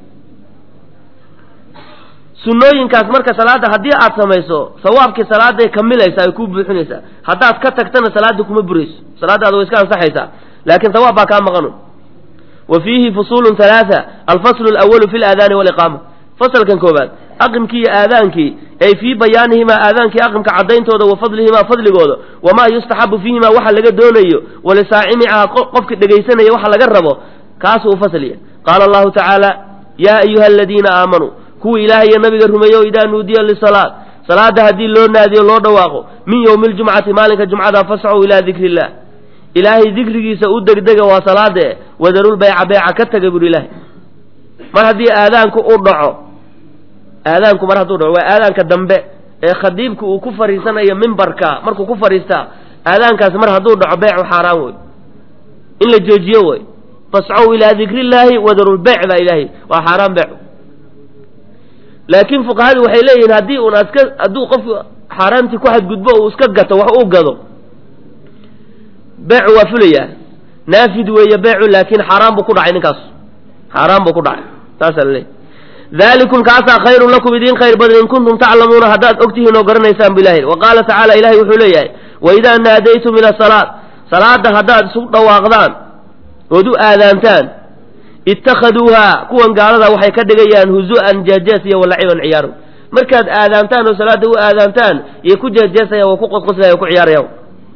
sunnooyinkaas marka salaada haddii aad samayso sawaabkii salaaday kamilaysaa ay kuu buuxinaysaa haddaad ka tagtana salaada kuma burayso salaadaada way iska ansaxaysaa laakiin sawaab baa kaa maqanu wa fiihi fusuulun halaaa alfaslu alawalu fi laadaani waliqaama fasalkan koobaad aqimkii iyo aadaankii ay fii bayaanihimaa aadaankii aqimka caddayntooda wa fadlihimaa fadligooda wamaa yustaxabu fiihimaa waxa laga doonayo walisaacimicaha qofka dhegaysanaya waxa laga rabo kaasuu u fasliya qaala allahu tacaala yaa ayuha aladiina aamanuu kuwa ilaahay iyo nabiga rumeeyo idaa nuudiya lisalaat salaada haddii loo naadiyo loo dhawaaqo min yowmi ljumcati maalinka jumcada fascuu ilaa dikri illah ilaahay dikrigiisa u degdega waa salaade wadarulbayca beeca ka taga buri ilaahay mar haddii aadaanku u dhaco aadaanku mar hadduu dhaco waa aadaanka dambe ee khadiibka uu ku fariisanayo mimbarka markuu ku fariistaa aadaankaas mar hadduu dhaco beecu xaaraan wey in la joojiyo wey fascow ilaa dikri illaahi wadarulbeyc baa ilaahay waa xaaraan beecu laakiin fuqahadu waxay leeyihiin haddii un aska hadduu qofku xaaraantii ku xadgudbo uu iska gato wax uu gado beecu waa fulayaa naafid weeye beecu laakiin xaaraan buu ku dhacay ninkaas xaaraan buu ku dhacay saasaa la leeyahy dalikum kaasaa khayrun lakum idiin khayr badan in kuntum taclamuuna haddaad ogtihiin oo garanaysaan bu ilahay wa qaala tacaala ilahay wuxuu leeyahay waidaa naadaytum ila salaat salaada haddaad isu dhawaaqdaan ood u aadaantaan ittakhaduuhaa kuwan gaalada waxay ka dhigayaan huzu'an jeejees iyo walaciban ciyaaro markaad aadaantaan oo salaada u aadaantaan iyo ku jeejeesayaan waa ku qosqoslaya ku ciyaarayaan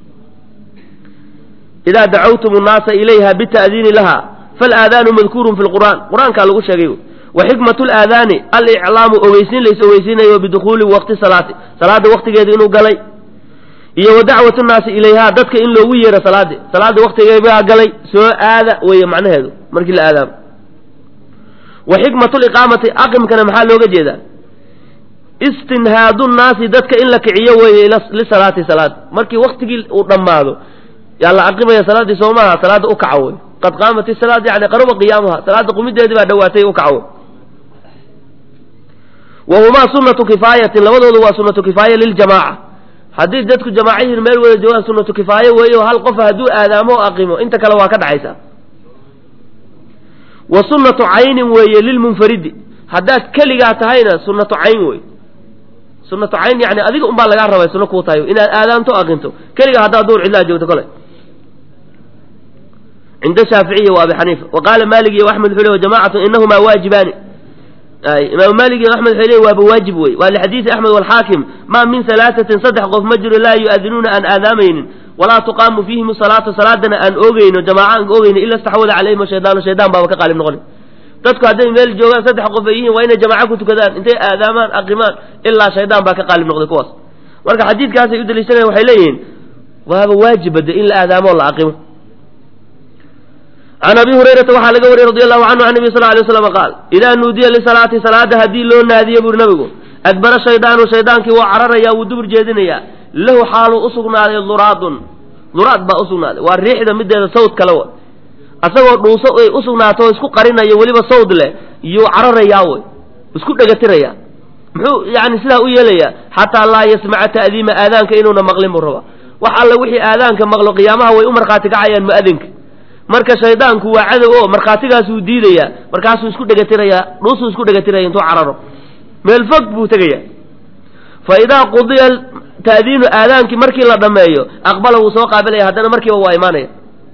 idaa dacawtum nnaasa ilayha bita'diini laha faalaadaanu madkuurun fi lqur'aan qur-aankaa lagu sheegay wa xikmatu laadaani aliclaamu ogeysiin lays ogeysiinayo bidukhuuli waqti salaati salaada waqtigeeda inuu galay iyo wa dacwatu nnaasi ilayhaa dadka in loogu yeero salaadi salaada waqtigeebaa galay soo aada weeye macnaheedu markii la aadaamo wa xikmatu liqaamati aqimkana maxaa looga jeedaa istinhaadu nnaasi dadka in la kiciyo weeye lisalaati salaad markii waktigii uu dhammaado yaa la aqimaya salaaddii soo maaha salaada u kaca wey qad qaamat isalaad yani qaruba qiyaamuha salaada qumideedii baa dhawaatay u kaca wey wa humaa sunatu kifaayatin labadoodu waa sunatu kifaaya liljamaaca haddii dadku jamaaca yihiin meel wada joogaan sunatu kifaaye weeye oo hal qofa hadduu aadaamo o aqimo inta kale waa ka dhacaysaa wa sunnatu caynin weeye lilmunfaridi haddaad keligaa tahayna sunnatu cayn wey sunnatu cayn yani adiga unbaa lagaa rabay sunno kuu tahay inaad aadaanto aqinto keligaa haddaad duur cidlaa joogto kole cinda shaaficiya wa abi xaniifa wa qaala maalik iyo axmed wuxuu le jamacatu inahumaa waajibaani imaamu maalik iyo axmed waxay leeyihin waaba waajib wey waa lixadiisi axmed walxaakim maa min salaatatin saddex qof ma jiro laa yu-adinuuna aan aadaamaynin walaa tuqaamu fiihim salaatu salaadana aan oogeyno jamaaca aan oogeyno ila istaxwada calayhim shaydaanu shaydaan baaba ka qaalib noqoni dadku hadday meel joogaan saddex qof ay yihiin waa inay jamaaco ku tukadaan intay aadaamaan aqimaan ilaa shaydaan baa ka qaalib noqday kuwaas marka xadiidkaasay u daliishanayan waxay leeyihiin waaba waajib bade in la aadaamo o la aqimo can abi hurayrata waxaa laga wariyey radi allahu canhu can nabi sal lay slam qaal idaa nuudiya lisalaati salaada haddii loo naadiye buuri nabigu adbara shaydaanu shaydaankii waa cararayaa wuu dubur jeedinayaa lahu xaaluu usugnaaday duraadun duraad baa usugnaaday waa riixda mideeda sawd kale wa asagoo dhuuso ay usugnaato oo isku qarinayo weliba sawd leh yuu cararayaa wey isku dhegatirayaa muxuu yani sidaa u yeelayaa xataa laa yasmaca ta'diima aadaanka inuuna maqlin buu rabaa wax alla wixii aadaanka maqlo qiyaamaha way u markhaati kacayaan mu'adinka marka shaydaanku waa cadow oo markhaatigaasuu diidayaa markaasuu isku dhegatirayaa dhuusuu isku dhegatiraya intuu cararo meel fog buu tegaya fa idaa qudiya ta'diinu aadaankii markii la dhammeeyo aqbala wuu soo qaabilaya haddana markiiba waa imaanaya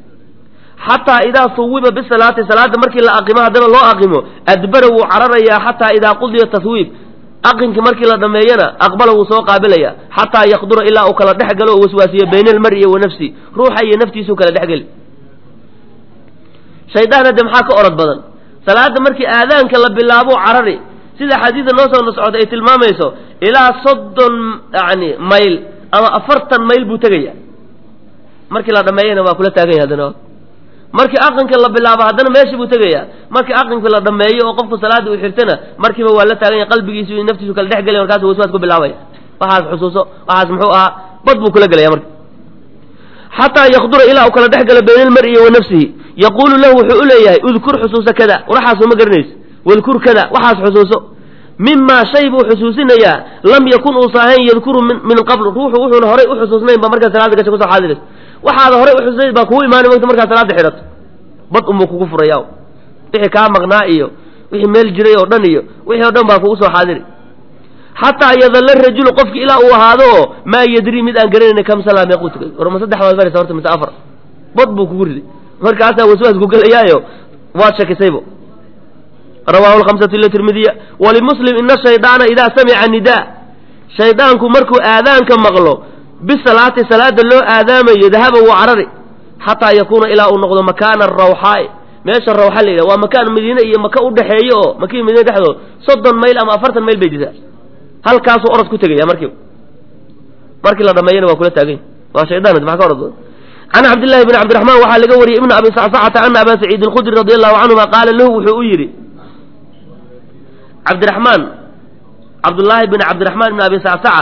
xataa idaa suwiba bisalaati salaada markii la aqimo haddana loo aqimo adbara wuu cararayaa xataa idaa qudiya taswiib aqinki markii la dhameeyana aqbala wuu soo qaabilaya xataa yaqdura ilaa uu kala dhex galo oo waswaasiyo bayna almari wa nafsi ruuxa iyo naftiisuu kala dhexgeli shaydaan hadde maxaa ka orod badan salaada markii aadaanka la bilaabo carari sida xadiida noo soo socda ay tilmaamayso ilaa soddon yani mayl ama afartan mayl buu tegaya markii la dhameeyana waa kula taagan yahay haddana markii aqinka la bilaabo haddana meeshii buu tegaya markii aqinka la dhameeyo oo qofku salaada uu xirtana markiiba waa la taagan yahay qalbigiisu iyo naftiisu kala dhex gelaya markaasu waswaas ku bilaabaya waxaas xusuuso waxaas muxuu ahaa bad buu kula gelaya marka xataa yaqdura ilaa uu kala dhex galo bayna almari wa nafsihi yaquulu lahu wuxuu u leeyahay udkur xusuusa kada waxaasoo ma garanayso wadkur kada waxaas xusuuso mimaa shay buu xusuusinayaa lam yakun uusa ahayn yadkuru min qabl ruuxu wuxuuna horay u xusuusnayn ba markaa salaada gasha kusoo xaadirayso waxaada horay u xusuusnayd baa kugu imaanay mogta markaa salaada xidhato bad unbuu kugu furaya wixii kaa maqnaa iyo wixii meel jiray oo dhan iyo wixii o dhan baa kugu soo xaadiri xataa yadalla rajulu qofki ilaa uu ahaado oo maa yadrii mid aan garanayna kam salaa meequu tukay war ma saddex baad maraysa horta mise afar bad buu kugu riday markaasaa waswaas ku gelayaayo waad shakisaybo rawaahu lhamsatu ila tirmidiya walimuslim ina shaydaana idaa samica nidaa shaydaanku markuu aadaanka maqlo bisalaati salaada loo aadaamayo dahaba wuu carari xataa yakuuna ilaa uu noqdo makaana rawxaai meesha rawxa la yidhaha waa makaan madiine iyo maka u dhexeeyo oo makii madiine dhexdood soddon mayl ama afartan mayl bay jirtaa halkaasuu orod ku tegaya markiiba markii la dhameeyana waa kula taaganya waa shaydaan maxa ka orod badan can cabdillahi bni cabdiraxmaan waxaa laga wariyey ibna abi sacsacata ana aba saciid alkhudri radi allahu canhuma qaala lahu wuxuu u yidhi cabdiraxmaan cabdullaahi bn cabdiraxmaan ibn abi sacsaca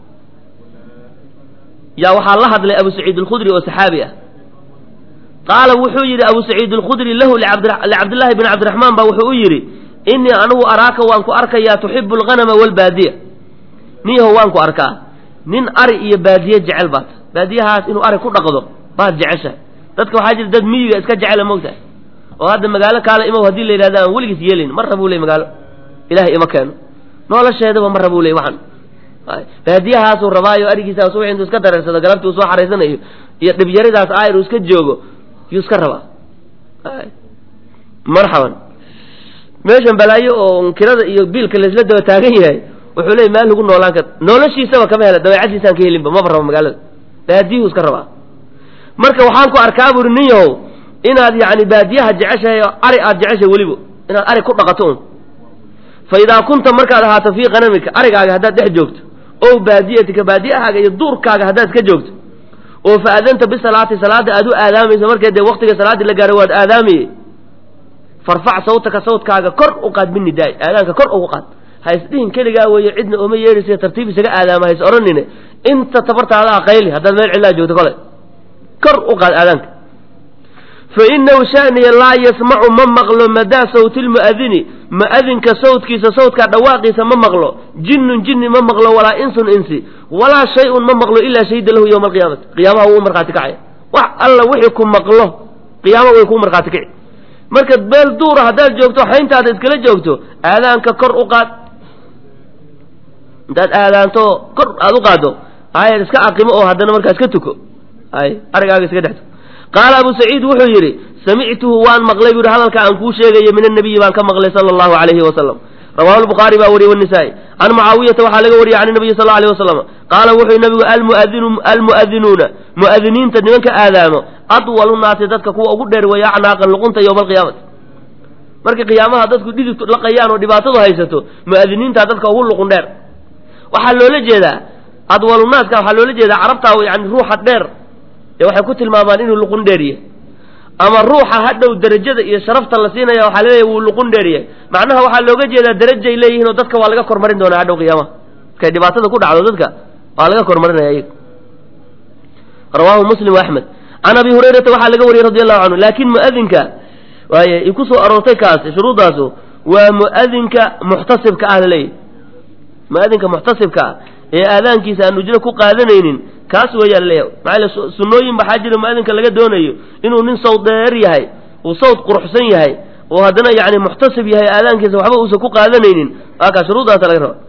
yaa waxaa la hadlay abu saciid alkhudri oo saxaabi ah qaala wuxuu yidhi abu saciid alkhudri lahu licabdillahi bni cabdiraxmaan baa wuxuu u yidhi inii anigu araaka waan ku arkayaa tuxibu alghanama walbaadiya niyaho waan ku arkaa nin ari iyo baadiye jecel baad baadiyahaas inuu ari ku dhaqdo baad jeceshahay dadka waxaa jira dad miyiga iska jecela moogtahay oo hadda magaalo kaale imow haddii la yidhahda aan weligiis yeelayn mar rabuu ley magaalo ilahay ima keeno nolosheedaba mar rabuu ley waxan baadiyahaasuu rabaayo arigiisa subax intuu iska dareersado galabtii uu soo xaraysanayo iyo dhibyaridaas aayr uu iska joogo yuu iska rabaa marxaban meeshan balaayo oo kirada iyo biilka laisla daba taagan yahay wuxuu leey meel lagu noolaan kar noloshiisaba kama hela dabeecadiisaan ka helinba maba rabo magaalada baadiyuhu iska rabaa marka waxaan ku arkaa buuri nin yahow inaad yani baadiyaha jeceshahay oo ari aad jeceshahay weliba inaad ari ku dhaqato un fa idaa kunta markaad ahaato fii qanamika arigaaga haddaad dhex joogto o baadiyatika baadiyahaaga iyo duurkaaga haddaad iska joogto oo fa adanta bisalaati salaada aad u aadaamayso markee dee waktiga salaaddii la gaaro waad aadaamaye farfac sawtaka sawtkaaga kor u qaad binidaay aadaanka kor ugu qaad ha isdhihin keligaa weeye cidna ooma yeedhaysa tartiib isaga aadaama ha is odhanine inta tabartaada ah qayli haddaad meel cidlaa joogto kole kor u qaad aadaanka fa inahu shaniya laa yasmacu ma maqlo madaa sawti lmu'adini mu'adinka sawtkiisa sawtkaa dhawaaqiisa ma maqlo jinnun jinni ma maqlo walaa insun insi walaa shay-un ma maqlo ilaa shahida lahu yowma alqiyaamati qiyaamaha wuu u markhaati kacaya wax alla wixii ku maqlo qiyaama way kuu markhaati kici marka beel duura haddaad joogto xayntaada iskala joogto aadaanka kor u qaad intaad aadaanto kor aada u qaaddo ay iska aqimo oo haddana markaa iska tuko ay arigaaga iska dhex tuko qaala abu saciid wuxuu yidhi samictuhu waan maqlay buu yihi hadalka aan kuu sheegayo min annabiyi baan ka maqlay sala allahu calayhi wasalam rawahu lbukhaari baa wariyey wanisaa-i can mucaawiyata waxaa laga wariyey can nabiyi sal lla alيh wasalam qaala wuxuu nabigu almuadinu almu'adinuuna mu'adiniinta nimanka aadaamo adwalu naasi dadka kuwa ugu dheer weeye acnaaqan luqunta yowma alqiyaamati markii qiyaamaha dadku dhidid laqayaan oo dhibaatadu haysato mu'adiniinta dadka ugu luqun dheer waxaa loola jeedaa adwalu naaska waxaa loola jeedaa carabtaa yani ruuxa dheer ee waxay ku tilmaamaan inuu luqun dheer yahay ama ruuxa hadhow derajada iyo sharafta la siinaya waxaa laleeyahy wuu luqun dheeryahay macnaha waxaa looga jeedaa derajay leeyihiin oo dadka waa laga kormarin doonaa hadhow qiyaamaha markay dhibaatada ku dhacdo dadka waa laga kormarinaya iyaga rawaahu muslim axmed can abi hurayrata waxaa laga wariyey radi allahu canhu laakin mu'adinka waaye i ku soo aroortay kaas shuruuddaasu waa mu'adinka muxtasibka ah laleeyahy mu'adinka muxtasibka ah ee aadaankiisa aan ujro ku qaadanaynin kaas weeyaa laleeyahay maxaa yale sunnooyin baxaa jira mu'adinka laga doonayo inuu nin sawd dheer yahay uu sawd quruxsan yahay oo haddana yani muxtasib yahay aadaankiisa waxba uusan ku qaadanaynin waa kaa shuruuddaasa laga raba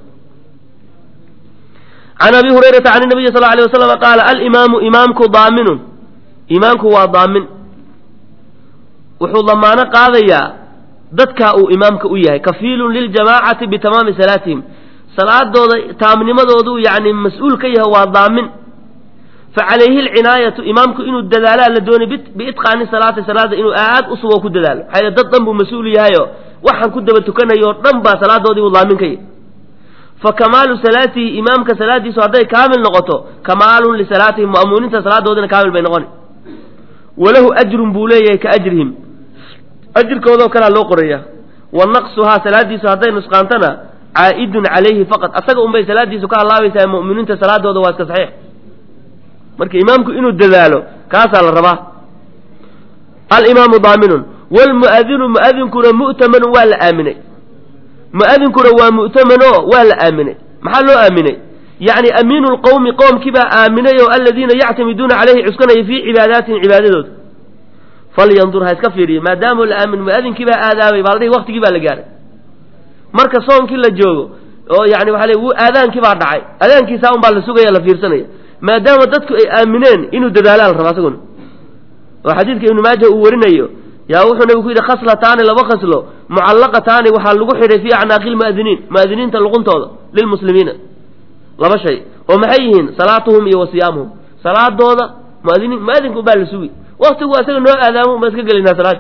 can abi hurayrata can nabiyi sal alay wasalam qaala alimaamu imaamku daaminun imaamku waa daamin wuxuu damaano qaadayaa dadkaa uu imaamka u yahay kafiilun liljamaacati bitamaami salaatihim salaadooda taamnimadoodu yani mas-uul ka yahay waa daamin fa calayhi alcinaayatu imaamku inuu dadaalaa la doonay biitqaani salaati salaada inuu aad u sugo ku dadaalo maxaa yele dad dhan buu mas-uul yahayo waxaan ku daba tukanayo o dhan baa salaadoodii buu daamin ka yahay fa kamaalu salaatihi imaamka salaadiisu hadday kaamil noqoto kamaalun lisalaatihim mu'amuuniinta salaadoodina kaamil bay noqoni walahu ajrun buu leeyahay ka ajrihim ajirkoodoo kalea loo qoraya wa naqsuhaa salaadiisu hadday nusqaantana caa'idun calayhi faqad asaga unbay salaadiisu ka halaabaysaa mu'miniinta salaadooda waa iska saxiix marka imaamku inuu dadaalo kaasaa la rabaa alimaamu daaminun wlmu'adinu mu'adinkuna mu'tamanun waa la aaminay mu'adinkuna waa mu'tamano waa la aaminay maxaa loo aaminay yacni amiinu lqowmi qoomkii baa aaminay oo aladiina yactamiduuna caleyhi cuskanaya fii cibaadaatihim cibaadadooda falyandur ha iska fiiriyo maadaama la aamin mu'adinkii baa aadaamay baa la dhihi waqtigii baa la gaaray marka soonkii la joogo oo yani waxa le aadaankii baa dhacay aadaankiisaa un baa la sugaya la fiirsanaya maadaama dadku ay aamineen inuu dadaalaa la rabaa isaguna oo xadiidka ibnu maaja uu warinayo yaa wuxuu nabigu ku yidhi khaslataani laba khaslo mucallaqataani waxaa lagu xidhay fii acnaaqi lmu'adiniin mu'adiniinta luquntooda lilmuslimiina laba shay oo maxay yihiin salaatuhum iyo wa siyaamuhum salaadooda muadiniin mu'adinka un baa la sugi waktigu asaga noo aadaamo unbaan iska gelinaa salaad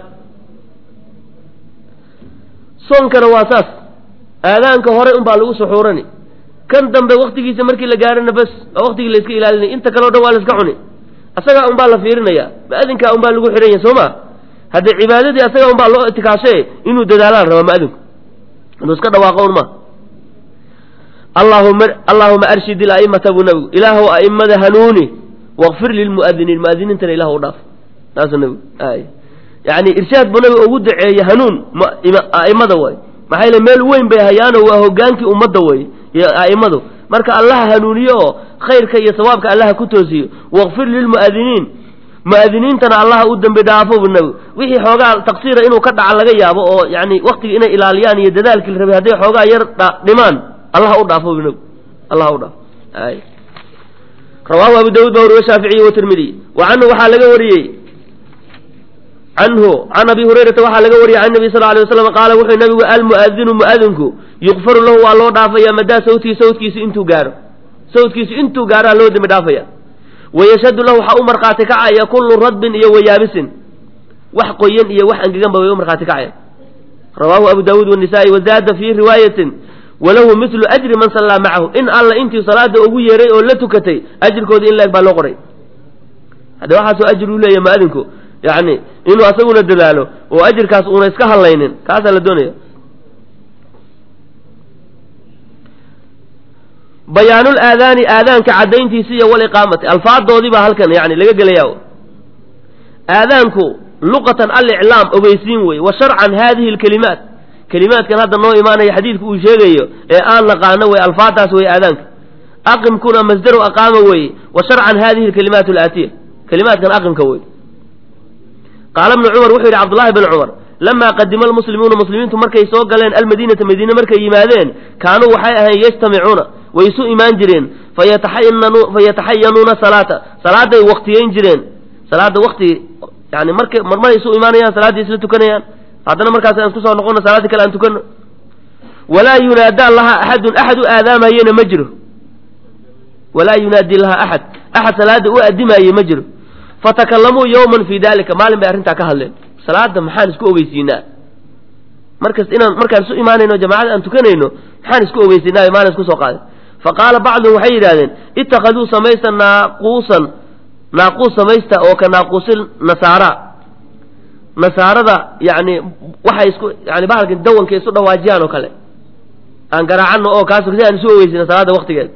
soonkana waa saas aadaanka hore un baa lagu suxuurani kan dambe waktigiisa markii la gaarana bas waa waktigii la iska ilaalinay inta kale o dhan waa la iska cuni asagaa un baa la fiirinaya mu'adinkaa un baa lagu xidhan yahay soo ma haddee cibaadadii asaga un baa loo itikaashe inuu dadaalaan rabaa mu'adinku inuu iska dhawaaqo un ma allahuma allahuma arshid ilaa'imata buu nabigu ilaahu a'immada hanuuni waqfir lilmu'adiniin mu'adiniintana ilahu u dhaaf taasuu nabigu ay yani irshaad buu nabiga ugu daceeye hanuun a'immada way maxaa yele meel weyn bay hayaano waa hogaankii ummadda wey iyo a'immadu marka allaha hanuuniyo oo khayrka iyo sawaabka allaha ku toosiyo waqfir lilmu'adiniin mu'adiniintana allaha u dembi dhaafo bu nabigu wixii xoogaa taqsiira inuu ka dhaca laga yaabo oo yani waktiga inay ilaaliyaan iyo dadaalkii la rabay hadday xoogaa yar dhimaan allaha u dhaafo bu nabigu allaha u dhaafo ay rawaahu abu dawud baa wariye shaaficiy watirmidiy wa canhu waxaa laga wariyey canhu can abi hurayrata waxaa laga wariyey can nabi sal alay waslam qaala wuxuu nabigu almu'adinu mu'adinku yukfaru lahu waa loo dhaafaya madaa sawtihi sawtkiisu intuu gaaro sawtkiisu intuu gaaraa loo dembi dhaafaya wayashhadu lahu waxaa u markhaati kacaya kullu radbin iyo wayaabisin wax qoyan iyo wax angeganba way u markhaati kacaya rawaahu abu daawuud wanisaai wazaada fii riwaayatin walahu mitlu ajri man sallaa macahu in alla intii salaada ugu yeeray oo la tukatay ajirkoodii in laeg baa loo qoray hadde waxaasoo ajir u leeyahy mu'adinku yani inuu asaguna dadaalo oo ajirkaas uuna iska hadlaynin kaasaa la doonaya bayaanul aadaani aadaanka caddayntiisi iyo waliqaamati alfaadoodii baa halkan yani laga gelaya aadaanku luqatan aliclaam ogeysiin wey wa sharcan hadihi lkelimaat kelimaadkan hadda noo imaanaya xadiidku uu sheegayo ee aan naqaano wey alfaadaas wey aadaanka aqimkuna masdaru aqaama weye wa sharcan hadihi lkalimaat alaatiya kelimaadkan aqimka wey qaala bnu cumar wuxuu yidhi cabdullahi bn cumar lamaa qadima almuslimuuna muslimiintu markay soo galeen almadiinata madiine markay yimaadeen kaanuu waxay ahayn yajtamicuuna way isu imaan jireen fayataxayanuuna salaata salaaday waktiyeyn jireen salaada wakti yani markay marmaray isu imaanayaan salaaddii isla tukanayaan haddana markaas aan kusoo noqono salaaddii kale aan tukano walaa yunaadaa laha axadun axad u aadaamayena ma jiro walaa yunaadi laha axad axad salaada u adimaye ma jiro fatakalamuu yowman fii dalika maalin bay arrintaa ka hadleen salaada maxaan isku ogeysiinaa markas inaan markaan isu imaanayno jamacada aan tukanayno maxaan isku ogeysiinaa maalin isku soo qaaday fa qaala bacduhum waxay yidhahdeen ittakhaduu samaysta naaquusan naaquus samaysta oo ka naaquusil nasaara nasaarada yani waxay isku yani bahalkan dawanka isu dhawaajiyaan oo kale aan garaacano oo kaas si aan isu ogeysina salaada waktigeeda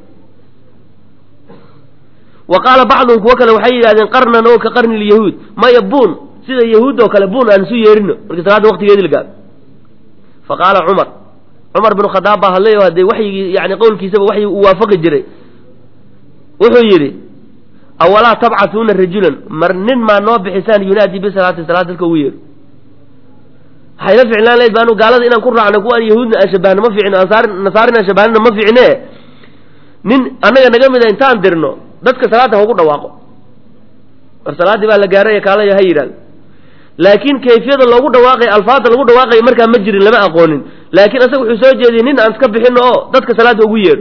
wa qaala bacduhum kuwo kale waxay yidhahdeen qarnan oo ka qarni lyahuud maya buun sida yahuud oo kale buun aan isu yeerino markii salaada waktigeedi la gaaro fa qaala cumar cumar bin khadaab baa hadlay oo haddee waxyigii yani qowlkiisaba waxyi uu waafaqi jiray wuxuu yidhi awalaa tabcatuuna rajulan mar nin maa noo bixisaan yunaadi bisalaati salaad dadka ugu yeero waxayna ficlaan lahayd baanu gaalada inaan ku raacno kuwaan yahuudna aan shabahno ma fiicno ansaar nasaarina aan shabahnina ma fiicne nin annaga naga mida intaan dirno dadka salaada haugu dhawaaqo war salaaddii baa la gaaraya kaalaya ha yidhahdo laakiin kayfiyada loogu dhawaaqay alfaada lagu dhawaaqaya markaa ma jirin lama aqoonin laakiin asaga wuxuu soo jeediyey nin aan iska bixino oo dadka salaada ugu yeedho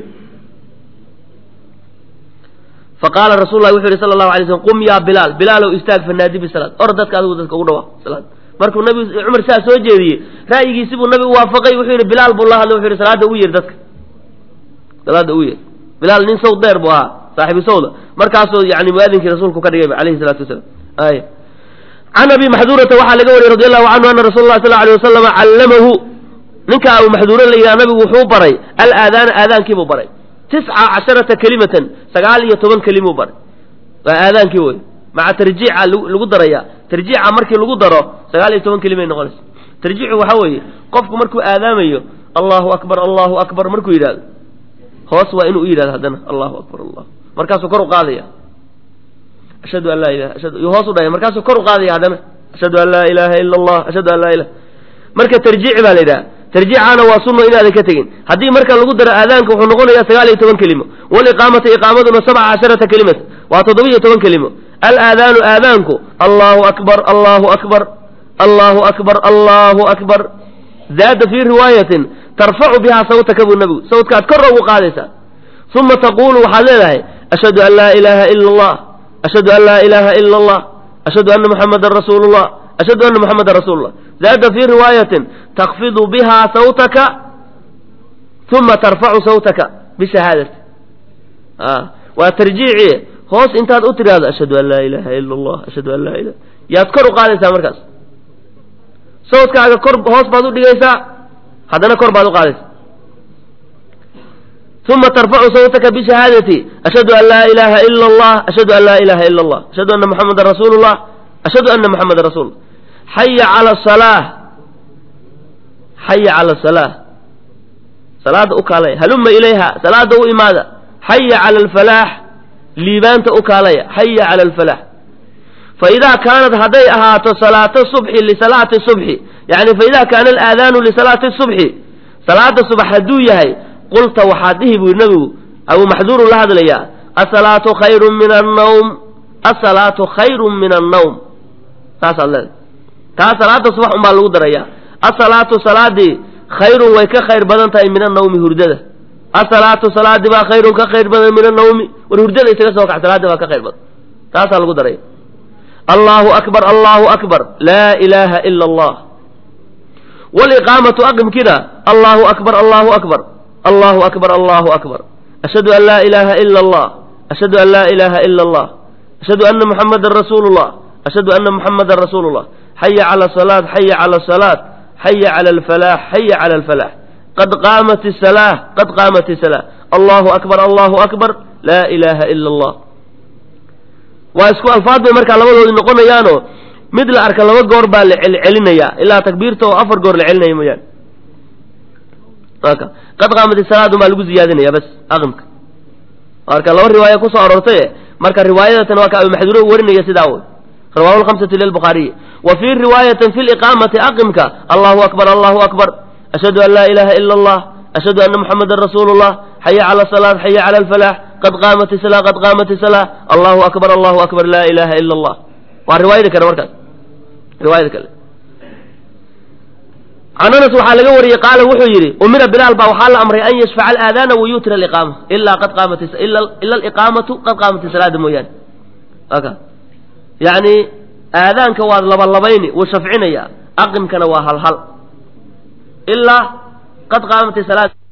faqaala rasul lah wuxu yhi sala allahu alay slm qum yaa bilaal bilaalow istaag fanaadi bisalaad or dadka adigu dadka ugu dhawaaq salaad markuu nabi cumar saa soo jeediyey ra'yigiisi buu nabigu waafaqay wuxuu yidhi bilaal buu la hadlay wuxu yhi salaada ugu yeer dadka salaada ugu yeer bilaal nin sawd dheer buu ahaa saaxibu sawda markaasuu yani muaadinkii rasuulku ka dhigay alayhi salatu wasalaam ay can abi maxduurata waxaa laga wariyey radi allahu canhu ana rasuula lah sal alay wasalama callamahu ninka abu maxduura la yidhaha nabigu wuxuu baray alaadaana aadaankiibuu baray tisca casharata kelimatan sagaal iyo toban kelimuu baray waa aadaankii wey maca tarjiica lagu daraya tarjiica markii lagu daro sagaal iyo toban kelimay noqonaysa tarjiicu waxaa weeye qofku markuu aadaamayo allahu akbar allahu akbar markuu yidhahdo hoos waa inuu u yidhahdo haddana allahu akbar allah markaasuu kor u qaadaya ashhadu an laa ilaha ashhadu iyo hoos u dhaya markaasuu kor u qaadaya haddana ashhadu an laa ilaaha ila allah ashhadu an laa ilaha marka tarjiic baa la yidhaha tarjiicaana waa sunno inaadan ka tegin haddii marka lagu daro aadaanka wuxuu noqonayaa sagaal iyo toban kelimo waliqaamata iqaamaduna sabca casharata kelimata waa toddoba-iyo toban kelimo alaadaanu aadaanku allahu akbar allahu akbar allahu akbar allahu akbar zaada fii riwaayatin tarfacu bihaa sawtaka buu nabigu sawtkaad kor ugu qaadaysaa uma taqulu waxaad leedahay ashhadu an laa ilaaha ila allah ashhadu an laa ilaaha ila allah ashhadu anna muxamadan rasuulu llah ashhadu anna muxamadan rasuulu llah zaada fii riwaayatin takfidu bihaa sawtaka uma tarfacu sawtaka bishahaadati waa tarjiici hoos intaad u tidhaahdo ashhadu an laa ilaaha ila allah ashhadu an laa ilaha yaad kor u qaadaysaa markaas sawtkaaga kor hoos baad u dhigaysaa haddana kor baad u qaadaysaa uma tarfacu sawtaka bishahaadati ashhadu an laa ilaaha ila allah ashhadu an laa ilaha ila allah ashhadu anna muxamadan rasuulu llah ashhadu anna muxamadan rasuulu llah xaya cala asalaa xaya cala asalaa salaada u kaalaya haluma ilayha salaada u imaada xaya cala alfalaax liibaanta u kaalaya xaya cala alfalaax faidaa kaanat hadday ahaato salaata subxi lisalaati subxi yani faidaa kaana alaadaanu lisalaati subxi salaada subax hadduu yahay qulta waxaad dhihi buu nabigu abuu maxduurun la hadlayaa asalaatu khayrun min annawm asalaatu khayrun min annawm saasaad leedahay taa salaada subax unbaa lagu darayaa asalaatu salaadii khayrun way ka khayr badan tahay min annawmi hurdada asalaatu salaadii baa khayrun ka khayr badan min annawmi war hurdada isaga soo kax salaadii baa ka khayr badan taasaa lagu daraya allahu akbar allahu akbar laa ilaaha ila allah waliqaamatu aqimkida allahu akbar allahu akbar allahu akbar allahu akbar ashhadu an laa ilaaha ila allah ashhadu an laa ilaaha ila allah ashhadu anna muxamadan rasuulu llah ashhadu anna muxamadan rasuulu llah xaya cala salaat xaya cala salaat xaya cala alfalaax xaya cala alfalaax qad qaamat isalaa qad qaamat isalaa allahu akbar allahu akbar laa ilaaha ila allah waa isku alfaad bay markaa labadoodii noqonayaanoo mid la arka laba goor baa la celcelinayaa ilaa takbiirta oo afar goor la celinaya mooyaane aka qad qaamat isalaadun baa lagu ziyaadinaya bas aqimka marka laba riwaaya kusoo aroortaye marka riwaayadatan waa ka abi maxduuro warinaya sidaa wey rawahu lhamsatu lilbukhaariyi wa fii riwaayatin fi liqaamati aqimka allahu akbar allahu akbar ashhadu an laa ilaha ila allah ashhadu anna muxamadan rasuulu llah xaya cala asalaat xaya cala alfalax qad qaamat isala qad qaamat isala allahu akbar allahu akbar laa ilaha ila allah waa riwaayada kale markaas riwaayada kale can anas waxaa laga wariyey qaala wuxuu yidhi umira bilaal baa waxaa la amray an yashfaca alaadaana wayutira aliqaama ilaa qad qaamat ila aliqaamatu qad qaamat salaada mooyaane aka yacni aadaanka waad labalabayni wuu shafcinaya aqimkana waa halhal ilaa qad qaamat salaad